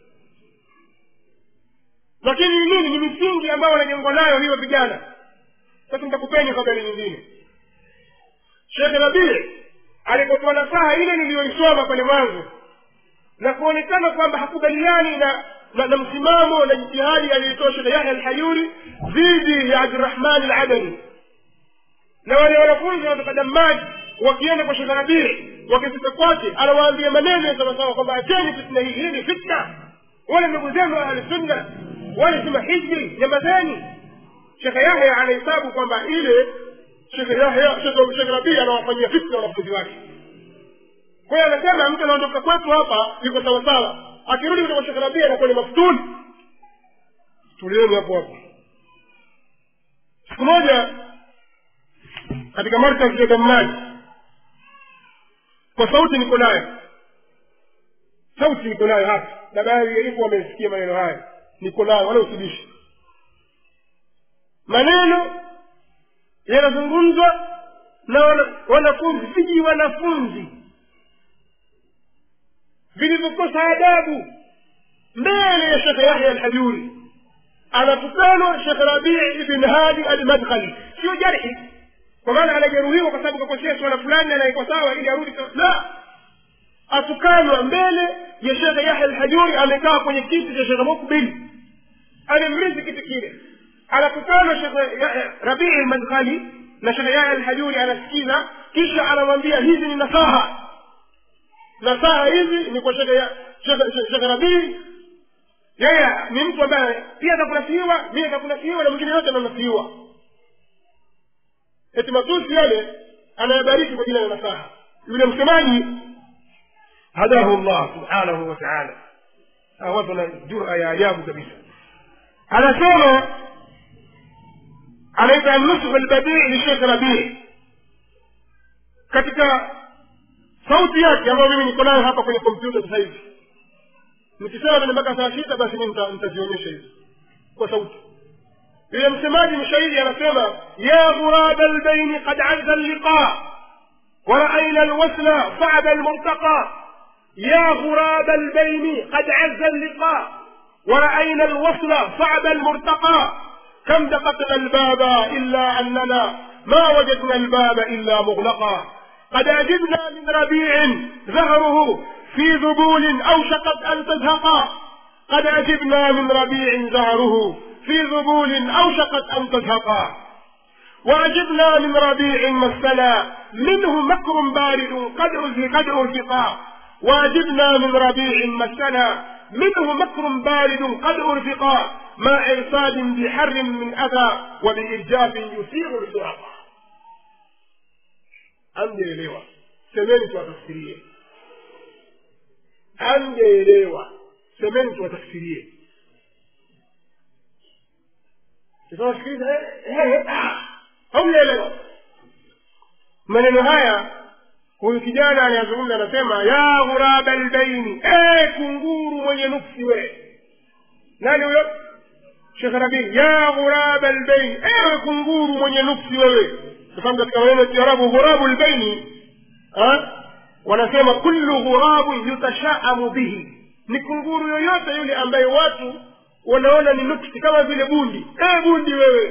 lakini ni nini ni misingi ambayo wanajengwa nayo hiyo vijana sasa nitakupeni habari nyingine shekhe rabii alipotoa nasaha ile niliyoisoma pale mwanzo na kuonekana kwamba hakubaliani na na, na msimamo na jitihadi aliyotoa shekhe yahya alhayuri dhidi ya abdurahman aladani na wale wanafunzi wanatoka damaji wakienda kwa shekhe rabii wakifika kwake anawaambia maneno ya sawasawa kwamba acheni fitna hii hii ni fitna wale ndugu zenu ahlusunna wale si mahiji nyamazeni shekhe yahya anahesabu kwamba ile shekhe yahya shekhe rabii anawafanyia fitna wanafunzi wake kwa hiyo anasema mtu anaondoka kwetu hapa iko sawasawa akirudi kutoka shekhe rabii anakuwa ni maftuni tulieni hapo hapo siku moja katika markaz ya dammaji kwa sauti niko nayo sauti niko nayo hapa na baadhi ya hivyo wamesikia maneno haya niko nayo wala usibishi maneno yanazungumzwa na wana- wanafunzi viji wanafunzi vilivyokosa adabu mbele ya shekhe yahya alhajuri anatukanwa shekhe rabii ibn hadi almadkhali sio jarhi kwa maana anajeruhiwa kwa sababu kakosea swala fulani anaikwa sawa ili arudi sawa. la atukanwa mbele ya shekhe yahya alhajuri amekaa kwenye kiti cha shekhe mukbil alimrithi kiti kile anatukana shekhe Ya- rabii almadkhali na shekhe yahya alhajuri anasikiza kisha anamwambia hizi ni nasaha nasaha hizi ni kwa shekhe ya- shekhe- shekhe- shekhe rabii yeye ni mtu ambaye pia atakunasihiwa mimi atakunasihiwa na mwingine yote ananasihiwa eti matusi yale anayabariki kwa jina la nasaha yule msemaji hadahu llah subhanahu wa taala hawa watu wana jura ya ajabu kabisa anasema anaita nushu albadii lishekh rabii katika sauti yake ambayo mimi niko nayo hapa kwenye kompyuta sasa hivi nikisema tena mpaka saa sita basi mi nita- nitazionyesha hizi kwa sauti yule msemaji mshairi anasema ya ghuraba albaini qad azza alliqa ورأينا الوصل صعب المرتقى يا غراب البين قد عز اللقاء ورأينا الوصل صعب المرتقى كم دققنا الباب إلا أننا ما وجدنا الباب إلا مغلقا قد أجبنا من ربيع زهره في ذبول أوشكت أن تزهقا قد أجبنا من ربيع زهره في ذبول أوشكت أن تزهقا وعجبنا من ربيع مسنا منه مكر بارد قد أزهق قد أرفقا وعجبنا من ربيع مسنا منه مكر بارد قد أرفقا مع إرصاد بحر من أذى وبإرجاف يثير الفرقا amjaelewa semeni tuwatafsirie amjaelewa semeni tuwatafsirie tukawasikiliza hamjaelewa maneno haya huyu kijana anayazungumza anasema ya ghuraba albaini e kunguru mwenye nuksi we nani huyo shekh rabii ya ghuraba albaini ewe kunguru mwenye nuksi wewe kwa sababu katika maneno ya kiarabu ghurabu lbaini wanasema kullu ghurabun yutashaamu bihi ni kunguru yoyote yule ambaye watu wanaona ni nuksi kama vile bundi e bundi wewe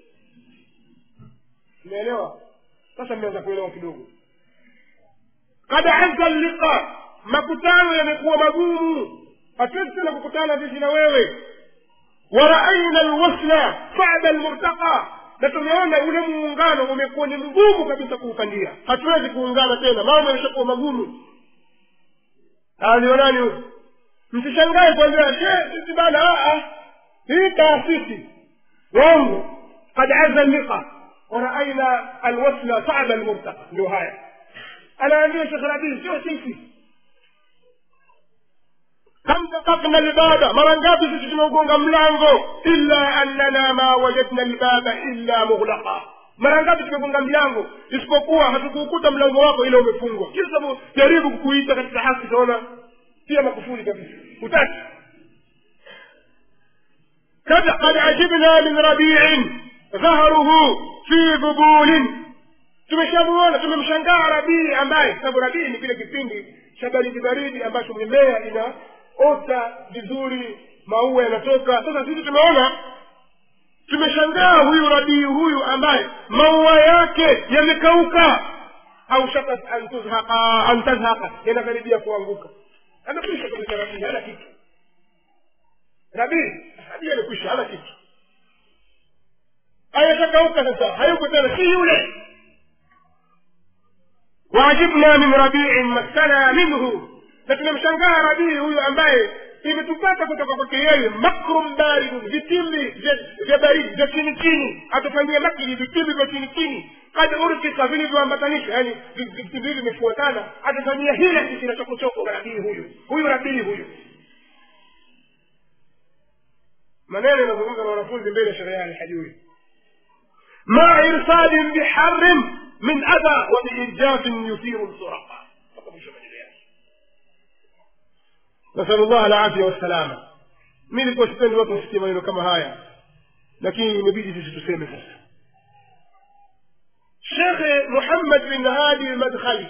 umeelewa sasa mmeanza kuelewa kidogo kad azza liqa makutano yamekuwa magumu hatuwezi tena kukutana sisi na wewe waraaina lwasla sada lmurtaqa na tumeona ule muungano umekuwa ni mgumu kabisa kuupandia hatuwezi kuungana tena mambo yameshakuwa magumu alionani huyu msishangae kuambia she sisi bana aa hii taasisi wangu قد عز اللقاء ورأينا الوصل صعب المرتقى ndio haya anaambia shekh rabii sio sisi kam dakakna lbaba mara ngapi sisi tumeugonga mlango illa annana ma wajadna lbaba illa mughlaqa mara ngapi tumegonga mlango isipokuwa hatukuukuta mlango wako ila umefungwa kila sababu jaribu kukuita katika haki utaona pia makufuri kabisa hutaki قد قد عجبنا من ربيع ظهره في ذبول tumeshamuona tumemshangaa rabii ambaye sababu rabii ni kile kipindi cha baridi baridi ambacho mimea inaota vizuri maua yanatoka sasa sisi tumeona tumeshangaa huyu rabii huyu ambaye maua yake yamekauka au shakat an tuzhaqa an tazhaqa yanakaribia kuanguka amekwisha kabisa rabii hana kitu rabii rabii amekwisha hana kitu ayatakauka sasa hayuko tena si yule waajibna min rabiin massana minhu na tumemshangaa rabii huyu ambaye imetupata kutoka kwake yeye makrum baridun vitimbi vya baridi vya chini chini atufanyia makri vitimbi vya chini chini kad urkika vilivyoambatanisha yani vitimbi hivi vimefuatana atufanyia hila sisi na chokochoko rabii huyu huyu rabii huyu maneno yanazungumza na wanafunzi mbele ya sherehe alhajuri مع إرسال بحر من أذى وبإرجاف يثير الزرقاء نسأل الله العافية والسلامة mi nilikuwa sipendi watu wasikie maneno kama haya lakini imebidi sisi tuseme sasa shekhe muhammad bin hadi lmadkhali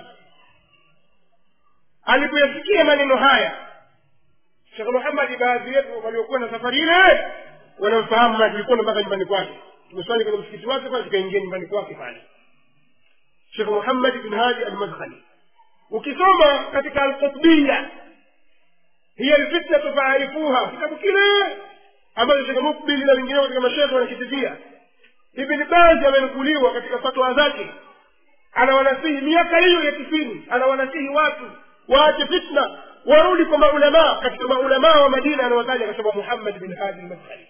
alipoyasikia maneno haya shekhe muhammadi baadhi yetu waliokuwa na safari ile wanamfahamu na tulikwenda mpaka nyumbani kwake tumeswali kwenye msikiti wake pale tukaingia nyumbani kwake pale shekh muhammad bin hadi almadkhali ukisoma katika alqutbiya hiya lfitnatu faarifuha kitabu kile ambacho shekh mukbili na wengineo katika mashekhe wanakitibia ibni bazi amenukuliwa katika fatwa zake anawanasihi miaka hiyo ya tisini anawanasihi watu waache fitna warudi kwa maulamaa katika maulamaa wa madina anawataja akasema muhammad bin hadi almadkhali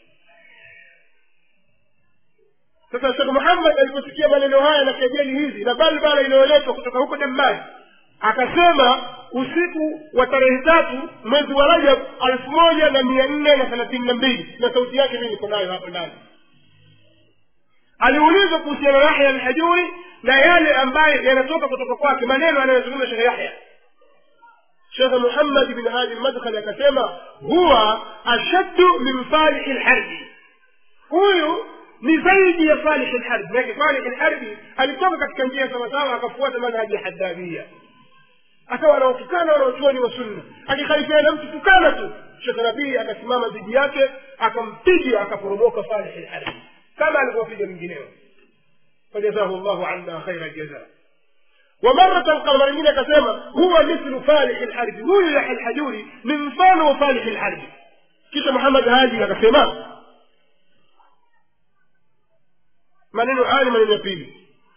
sasa shekh muhammad aliposikia maneno haya na kejeli hizi na balbala inayoletwa kutoka huko dammani akasema usiku wa tarehe tatu mwezi wa rajab elfu moja na mia nne na thelathini na mbili na sauti yake mi niko nayo hapo ndani aliulizwa kuhusiana na yahya alhajuri na yale ambayo yanatoka kutoka kwake maneno anayozungumza shekhe yahya shekhe muhammad bin hadi lmadkhali akasema huwa ashaddu min falihi lharbi huyu ni zaidi ya salih lharbi manake salih lharbi alitoka katika njia sawasawa akafuata manhaji ya haddabia akawa anawatukana wanaochuoni wa sunna akikhalifiana mtu tukana tu shekh rabii akasimama dhidi yake akampiga akaporomoka salih lharbi kama alivyowapiga mwingineo fajazahu llahu anna khaira ljaza ومرة قال من كسامة هو مثل فالح الحرب هو يحيى الحجوري من فان فالح الحرب كيش محمد هادي كسامة maneno haya ni maneno ya pili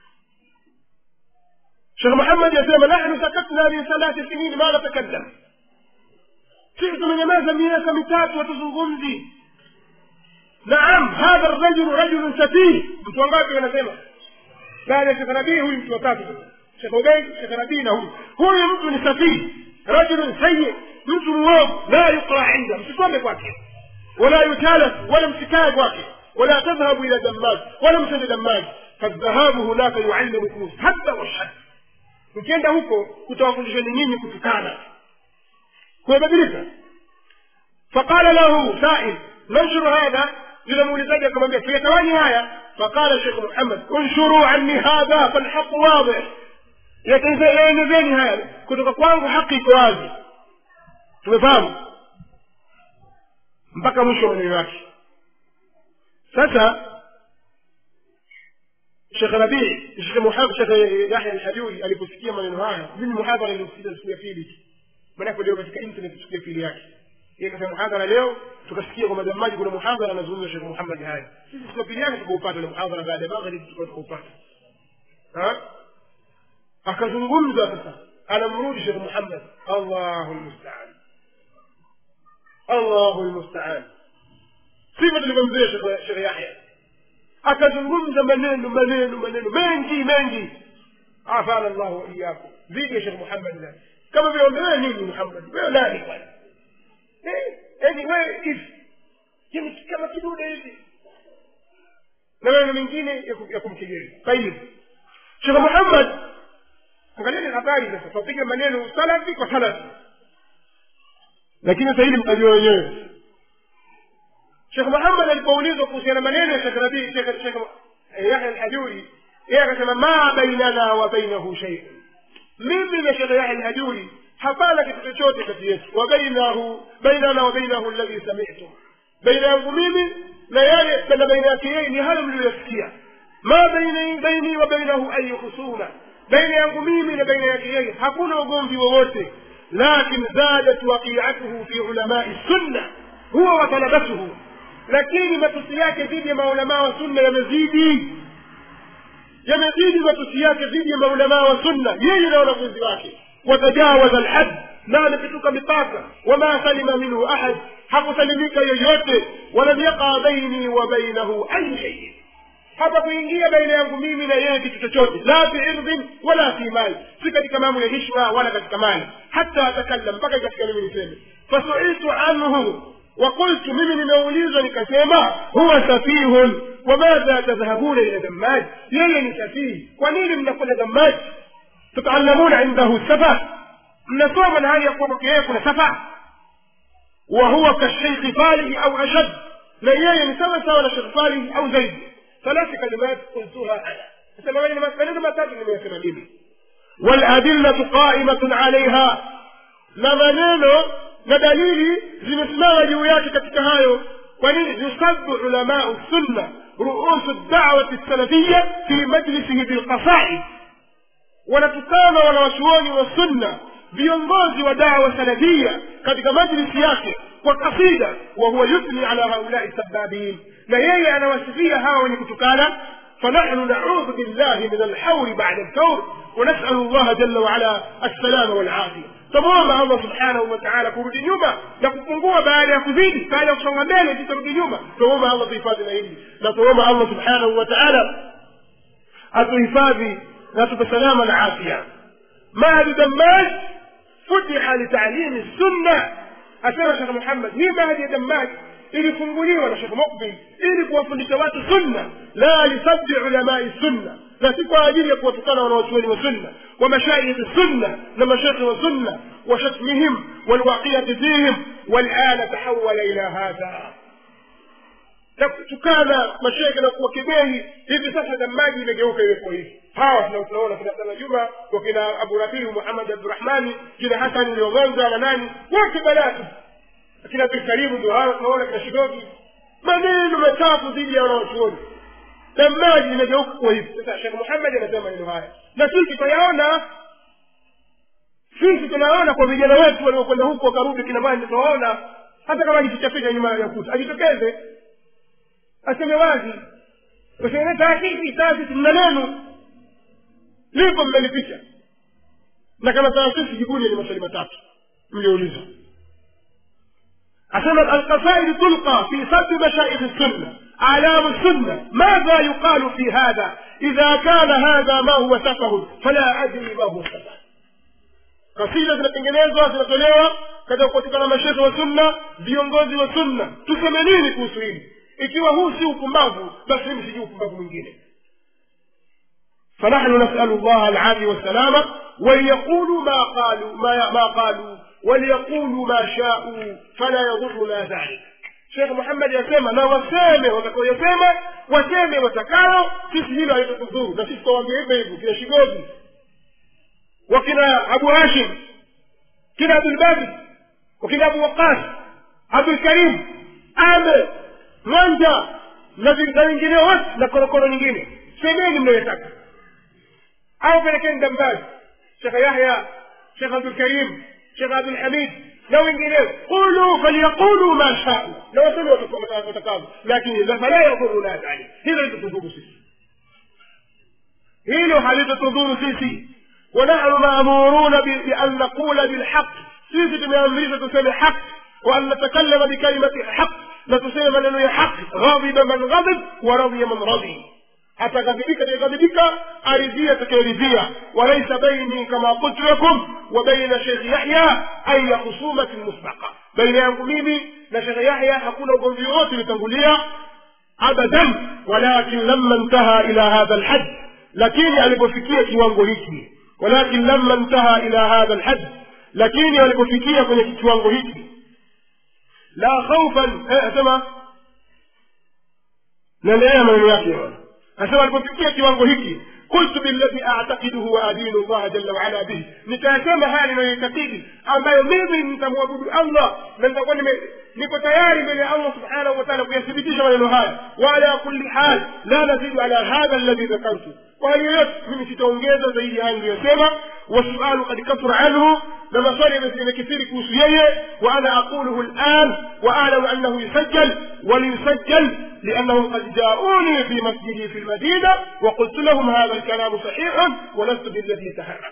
shekh muhammad yasema nahnu sakatna min thalathi sinin ma natakallam sisi tumenyamaza miaka mitatu hatuzungumzi naam hadha rajulu rajulun safih mtu wangapi wanasema baada ya shekh nabii huyu mtu watatu shekh ubeid shekh nabii na huyu huyu mtu ni safih rajulun sayi mtu mwovu la yuqra inda msisome kwake wala yutalas wala msikae kwake ولا تذهبوا إلى دماج ولا مسجد دماج فالذهاب هناك يعلمكم حتى والحد ukienda huko kutawafundisheni nyinyi kutukana kumebadilika faqala lahu sail nanshuru hadha yule muulizaji akamwambia tuyatawani haya faqala shekh muhammad unshuruu anni hadha falhaqu wadih yatenezeni haya kutoka kwangu haki iko wazi tumefahamu mpaka mwisho wa maneno yake sasa shekh rabii shekh yahya alhajuri aliposikia maneno haya mimi muhadhara iliosikiliza siku ya pili tu maanake leo katika internet siku ya pili yake yeye kasema muhadhara leo tukasikia kwamba jamaji kuna muhadhara anazungumza shekh muhammad haya sisi siku ya pili yake tukaupata ule muhadhara baada ya magharibi tukawa tukaupata akazungumza sasa anamrudi shekh muhammad allahu lmustaan allahu lmustaan sivyo tulivyomzoea shekhe yahya akazungumza maneno maneno maneno mengi mengi afana llahu waiyakum dhidi ya shekh muhammad nani kama vile wambe wewe nini muhammad wewe nani bwana yani wewe hivi yani kama kidude hivi na maneno mengine ya kumkejeli tayib shekh muhammad angalieni habari sasa twapiga maneno salafi kwa salafi lakini sasa hili mtajua wenyewe shekh muhammad alipoulizwa kuhusiana maneno ya shekh rabii shekh yahya alhajuri yeye akasema ma bainana wa bainahu sheiun mimi na shekh yahya alhajuri hapana kitu chochote kati yetu wa bainahu bainana wa bainahu alladhi samitum baina yangu mimi na yeye na baina yake yeye ni hayo mliyoyasikia ma baini baini wa bainahu ayu husuma baina yangu mimi na baina yake yeye hakuna ugomvi wowote lakin zadat waqiatuhu fi ulamai sunna huwa wa talabatuhu lakini matusi yake dhidi ya maulamaa wa sunna yamezidi yamezidi matusi yake dhidi ya maulamaa wa sunna yeye na wanafunzi wake watajawaza alhad na amepituka mipaka wama salima minhu ahad hakusalimika yoyote walam yaqa baini wa bainahu ayu sheiin hapa kuingia baina yangu mimi na yeye kitu chochote la fi irdhin wala fi mali si katika mambo ya hishma wala katika mali hata atakallam mpaka katika mimi niseme fasuiltu anhu وقلت mimi nimeulizwa nikasema huwa safihun wamadha tadhhabuna ila dammaj yeye ni safihi kwa nini mnakwenda dammaj tutaallamuna indahu safa mnasoma na hali ya kuwa kwake yeye kuna safa wa huwa kasheikhi falihi au ashad na yeye ni sawa sawa na shekh falihi au zaidi ثلاث كلمات قلتها انا maneno matatu nimeyasema mimi waladillatu qaimatun alaiha na maneno na dalili zimesimama juu yake katika hayo kwa nini yusabu ulamau sunna ruusu dawati salafiya fi majlisihi bilqasaid wanatukana wanawachuoni wa sunna viongozi wa dawa salafia katika majlisi yake kwa kasida wa huwa yuthni ala haulai sababin na yeye anawasifia hawa wenye kutukana فنحن نعوذ بالله من الحور بعد الكور ونسأل الله جل وعلا السلام والعافية تمام الله سبحانه وتعالى kurudi nyuma na kupungua baada ya kuzidi baada ya kusonga mbele tutarudi nyuma tuomba Allah tuhifadhi na hili na tuomba Allah subhanahu wa ta'ala atuhifadhi na tupe salama na afya mahdi dammaj futiha litalimi sunna asema Sheikh Muhammad hii mahdi ya dammaj ilifunguliwa na Sheikh Mukbil ili kuwafundisha watu sunna la lisabbi ulamai sunna na si kwa ajili ya kuwatukana wanawachuoni wa sunna wa mashaikh sunna na mashekhe wa sunna wa shatmihim walwaqiyati fihim walana tahawala ila hadha na kutukana mashekhe na kuwakebehi hivi sasa damaji imegeuka iwepo hivi hawa tunaona kina sana juma wakina abu rabiu muhammad abdurahmani kina hasani uliogonza na nani wote balatu akina abdulkarimu ndio hawa tunaona kina shidogi maneno machafu dhidi ya wanawachuoni damaji imegeuka kuwa hivi sasa shekh muhammad anasema maneno haya na sisi tunayaona sisi tunaona kwa vijana wetu waliokwenda huko wakarudi kina bwana tunaona hata kama ajifichaficha nyuma ya kuta ajitokeze aseme wazi useme taasisi taasisi mna neno lipo mmelificha na kama taasisi jibuni ni maswali matatu mlioulizwa asema alqasaid tulqa fi sabbi mashaikh السنه اعلام السنه ماذا يقال في هذا اذا كان هذا ما هو سفه فلا ادري ما هو سفه kasida zinatengenezwa zinatolewa katika kupatikana mashekhe wa sunna viongozi wa sunna tuseme nini kuhusu hili ikiwa huu si upumbavu basi mimi sijui upumbavu mwingine فنحن نسأل الله العافية والسلامة وليقولوا ما قالوا ما, ما قالوا وليقولوا ما شاءوا فلا يضرنا ذلك Sheikh Muhammad yasema na waseme watakaoyasema waseme watakao sisi hilo halitatudhuru na sisi tutawaambia hivyo hivyo kina Shigozi wakina Abu Hashim kina Abdul Basit wakina Abu Waqas Abdul Karim Ame Mwanja na wengineo wote na korokoro nyingine semeni mnayotaka au pelekeni Dambazi Sheikh Yahya Sheikh Abdul Karim Sheikh Abdul Hamid na wengineo qulu falyaqulu ma shau na waseme watakavyo lakini fala yadhuruna dhalik hilo litatudhuru sisi hilo halitatudhuru sisi ونحن مأمورون بأن نقول بالحق سيسي tumeamrishwa tuseme haq وأن نتكلم بكلمة الحق na tuseme maneno ya haki ghadhiba man ghadhib wa radhiya man radhi ataghadhibika atakayeghadhibika aridhia atakayeridhia walaisa baini kama qultu lakum wa baina shekhi yahya aya khusumatin musbaqa baina yangu mimi na shekhe yahya hakuna ugomvi wote ulitangulia abadan walakin lama ntaha ila hadha lhad lakini alipofikia kiwango hiki walakin lama ntaha ila hadha lhad lakini alipofikia kwenye kiwango hiki la khaufan eh, asema naendelea maneno yake asema alipofikia kiwango hiki qultu billadhi atakiduhu wa adinu llaha jalla waala bihi nikayasema haya ninayoitakidi ambayo mimi nitamwabudu allah na nitakuwa nime- niko tayari mbele ya allah subhanahu wa taala kuyathibitisha maneno haya wala kulli hal la nazidu ala hadha alladhi dhakartu kwa hali yoyote mimi sitaongeza zaidi haya niliyosema wasualu kad kathura anhu na maswali yamekithiri kuhusu yeye wa ana aquluhu lan wa alamu annahu yusajjal وليسجل لأنهم قد جاءوني في مسجدي في المدينة وقلت لهم هذا الكلام صحيح ولست بالذي تهرب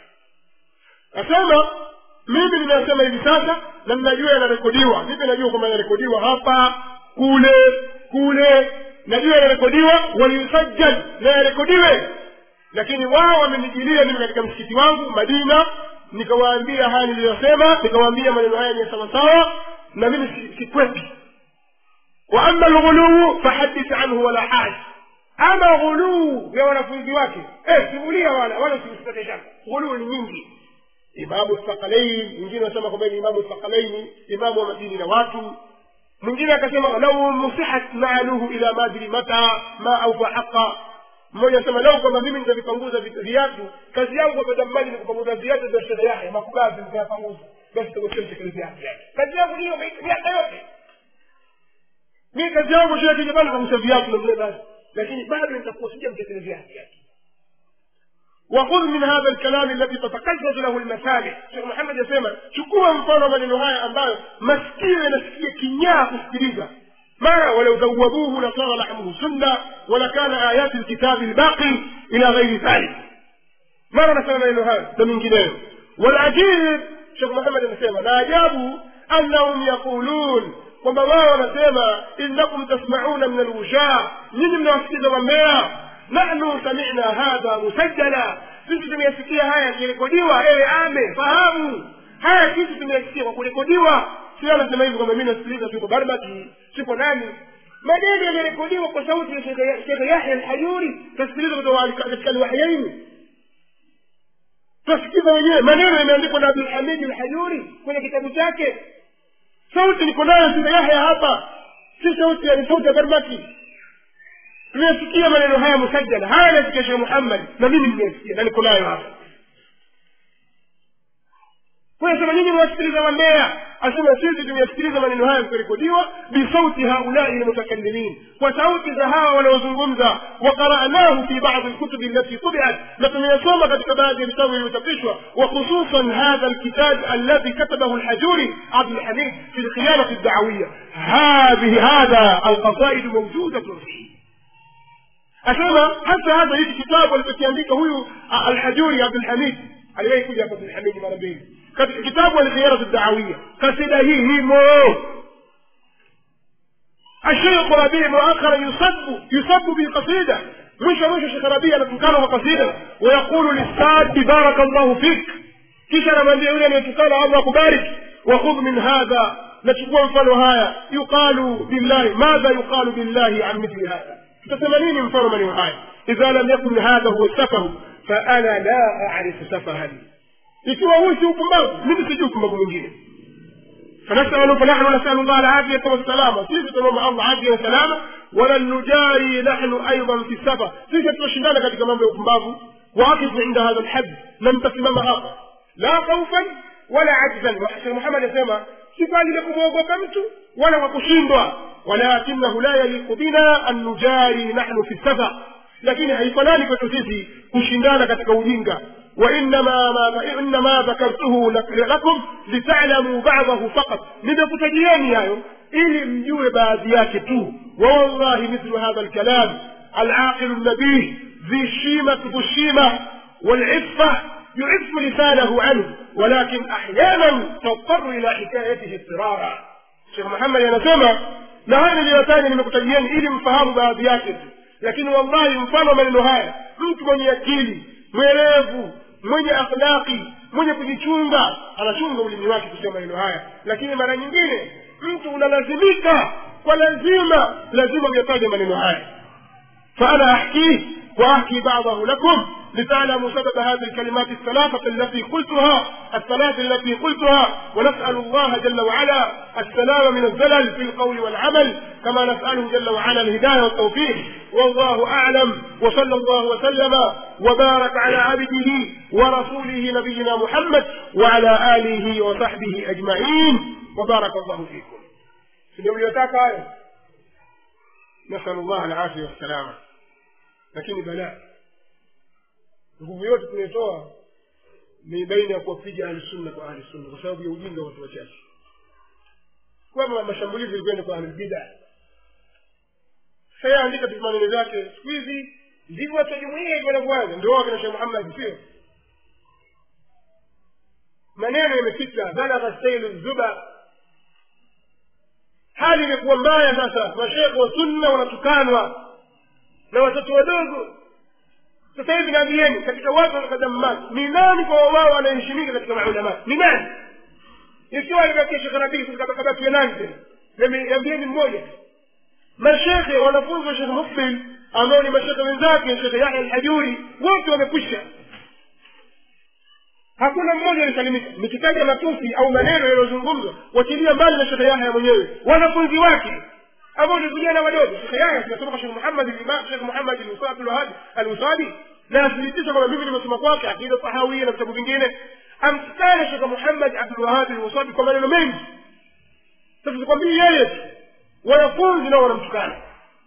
asema mimi ninasema hivi sasa na ninajua yanarekodiwa vipi najua kwamba yanarekodiwa hapa kule kule najua yanarekodiwa waliusajjal na yarekodiwe lakini wao wamenijilia mimi katika msikiti wangu madina nikawaambia haya niliyosema nikawaambia maneno haya ni sawasawa na mimi si- sikwepi واما الغلو فحدث عنه ولا حاج ama ghuluu ya wanafunzi wake eh, simulia wala wala usiusipate shaka ghuluu ni nyingi imamu thaqalain mwingine anasema kwamba ni imamu thaqalaini imamu wa madini na watu mwingine akasema lau musihat naaluhu ila madri mata ma aufa haqa mmoja anasema lau kwamba mimi nitavipanguza vi- viatu kazi yangu hapa jambani ni kupanguza viatu vya shehe yake makubazi nitayapanguza basi takusemtekelezea haki yake kazi yangu niyo miaka yote mi kazi yangu shia kijabali kagusa viatu na vile basi lakini bado nitakuwa sijamtekelezea haki yake وخذ من هذا الكلام الذي تتقزز له المسامع شيخ محمد يسمى chukua mfano maneno haya ambayo masikio yanasikia kinyaa kusikiliza ما ولو ذوبوه لصار لحمه سنة ولكان آيات الكتاب الباقي إلى غير ذلك mara nasema maneno hayo na mengineyo walajib shekh muhammad anasema na ajabu annahum yaqulun kwamba wao wanasema innakum tasmauna min alwushaa nyinyi mnawasikiza wambea nahnu samina hadha musajjala sisi tumeyasikia haya yakirekodiwa ewe ame fahamu haya sisi tumeyasikia kwa kurekodiwa sio anasema hivi kwamba mi nasikiliza tuko barbaki siko nani maneno yamerekodiwa kwa sauti ya shekhe yahya alhajuri tasikiliza kutoka katika alwahyaini twasikiza wenyewe maneno yameandikwa na abdulhamidi alhajuri kwenye kitabu chake sauti niko nayo sina yahya hapa si sauti ya ni sauti ya barbaki tumesikia maneno haya musajjala haya nasikia shekh muhammad na mimi nimesikia na niko nayo hapa sema nyinyi mwasikiliza wambea asema sisi tumeyasikiliza maneno haya kurekodiwa bisauti haulai lmutakallimin kwa sauti za hawa wanaozungumza waqaranahu fi badi lkutubi allati tubiat na tumeyasoma katika baadhi ya vitabu vilivyochapishwa وخصوصا هذا الكتاب الذي كتبه الحجوري عبد الحميد في الخيانة الدعوية هذه هذا القصائد موجودة فيه asema hata hata hiki kitabu alichokiandika huyu a- alhajuri abdulhamid aliwahi kuja hapa abdulhamidi mara mbili katika kitabu alkhiyaratu dawia kasida hii himo الشيخ ربيع مؤخرا يصب يصب بالقصيدة مش مش شيخ ربيع نتكلم قصيدة ويقول للساد بارك الله فيك kisha anamwambia yule anayetukana allah kubariki wakhudh min hadha nachukua mfano haya yuqalu billahi madha yuqalu billahi an mithli hadha tutasema nini mfano maneno haya idha lam yakun hadha huwa safahu faana la arifu safahan ikiwa huu si upumbavu mimi sijui upumbavu mwingine فنسأل فنحن نسأل الله العافية والسلامة سيسة تمام الله عافية وسلامة ولن نجاري نحن أيضا في السفر سيسة تشندana katika mambo ya upumbavu واقف عند هذا الحد لم تسمم hapa la khaufan wala ajzan shekh muhammad asema si kwa ajili ya kumwogopa mtu wala kwa kushindwa walakinahu la yaliqu bina an nujari nahnu fi safar lakini haifanani kwetu sisi kushindana katika ujinga وإنما ما إنما ذكرته لك- لكم لتعلموا بعضه فقط nimekutajieni hayo ili mjue baadhi yake tu ووالله مثل هذا الكلام العاقل النبيه ذي الشيمة ذو الشيمة والعفة يعف لسانه عنه ولكن أحيانا تضطر إلى حكايته اضطرارا شيخ محمد anasema na haya niliyotaja nimekutajieni ili mfahamu baadhi yake tu lakini wallahi mfano wa maneno haya mtu mwenye akili mwerevu mwenye akhlaqi mwenye kujichunga anachunga ulimi wake kusema maneno haya lakini mara nyingine mtu unalazimika kwa lazima lazima uyataja maneno haya فأنا أحكيه وأحكي بعضه لكم لتعلموا سبب هذه الكلمات الثلاثة التي قلتها الثلاث التي قلتها ونسأل الله جل وعلا السلام من الزلل في القول والعمل كما نسأله جل وعلا الهداية والتوفيق والله أعلم وصلى الله وسلم وبارك على عبده ورسوله نبينا محمد وعلى آله وصحبه أجمعين وبارك الله فيكم سنويتاك نسأل الله العافية والسلامة lakini balaa nguvu yote tunayotoa ni baina ya kuwapiga ahlusunna kwa ahlusunna kwa sababu ya ujinga wa watu wachache kwamba mashambulizi ilikwenda kwa ahlulbida sasa andika tu maneno zake siku hizi ndivyo watu wa jumuia hivyo wanavyoanza ndio wao kina shekh muhammad sio maneno yamepita balagha sailu zuba hali imekuwa mbaya sasa mashekhe wa sunna wanatukanwa na watoto wadogo sasa hivi naambieni katika watu wanakadamani ni nani kwa wao wanaheshimika katika maulama ni nani ikiwa alibakia shekhe rabii kabakia nani tena niambieni mmoja mashekhe wanafunzi wa shekhe mukbil ambao ni mashekhe wenzake shekhe yahya alhajuri wote wamekwisha hakuna mmoja alisalimika nikitaja matusi au maneno yaliyozungumzwa wachilia mbali na shekhe yahya mwenyewe wanafunzi wake ambao ni vijana wadogo shekhe yahya tunasoma kwa shekhe muhammad imam shekhe muhammad abdulwahab alwusadi na athibitisha kwamba mimi nimesoma kwake akida sahawia na vitabu vingine amtukane shekhe muhammad abdulwahab alwusadi kwa maneno mengi sasa sikwambii yeye tu wanafunzi nao wanamtukana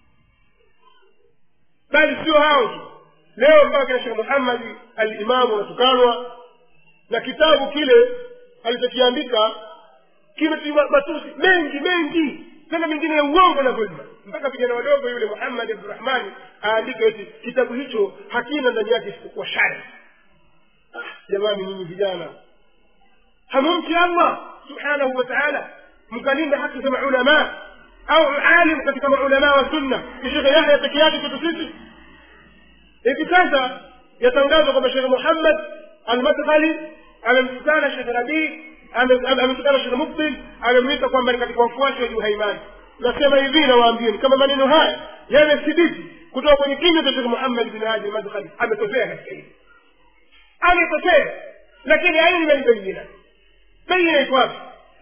bali sio hao tu leo mpaka kina shekhe muhammadi alimamu wanatukanwa na kitabu kile alichokiandika kimetiwa matusi mengi mengi tena mengine ya uongo na dhulma mpaka vijana wadogo yule muhammad abdurahmani aandika eti kitabu hicho hakina ndani yake isipokuwa shari ah, jamani nyinyi vijana hamumti allah subhanahu wa taala mkalinda haki za maulamaa au alim katika maulamaa wa sunna ni shekhe yahya peke yake kwetu sisi hivi sasa yatangazwa kwamba shekhe muhammad almadkhali amemtukana shekhe rabii ametukana shekhe mukbil amemwita kwamba ni katika wafuasi wa juhaimani nasema hivi nawaambieni kama maneno haya yamethibiti kutoka kwenye kinywa cha shekhe muhammad bin hadi almadkhali ametokea katika hili ametokea lakini aina albayina bayina iko wapi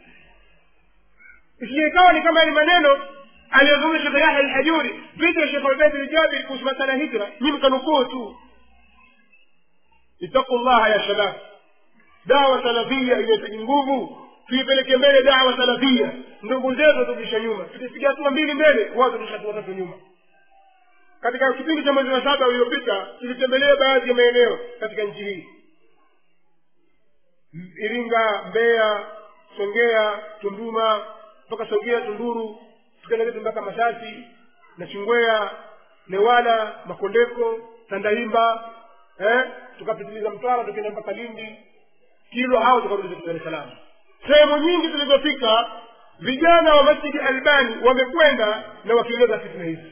isije ikawa ni kama ni maneno aliyozungumza shekhe yahya alhajuri vita ya shekhe ubeid ljabiri kuhusu masala ya hijra nyi mkanukuu tu ittaqu llaha ya shabab dawa salafia inahitaji nguvu tuipeleke mbele dawa salafia ndugu zetu waturudisha nyuma tukipiga hatua mbili mbele wao turudisha hatua tatu nyuma katika kipindi cha mwezi wa saba uliopita tulitembelea baadhi ya maeneo katika nchi hii iringa mbeya songea tunduma mpaka songea tunduru tukaenda zetu mpaka masasi na chingwea newala makondeko tandaimba eh? tukapitiliza mtwara tukaenda mpaka lindi kilo hao tukarudi zetu dar es salaam sehemu nyingi tulizofika vijana wa masjidi albani wamekwenda na wakieleza fitna hizi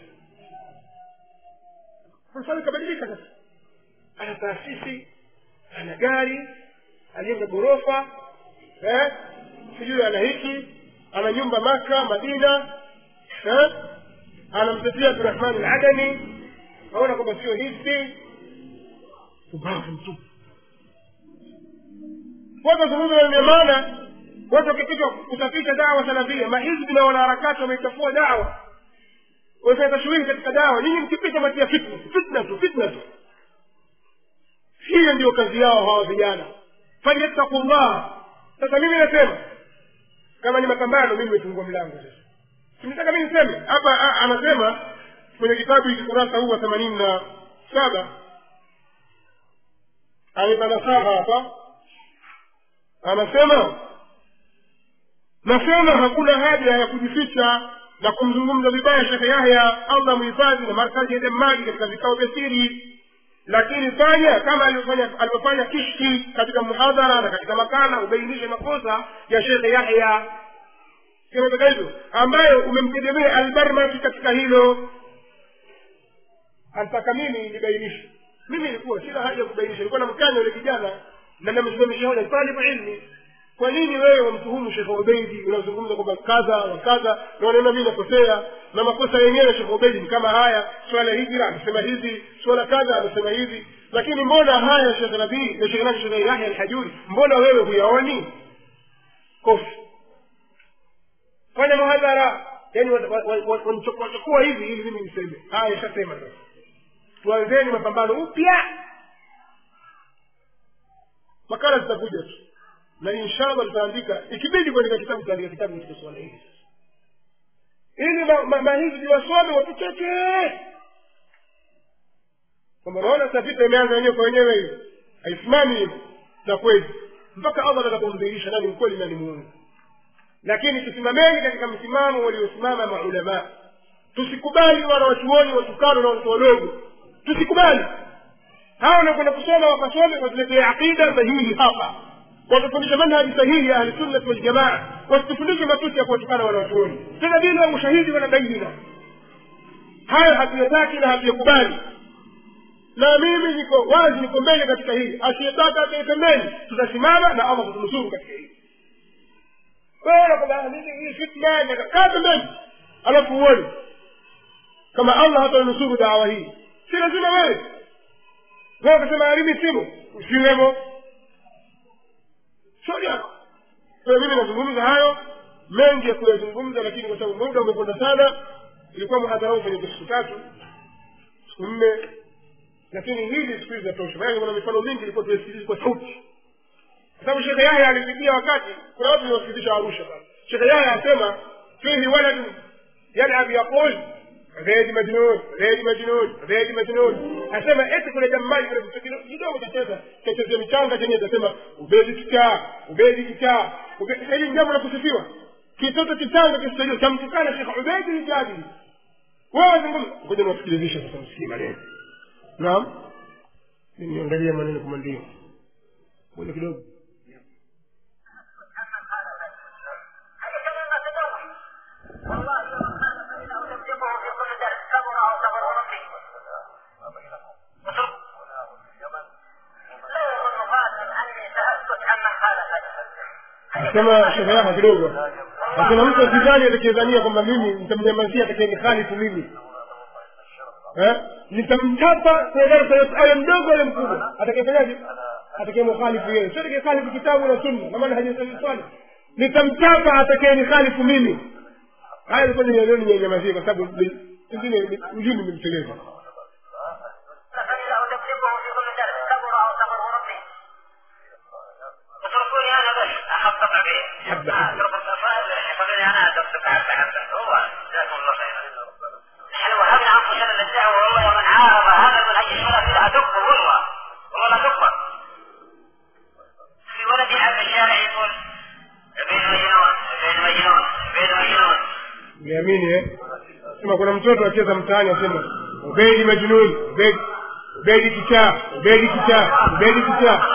sasa ikabadilika sasa ana taasisi ana gari alijenga ghorofa eh? sijui ana hiki ana nyumba maka madina eh? anamtetea abdurahmani aladani aona kwamba sio hivi ubavu mtupu watu wazungumza wenye maana watu wakipitwa kusafisha dawa salafia mahizbi na wanaharakati wameichafua dawa wamefanya tashwihi katika dawa nyinyi mkipita matia fitna fitna tu fitna tu hiyo ndio kazi yao hawa vijana falyattaku llah sasa mimi nasema kama ni mapambano mimi nimefungua mlango sasa simtaka mi niseme hapa anasema kwenye kitabu hiki kurasa huu wa themanini na saba anipa nasaha hapa anasema nasema hakuna haja ya kujificha na kumzungumza vibaya shekhe yahya allah muhifadhi na markazi ya demmagi katika vikao vya siri lakini fanya kama alivyofanya alivyofanya kishki katika muhadhara na katika makala ubainishe makosa ya shekhe yahya kinataka hivyo ambaye umemtegemea albarmaki katika hilo anataka mimi nibainishe mimi ilikuwa sina haja ya kubainisha ilikuwa namkanya yule kijana na namsimamisha hoja talibu ilmi kwa nini wewe wamtuhumu shekh ubeidi unazungumza kwamba kadha wa kadha na wanaona mi nakosea na makosa yenyewe shekh ubeidi ni kama haya swala hijra amesema hivi swala kadha amesema hivi lakini mbona haya shekh nabii na shekh nabii shekh yahya alhajuri mbona wewe huyaoni kofi fanya muhadhara yani wachukua hivi ili mimi niseme haya ishasema sasa tuanzeni mapambano upya makala zitakuja tu na inshallah tutaandika ikibidi kuandika kitabu tutaandika kitabu katika suala hili ili mahizbi wasome watucheke kwamba naona sasa vita imeanza wenyewe kwa wenyewe hivi haisimami hivi na kweli mpaka allah atakapomdhihirisha nani mkweli nani muungu lakini tusimameni katika msimamo waliosimama maulamaa tusikubali wana wachuoni watukano na watoto wadogo tusikubali hawa wanakwenda kusoma wakasome watuletee aqida sahihi hapa watufundisha manhaji sahihi ya ahlisunnati waljamaa wasitufundishe matusi ya kuwatukana wanawachuoni tena bila ushahidi wala baina hayo hatuyataki na hatuyakubali na mimi niko wazi niko mbele katika hili asiyetaka akae pembeni tutasimama na allah kutunusuru katika hili wewe kwamba mimi hii fitna kaa pembeni alafu uone kama allah hatanusuru dawa hii si lazima wewe wewe ukasema harimi simu usiwemo shauri yako kwa mimi nazungumza hayo mengi ya kuyazungumza lakini kwa sababu muda umekwenda sana ilikuwa mhadhara huu kwenye siku tatu siku nne lakini hili siku hizi zatosha maana kuna mifano mingi ilikuwa tuisikilizi kwa sauti kwa sababu shekhe yahya alipigia wakati kuna watu niwasikilizisha arusha sasa shekhe yahya asema fihi waladu yalab yaqul غير مجنون غير مجنون غير مجنون asema eti kuna jamani kuna kitu kidogo chacheza chachezea michanga chenye tasema ubedi kichaa ubedi kichaa hili jambo la kusifiwa kitoto kichanga kisaidio chamtukana shekh ubedi ni jadili wewe zungumza ngoja niwasikilizishe sasa msikii maneno naam niangalie maneno kama ndio ngoja kidogo asema shehe yako kidogo asema mtu asizani atakayedhania kwamba mimi nitamnyamazia atakayenihalifu mimi nitamchapa kwenye darasa yote awe mdogo awe mkubwa atakayefanyaje atakayemukhalifu yeye sio atakayekhalifu kitabu na sunna na maana hajasali nitamchapa atakayenihalifu mimi haya ilikuwa nialioni ninyamazie kwa sababu pengine ujumi nimemteleza حبة انا ادرسك حبه حبه هو جزاكم الله خيرا نحن وهبنا انفسنا للدعوه والله ومن عارض هذا المنهج السلفي ادق والله والله لا تقبل في ولدي عبد الشارع يقول ابن مجنون ابن مجنون ابن مجنون niamini eh sema kuna mtoto acheza mtaani asema ubedi majnun ubedi ubedi kichaa ubedi kichaa ubedi kichaa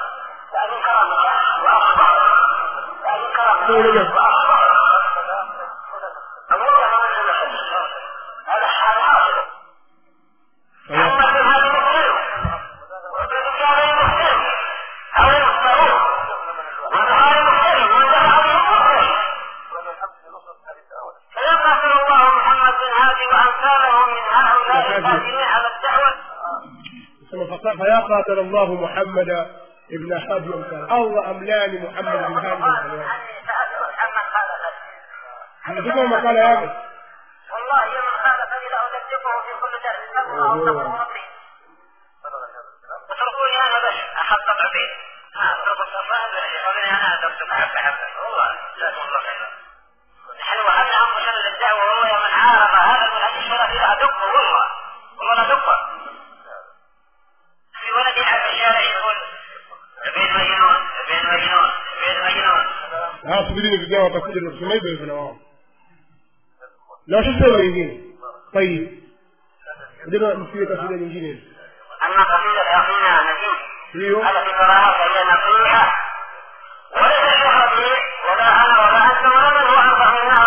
فيا قاتل الله محمد ابن حاج ومثال الله املاني محمد بن هادي anasema makala yake والله من خالفني لأدبه في كل درس صبر أو صبر ربي اتركوني أنا بس أحقق عبيد ها اتركوا الصفاء يقولون أنا أدرسك حبة حبة والله جزاكم الله خيرا نحن وهبنا أنفسنا للدعوة وهو من عارض هذا المنهج السلفي لأدقه والله والله لا دقه في ولدي على الشارع يقول ابن مجنون ابن مجنون ابن مجنون Ah, subirini vijana watakuja na kusema hivyo hivyo na wao na washasema wengine tayib ndio msiwe kasida nyingine أما قصيدة أخينا نجيب hiyo التي تراها فهي نصيحة وليس الشيخ ربيع ولا أنا ولا أنت ولا من هو أنصح منا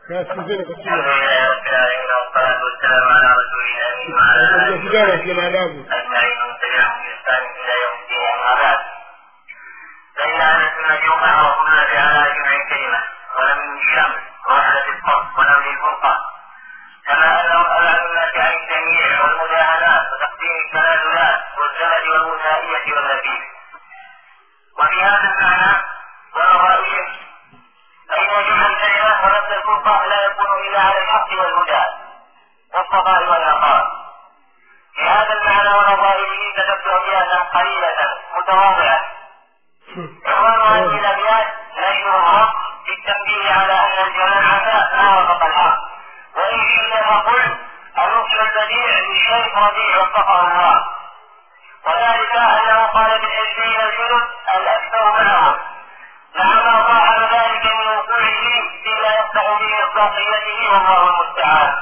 nasikizeni kwa الحمد kina لله رب العالمين والصلاة والسلام على رسول الأمين وعلى Katika آله kijana kina adabu أجمعين ومن تبعهم بإحسان إلى يوم الدين أما بعد فإن أهل السنة هم معروفون بعلى جمع الكلمة ولم الشمس ووحدة الصف ونبذ الفرقة كما أنهم أبعد الناس عن التنويع والمداهنات وتقديم التنازلات والزمن والمسائية والنبيذ وفي هذا المعنى والرائية فإن جمع الكلمة ونبذ الفرقة لا يكون إلا على الحق والهدى والصفاء والنقاء في هذا المعنى ونظائره كتبت أبياتا قليلة متواضعة عنوان هذه الأبيات نشر الحق في التنبيه على أن الجماعة ما وفق الحق وإن شئت فقل النصر البديع للشيخ ربيع وفقه الله وذلك أنه قال بالعشرين الجنود الأكثر معهم لعما صاحب ذلك من وقوعه فيما يفتح به مصداقيته والله المستعان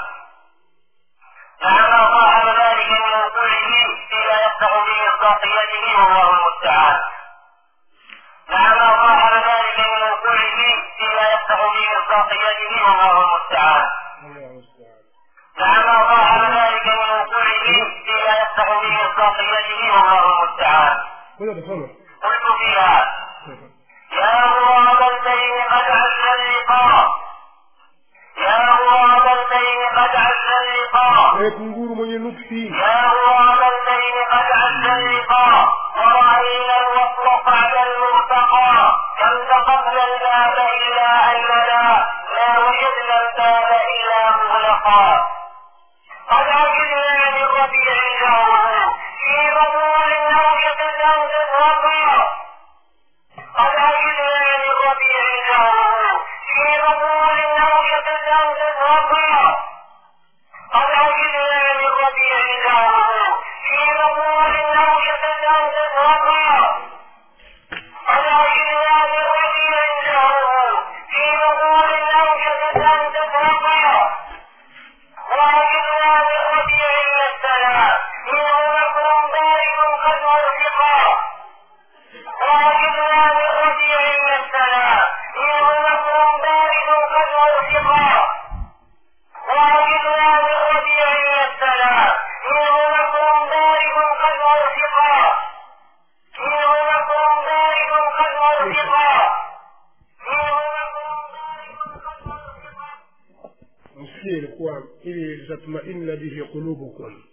لعما صاحب ذلك من وقوعه فيما يفتح به مصداقيته والله المستعان لعما صاحب ذلك من وقوعه فيما يفتح به مصداقيته والله المستعان الله المستعان لعما صاحب ذلك من وقوعه فيما يفتح به مصداقيته والله المستعان كله تصور قلت فيها يا غراب البين قد عز اللقاء يا غراب البين قد عز اللقاء wewe kunguru mwenye nuksi يا غراب الليل قد عز اللقاء ورأينا الوصل بعد المرتقى كم دققنا الباب إلا أننا لا وجدنا الباب إلا مغلقا قد عجبنا من ربيع جاره في ربوع النوشة الأرض الرقى قد عجبنا من ربيع جاره في ربوع النوشة الأرض الرقى قد عجبنا من ربيع داره في ربوع النوشة الأرض الرقى قد عجبنا من ربيع داره في ربوع النوشة الأرض الرقى وعجبنا من ربيع مثلا منه مكر بارد قد ورفقا وعجبنا من ربيع مثلا منه مكر بارد قد ورفقا وعجبنا من ربيع السلام منه مكر بارد قد ورفقا منه مكر بارد قد ورفقا منه مكر بارد قد ورفقا msikie ilikuwa ili litatmainna bihi qulubukum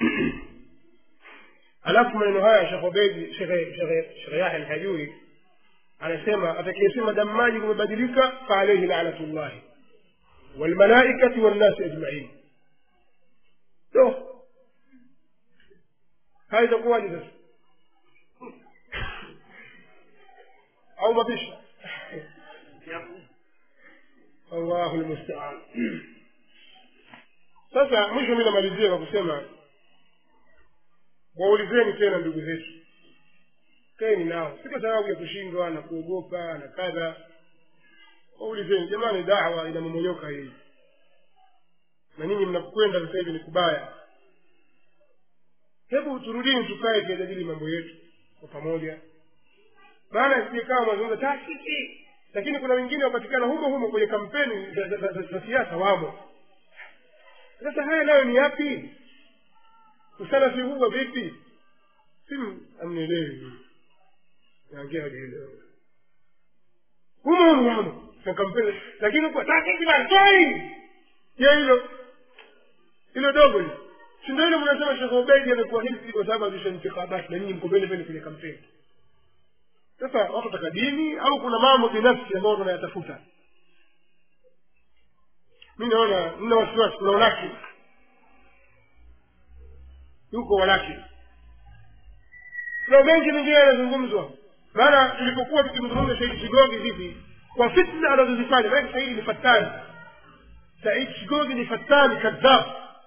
alafu maneno haya shekh obedi shekh yahya alhajuri anasema atakayesema damaji kumebadilika faalaihi lanatullahi walmalaikati wannasi ajmain do haya itakuwaje sasa au mapisha allahu lmustaan sasa mwisho mi namalizia kwa kusema waulizeni tena ndugu zetu kaeni nao si kwa sababu ya kushindwa na kuogopa na kadha waulizeni jamani dawa inamomonyoka hii na ninyi mnakwenda sasa hivi ni kubaya hebu turudini tukae tuyajadili mambo yetu kwa pamoja maana sijekawa mazungumza taasisi lakini kuna wengine wapatikana humo humo kwenye kampeni za- za- za- za- za siasa wamo sasa haya nayo ni yapi usalafi huwa vipi si amnielewi naongea hilo humo humo wamo na kampeni lakini kwa taasisi bartoi je hilo hilo dogo hilo si ndio ile mnasema shekh ubedi amekuwa hivi kwa sababu azisha intikhabati na nyinyi mko mbele mbele kwenye kampeni sasa watu wataka dini au kuna mambo binafsi ambayo tunayatafuta mi naona nina wasiwasi kuna walaki yuko walaki kuna mengi mengine yanazungumzwa maana tulipokuwa tukimzungumza saidi shigogi hivi kwa fitna anazozifanya maanake saidi ni fatani saidi shigogi ni fatani kadhab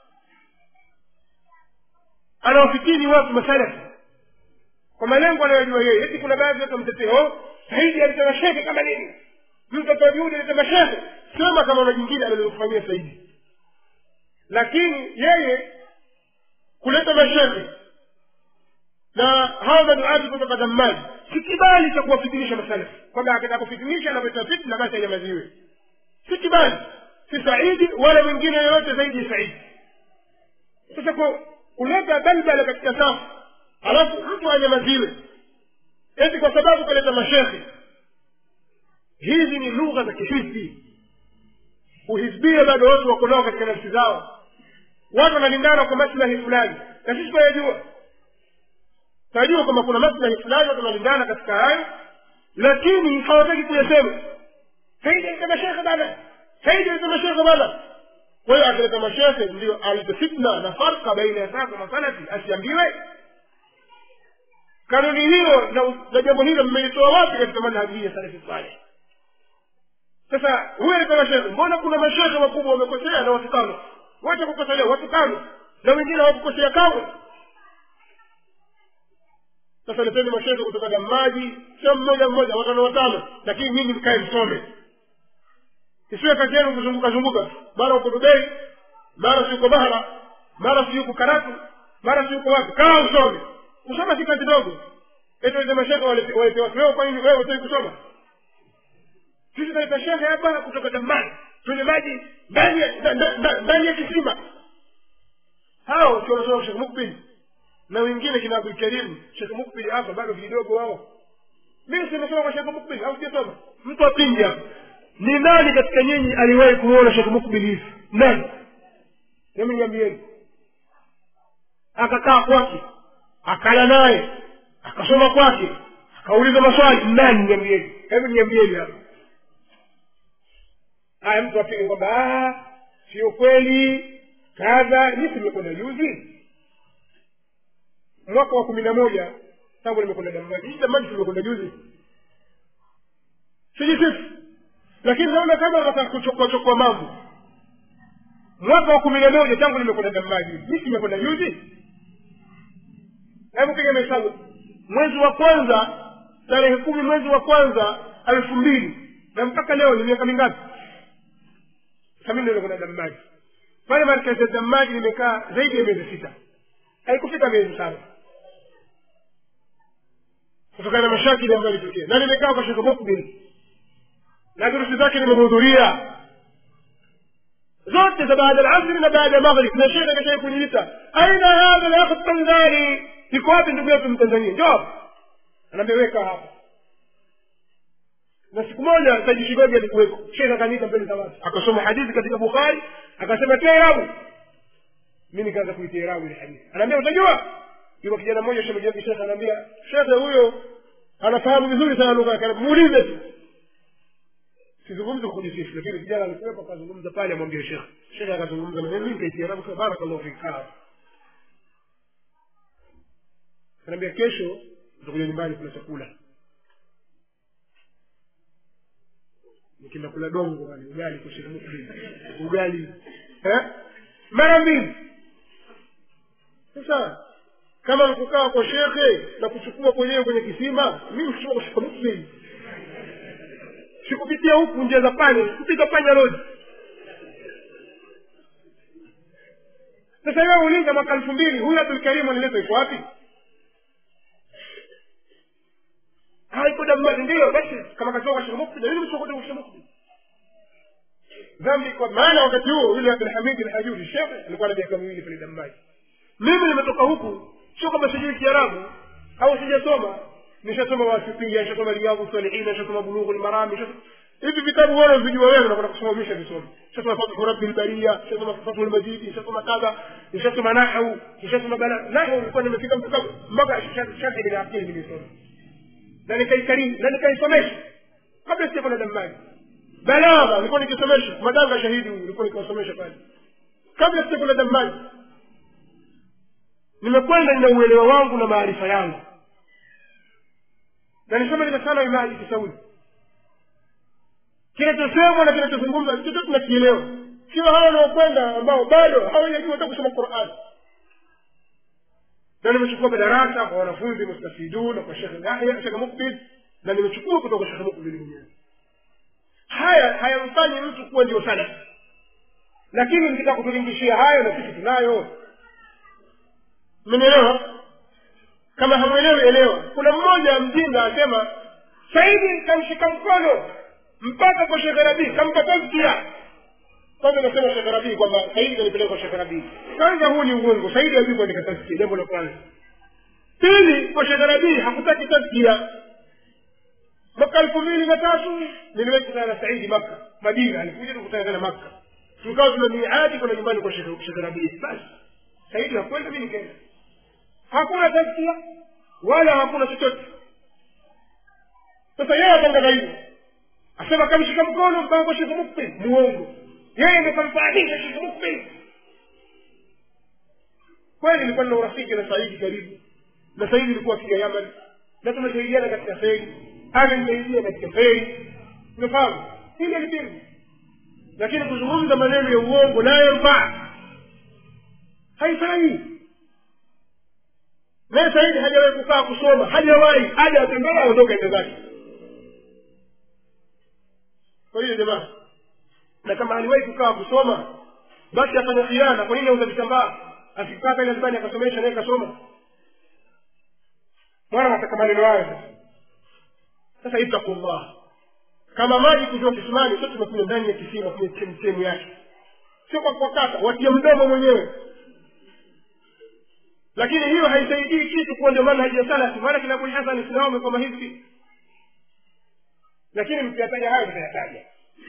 anawafikiri watu masalafi kwa malengo anayojua yeye eti kuna baadhi watu wamtetea oh saidi alisema shehe kama nini mtoto wa juhudi alisema shehe sema kama na jingine alilofanyia saidi lakini yeye kuleta mashehe na hawa maduati kutoka dhamani si kibali cha kuwafitinisha masalafi kwamba akitaka kufitinisha anavyota fitna basi anyamaziwe si kibali si saidi wala mwingine yoyote zaidi ya saidi sasa ku- kuleta balbala katika safu alafu mtu anyamaziwe eti kwa sababu kaleta mashekhe hizi ni lugha za kihizbi uhizbia bado watu wako nao katika nafsi zao watu wanalingana kwa maslahi fulani na sisi tunayajua tunajua kwamba kuna maslahi fulani watu wanalingana katika hayo lakini hawataki kuyasema saidi aleta mashekhe bana saidi aleta mashekhe bana kwa hiyo akileta mashekhe ndio alete fitna na farka baina ya sasa na salafi asiambiwe kanuni hiyo na, na jambo hilo mmeitoa wapi katika manhaji hii ya salafi saleh sasa huyu alikuwa mashekhe mbona kuna mashekhe wakubwa wamekosea na watu tano wacha kukosolewa watu tano na wengine hawakukosea kamwe sasa leteni mashekhe kutoka damaji sio mmoja mmoja watano watano lakini nyinyi mkae msome isiwe kazi yenu kuzunguka zunguka mara uko dubei mara si uko bahara mara si uko karatu mara si uko wapi kaa usome kusoma si kazi dogo eti wale mashekhe walete watu leo kwa nini wewe utaki kusoma sisi tunaita shehe hapa kutoka dambani kwenye maji ndani ya- nda- nda- nda- ndani ya kisima hao sio wanasoma shekh mukbil na wengine kina abdul karim shekh mukbil hapa bado vidogo wao mimi simesoma kwa shekh mukbil au sijasoma mtu apingi hapa ni nani katika nyinyi aliwahi kumwona shekh mukbil hivi nani hebu niambieni akakaa kwake akala naye akasoma kwake akauliza maswali nani niambieni hebu niambieni hapa haya mtu apige kwamba "Ah, sio kweli kadha mi nimekwenda juzi mwaka wa kumi na moja tangu nimekwenda damaji hii damaji tumekwenda juzi sijisifu lakini naona kama nataka kuchokoachokoa mambo mwaka wa kumi na moja tangu nimekwenda damaji mi simekwenda juzi hebu piga mahesabu mwezi wa kwanza tarehe kumi mwezi wa kwanza elfu mbili na mpaka leo ni miaka mingapi sami ndio kuna damaji pale markazi ya damaji nimekaa zaidi ya miezi sita haikufika miezi saba kutokana na mashakili ambayo yalitokea na nimekaa kwa shekhe mukbil na durusi zake nimehudhuria zote za baada alasri na baada ya maghrib na shekhe kashai kuniita aina hadha lakh tanzani iko wapi ndugu yetu mtanzania njoo anaambia weka hapa na siku moja saidi shigogi alikuweko shekhe akaniita mbele za watu akasoma hadithi katika bukhari akasema tia irabu mi nikaanza kuitia irabu ile hadithi anaambia utajua yuko kijana mmoja shemeji yake shekhe anaambia shekhe huyo anafahamu vizuri sana lugha yake muulize tu sizungumzi kwa kujisifu lakini kijana alikuwepo akazungumza pale amwambia shekhe shekhe akazungumza na mimi nikaitia irabu kwa barakallahu fik sawa anaambia kesho nitakuja nyumbani kula chakula nikienda kula dongo pale ugali kwa shilingi mbili ugali eh mara mbili sasa kama nikukaa kwa shekhe na kuchukua kwenyewe kwenye kisima mimi kuchukua kwa shekhe muslim sikupitia huku njia za panya sikupita panya lodi sasa wewe uliza mwaka elfu mbili huyu abdulkarimu alileta iko wapi haiko dambani ndio basi kama katoka kwa shekhe mukbil mimi nimechukua kwa shekhe mukbil dhambi kwa maana wakati huo yule abdulhamid alhajuri shekhe alikuwa na miaka miwili pale dambani mimi nimetoka huku sio kama sijui kiarabu au sijasoma nishasoma wasipia nishasoma riyadhu salihina nishasoma bulughu lmarami hivi vitabu wala vijua wewe unakwenda kusoma misha visoma nishasoma fathu rabbi lbaria nishasoma fathu lmajidi nishasoma kadha nishasoma nahau nishasoma bala nahau nilikuwa nimefika mpaka mpaka shafi bin abdili nimesoma na nikaikariri na nikaisomesha kabla sijakwenda dambani balagha nilikuwa nikisomesha madanga shahidi huyu nilikuwa nikiwasomesha pale kabla sijakwenda dambani nimekwenda nina uelewa wangu na maarifa yangu na nisome nimesana imaji kisauli kinachosemwa na kinachozungumza chote tunakielewa sio hawa wanaokwenda ambao bado hawajajua hata kusoma qurani na nimechukua madarasa kwa wanafunzi mustafidun na kwa shekhe yahya shekhe mukbil na nimechukua kutoka kwa shekhe mukbil mwenyewe haya hayamfanyi mtu kuwa ndio sana lakini nikitaka kutulingishia hayo na sisi tunayo mmenielewa kama hamwelewi elewa kuna mmoja mjinga asema saidi kamshika mkono mpaka kwa shekhe rabii kampa tazkia kwanza nasema shekh rabii kwamba saidi kanipeleka kwa shekh rabii kwanza huu ni uongo saidi hajui kuandika taskia jambo la kwanza pili kwa shekh rabii hakutaki taskia mwaka elfu mbili na tatu niliwahi kukutana na saidi makka madina alikuja tukutana tena makka tukawa tuna miadi kwenda nyumbani kwa shekh Shekh rabii basi saidi hakwenda mi nikaenda hakuna taskia wala hakuna chochote sasa yeye atangaza hivyo asema kamshika mkono mpaka kwa shekh mukbil muongo yeye ndo kamfahamisha shekh mukbil kweli nilikuwa nina urafiki na saidi karibu na saidi ilikuwa akija yaman na tumesaidiana katika feri amenisaidia katika feri umefahamu hili alipingu lakini kuzungumza maneno ya uongo nayo mfaa haifai naye saidi hajawahi kukaa kusoma hajawahi haja atembea aondoke ende zake kwa hiyo jamaa na kama aliwahi kukaa kusoma basi afanya khiana kwa nini auza vitambaa akikaa pale nyumbani akasomesha naye kasoma mwana nataka maneno hayo sasa sasa ittakullah kama maji kutoka kisimani sio tumekunywa ndani ya kisima kwenye chemchemi yake sio kwa kuwakata watie mdomo mwenyewe lakini hiyo haisaidii kitu kuwa ndio maana hajasalafi maana kina Abu Hasan Islamu kama hivi lakini mkiyataja hayo tutayataja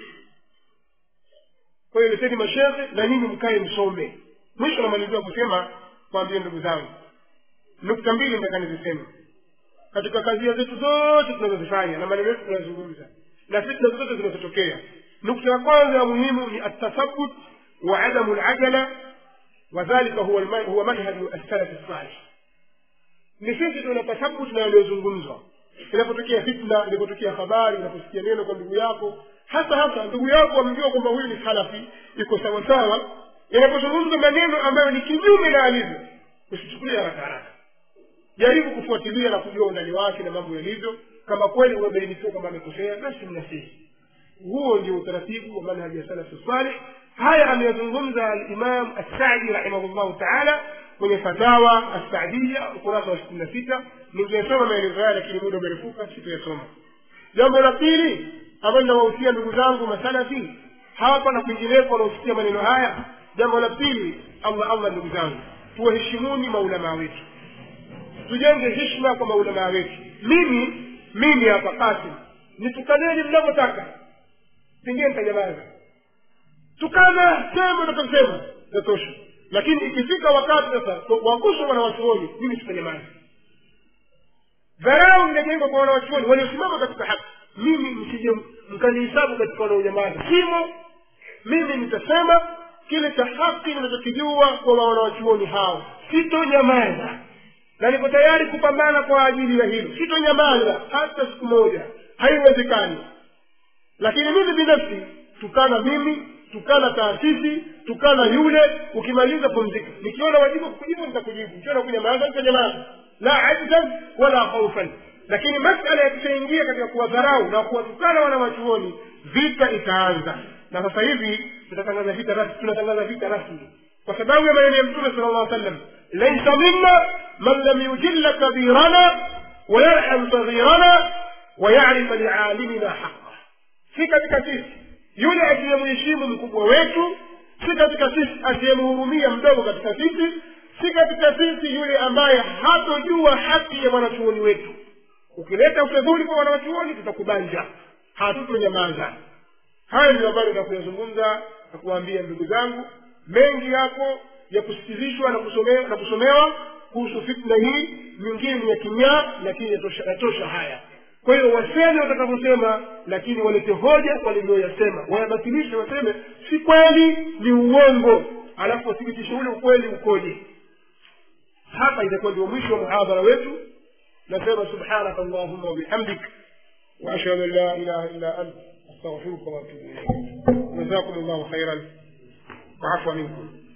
kwa hiyo leteni mashehe na nyinyi mkae msome mwisho namalizia kusema kwambie ndugu zangu nukta mbili nataka niziseme katika kazia zetu zote tunazozifanya na maneno yetu tunayozungumza na fitna zote zinazotokea nukta ya kwanza ya muhimu ni atathabut wa adamu lajala wadhalika huwa, alma- huwa manhaju assalafi salih ni sisi tuna tathabut na yaliyozungumzwa inapotokea fitna inapotokea habari inaposikia neno kwa ndugu yako hasa hasa ndugu yako amjua kwamba huyu ni salafi iko sawasawa inapozungumza maneno ambayo ni kinyume na alivyo usichukulia haraka haraka jaribu kufuatilia na kujua undani wake na mambo yalivyo kama kweli umebainikiwa kwamba amekosea basi mnasihi huo ndio utaratibu wa manhaji ya salafu salih haya ameyazungumza alimam assadi rahimahullahu taala kwenye fatawa assadia ukurasa wa sitini na sita ningeyasoma maelezo haya lakini muda umerefuka sitayasoma jambo la pili ambalo linawahusia ndugu zangu masalafi hapa na kwingineko wanaosikia maneno haya jambo la pili allah allah ndugu zangu tuwaheshimuni maulamaa wetu tujenge hishma kwa maulamaa wetu mimi mimi hapa kasim nitukaneni mnavyotaka pengine nitanyamaza tukana sema takasema tatosha lakini ikifika wakati sasa waguswa wanawachuoni mimi sitanyamaza dharau inajengwa kwa wanawachuoni waliosimama katika haki mimi msije mkanihisabu katika wanaonyamaza simo mimi nitasema kile cha haki ninachokijua kwa wanawachuoni hao sitonyamaza na niko tayari kupambana kwa ajili ya hilo sitonyamaza hata siku moja haiwezekani lakini mimi binafsi tukana mimi tukana taasisi tukana yule ukimaliza pumzika nikiona wajibu kukujibu nitakujibu nikiona kunyamaza nitanyamaza la ajzan wala khaufan lakini masala yakishaingia katika kuwadharau na kuwatukana wanawachuoni vita itaanza na sasa hivi tutatangaza vita rasmi tunatangaza vita rasmi kwa sababu ya maneno ya mtume sala llah sallam laisa minna man lam yujilla kabirana wayarham saghirana wayarifa lialimina haqa si katika sisi yule asiyemheshimu mkubwa wetu si katika sisi asiyemhurumia mdogo katika sisi si katika sisi yule ambaye hatojua haki ya mwanachuoni wetu ukileta ufedhuli kwa wanachuoni tutakubanja hatutonyamaza haya ndio ambayo nitakuyazungumza na kuwaambia ndugu zangu mengi yako ya kusikilishwa na kusomewa, na kusomewa kuhusu fitna hii nyingine ni ya kinyaa lakini yatosha, yatosha haya kwa hiyo waseme watakavyosema lakini walete hoja walivyoyasema wayabatilishe waseme si kweli ni uongo alafu wathibitishe ule ukweli ukoje hapa itakuwa ndio mwisho wa muhadhara wetu nasema subhanaka allahumma wabihamdik واشهد ان لا اله الا انت استغفرك واتوب اليك جزاكم الله خيرا وعفوا منكم